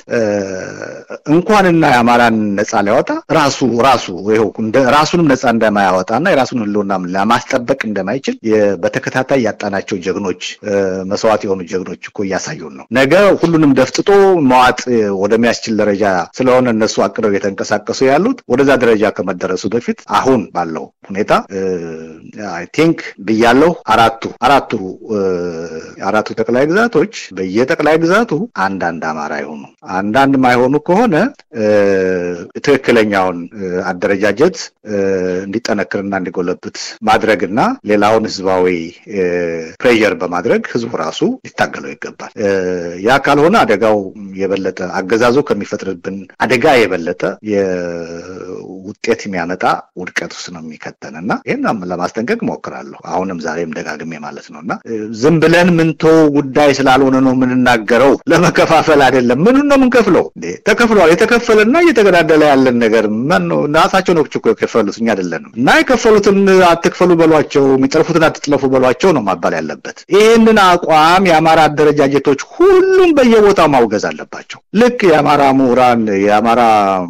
እንኳንና የአማራን ነጻ ሊያወጣ ራሱ ራሱ ይኸው ራሱንም ነጻ እንደማያወጣና የራሱን ህልውና ለማስጠበቅ እንደማይችል በተከታታይ ያጣናቸው ጀግኖች መስዋዕት የሆኑ ጀግኖች እኮ እያሳዩን ነው። ነገ ሁሉንም ደፍጥጦ መዋጥ ወደሚያስችል ደረጃ ስለሆነ እነሱ አቅደው የተንቀሳቀሱ ያሉት ወደዛ ደረጃ ከመደረሱ በፊት አሁን ባለው ሁኔታ አይ ቲንክ ብያለሁ አራቱ አራቱ አራቱ ጠቅላይ ግዛቶች በየጠቅላይ ግዛቱ አንዳንድ አማራ ይሆኑ አንዳንድ ማይሆኑ ከሆነ ትክክለኛውን አደረጃጀት እንዲጠነክርና እንዲጎለብት ማድረግና ሌላውን ህዝባዊ ፕሬዠር በማድረግ ህዝቡ ራሱ ሊታገለው ይገባል። ያ ካልሆነ አደጋው የበለጠ አገዛዙ ከሚፈጥርብን አደጋ የበለጠ ውጤት የሚያመጣ ውድቀት ውስጥ ነው የሚከተን እና ይህን ለማስጠንቀቅ ሞክራለሁ። አሁንም ዛሬም ደጋግሜ ማለት ነው እና ዝም ብለን ምንቶ ጉዳይ ስላልሆነ ነው የምንናገረው። ለመከፋፈል አይደለም። ምኑን ነው የምንከፍለው? ተከፍሏል። የተከፈለና እየተገዳደለ ያለን ነገር ነው። ራሳቸው ነው እኮ የከፈሉት እኛ አይደለንም። እና የከፈሉትን አትክፈሉ በሏቸው፣ የሚጠልፉትን አትጥለፉ በሏቸው ነው ማባል ያለበት። ይህንን አቋም የአማራ አደረጃጀቶች ሁሉም በየቦታው ማውገዝ አለባቸው። ልክ የአማራ ምሁራን የአማራ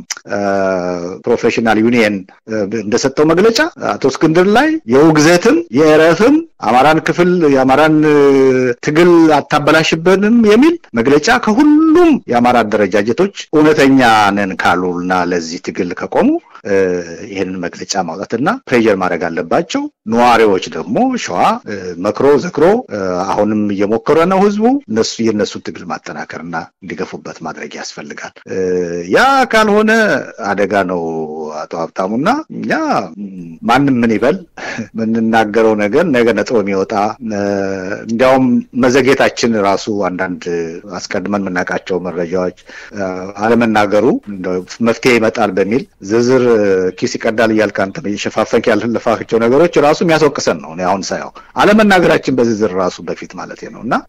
ፕሮፌሽናል ዩኒየን እንደሰጠው መግለጫ አቶ እስክንድር ላይ የውግዘትም የእረፍም አማራን ክፍል የአማራን ትግል አታበላሽበንም የሚል መግለጫ ከሁሉም የአማራ አደረጃጀቶች እውነተኛ ነን ካሉና ለዚህ ትግል ከቆሙ ይህንን መግለጫ ማውጣትና ፕሬዠር ማድረግ አለባቸው። ነዋሪዎች ደግሞ ሸዋ መክሮ ዘክሮ አሁንም እየሞከረ ነው ህዝቡ እነሱ የእነሱ ትግል ማጠናከርና እንዲገፉበት ማድረግ ያስፈልጋል። ያ ካልሆነ አደጋ ነው። አቶ ሀብታሙና እኛ ማንም ምን ይበል የምንናገረው ነገር ነገ ነጥሮ የሚወጣ እንዲያውም መዘጌታችን ራሱ አንዳንድ አስቀድመን የምናውቃቸው መረጃዎች አለመናገሩ መፍትሄ ይመጣል በሚል ዝርዝር ኪስ ይቀዳል እያልክ አንተ እየሸፋፈንክ ያለፋቸው ነገሮች ራሱ የሚያስወቅሰን ነው። አሁን ሳየው አለመናገራችን በዝርዝር ራሱ በፊት ማለት ነው እና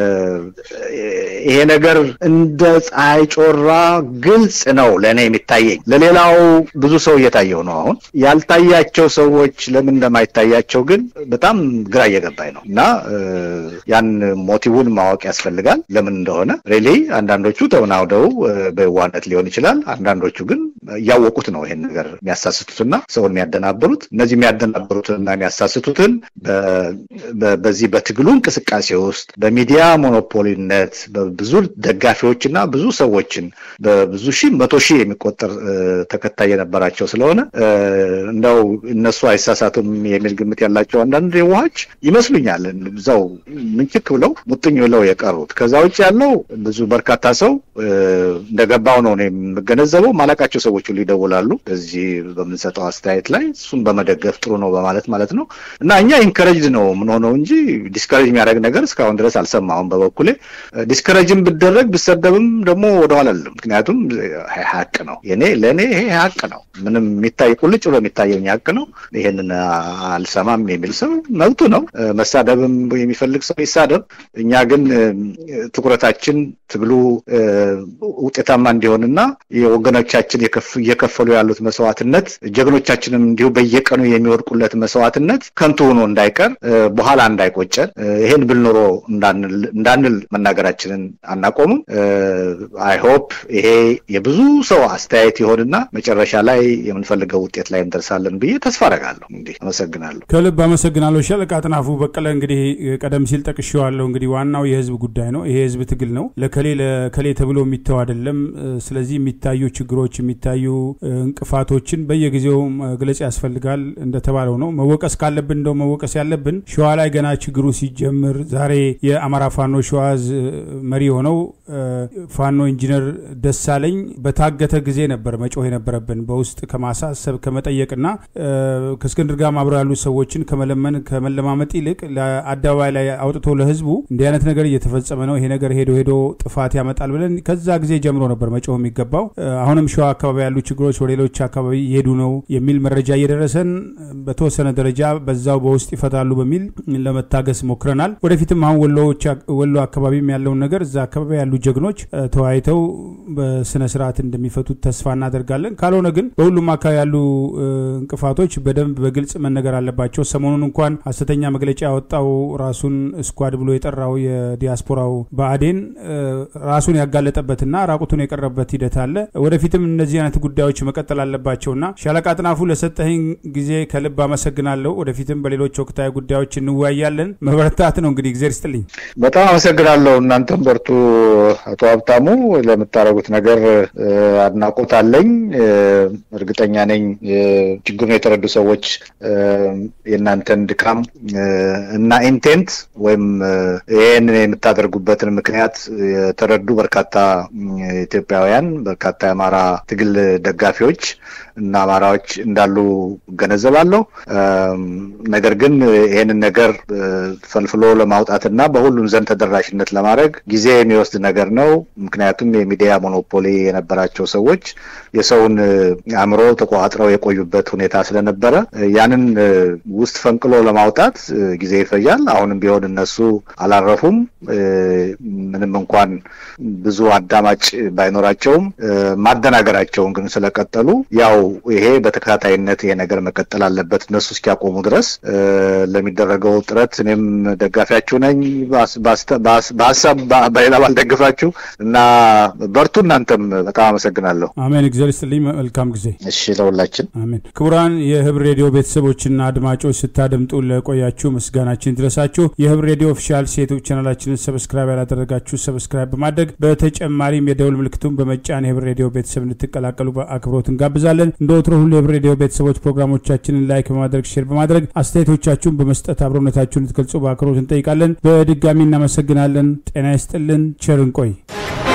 ይሄ ነገር እንደ ፀሐይ ጮራ ግልጽ ነው ለእኔ የሚታየኝ። ለሌላው ብዙ ሰው እየታየው ነው። አሁን ያልታያቸው ሰዎች ለምን እንደማይታያቸው ግን በጣም ግራ እየገባኝ ነው እና ያን ሞቲቡን ማወቅ ያስፈልጋል ለምን እንደሆነ ሬሊ አንዳንዶቹ ተወናውደው በዋነት ሊሆን ይችላል። አንዳንዶቹ ግን እያወቁት ነው ይሄን ነገር የሚያሳስቱትና ሰውን የሚያደናብሩት። እነዚህ የሚያደናብሩትንና የሚያሳስቱትን በዚህ በትግሉ እንቅስቃሴ ውስጥ በሚዲያ ሞኖፖሊነት በብዙ ደጋፊዎችና ብዙ ሰዎችን በብዙ ሺህ መቶ ሺህ የሚቆጠር ተከታይ የነበራቸው ስለሆነ እንደው እነሱ አይሳሳቱም የሚል ግምት ያላቸው አንዳንድ የዋሃች ይመስሉኛል። እዛው ምንችክ ብለው ሙጥኝ ብለው የቀሩት ከዛ ውጭ ያለው ብዙ በርካታ ሰው እንደገባው ነው የምገነዘበው። ማላቃቸው ሰዎች ሁሉ ይደውላሉ በዚህ በምንሰጠው አስተያየት ላይ እሱን በመደገፍ ጥሩ ነው በማለት ማለት ነው እና እኛ ኢንከረጅድ ነው የምንሆነው እንጂ ዲስከረጅ የሚያደርግ ነገር እስካሁን ድረስ አልሰማሁም። በበኩሌ ዲስከረጅም ብደረግ ብሰደብም ደግሞ ወደኋላ አልልም። ምክንያቱም ሀቅ ነው የኔ ለእኔ ይሄ ሀቅ ነው። ምንም የሚታይ ቁልጭ ብሎ የሚታየኝ ሀቅ ነው። ይሄንን አልሰማም የሚል ሰው መብቱ ነው። መሳደብም የሚፈልግ ሰው ይሳደብ። እኛ ግን ትኩረታችን ትግሉ ውጤታማ እንዲሆንና የወገኖቻችን እየከፈሉ ያሉት መስዋዕትነት ጀግኖቻችንም እንዲሁ በየቀኑ የሚወድቁለት መስዋዕትነት ከንቱ ሆኖ እንዳይቀር በኋላ እንዳይቆጨን ይሄን ብል ኖሮ እንዳንል መናገራችንን አናቆምም። አይ ሆፕ ይሄ የብዙ ሰው አስተያየት ይሆንና መጨረሻ ላይ የምንፈልገው ውጤት ላይ እንደርሳለን ብዬ ተስፋ አደርጋለሁ። እንግዲህ አመሰግናለሁ። ከልብ አመሰግናለሁ። ሻለቃ አጥናፉ በቀለ እንግዲህ ቀደም ሲል ጠቅሼዋለሁ። እንግዲህ ዋናው የህዝብ ጉዳይ ነው። ይሄ የህዝብ ትግል ነው። ለከሌ ለከሌ ተብሎ የሚተው አይደለም። ስለዚህ የሚታዩ ችግሮች የሚታዩ እንቅፋቶችን በየጊዜው መግለጽ ያስፈልጋል። እንደተባለው ነው መወቀስ ካለብን እንደው መወቀስ ያለብን ሸዋ ላይ ገና ችግሩ ሲጀምር ዛሬ የአማራ ፋኖ ሸዋዝ መሪ ሆነው ፋኖ ኢንጂነር ደሳለኝ በታገተ ጊዜ ነበር መጮህ የነበረብን በውስጥ ከማሳሰብ ከመጠየቅና ከእስክንድር ጋር አብረው ያሉ ሰዎችን ከመለመን ከመለማመጥ ይልቅ ለአደባባይ ላይ አውጥቶ ለህዝቡ እንዲህ አይነት ነገር እየተፈጸመ ነው፣ ይሄ ነገር ሄዶ ሄዶ ጥፋት ያመጣል ብለን ከዛ ጊዜ ጀምሮ ነበር መጮህ የሚገባው። አሁንም ሸዋ አካባቢ አካባቢ ያሉ ችግሮች ወደ ሌሎች አካባቢ እየሄዱ ነው የሚል መረጃ እየደረሰን በተወሰነ ደረጃ በዛው በውስጥ ይፈታሉ በሚል ለመታገስ ሞክረናል። ወደፊትም አሁን ወሎ አካባቢም ያለውን ነገር እዛ አካባቢ ያሉ ጀግኖች ተወያይተው በስነ ስርዓት እንደሚፈቱት ተስፋ እናደርጋለን። ካልሆነ ግን በሁሉም አካባቢ ያሉ እንቅፋቶች በደንብ በግልጽ መነገር አለባቸው። ሰሞኑን እንኳን ሀሰተኛ መግለጫ ያወጣው ራሱን ስኳድ ብሎ የጠራው የዲያስፖራው ብአዴን ራሱን ያጋለጠበትና ራቁቱን የቀረበት ሂደት አለ። ወደፊትም እነዚህ አይነት ጉዳዮች መቀጠል አለባቸውና ሻለቃ አጥናፉ ለሰጠኝ ጊዜ ከልብ አመሰግናለሁ። ወደፊትም በሌሎች ወቅታዊ ጉዳዮች እንወያያለን። መበረታት ነው እንግዲህ እግዜር ይስጥልኝ። በጣም አመሰግናለሁ። እናንተም በርቱ። አቶ ሀብታሙ ለምታደርጉት ነገር አድናቆት አለኝ። እርግጠኛ ነኝ ችግሩን የተረዱ ሰዎች የእናንተን ድካም እና ኢንቴንት ወይም ይህን የምታደርጉበትን ምክንያት የተረዱ በርካታ ኢትዮጵያውያን፣ በርካታ የአማራ ትግል ደጋፊዎች እና አማራዎች እንዳሉ እገነዘባለሁ። ነገር ግን ይህንን ነገር ፈልፍሎ ለማውጣትና በሁሉም ዘንድ ተደራሽነት ለማድረግ ጊዜ የሚወስድ ነገር ነው። ምክንያቱም የሚዲያ ሞኖፖሊ የነበራቸው ሰዎች የሰውን አእምሮ ተቆጣጥረው የቆዩበት ሁኔታ ስለነበረ ያንን ውስጥ ፈንቅሎ ለማውጣት ጊዜ ይፈጃል። አሁንም ቢሆን እነሱ አላረፉም። ምንም እንኳን ብዙ አዳማጭ ባይኖራቸውም ማደናገራቸውን ግን ስለቀጠሉ ያው ይሄ በተከታታይነት ይሄ ነገር መቀጠል አለበት እነሱ እስኪያቆሙ ድረስ ለሚደረገው ጥረት እኔም ደጋፊያችሁ ነኝ። በሀሳብ በሌላ ባልደግፋችሁ እና በርቱ። እናንተም በጣም አመሰግናለሁ። አሜን። እግዚአብሔር ይስጥልኝ። መልካም ጊዜ። እሺ፣ ለሁላችን አሜን። ክቡራን የህብር ሬዲዮ ቤተሰቦችና አድማጮች ስታደምጡ ለቆያችሁ ምስጋናችን ይድረሳችሁ። የህብር ሬዲዮ ኦፊሻል ዩቱብ ቻናላችንን ሰብስክራይብ ያላደረጋችሁ ሰብስክራይብ በማድረግ በተጨማሪም የደውል ምልክቱን በመጫን የህብር ሬዲዮ ቤተሰብ እንድትቀላቀሉ በአክብሮት እንጋብዛለን። እንደ ወትሮ ሁሉ የህብር ሬዲዮ ቤተሰቦች ፕሮግራሞቻችንን ላይክ በማድረግ ሼር በማድረግ አስተያየቶቻችሁን በመስጠት አብሮነታችሁን እንድትገልጹ በአክብሮት እንጠይቃለን። በድጋሚ እናመሰግናለን። ጤና ይስጥልን። ቸር እንቆይ።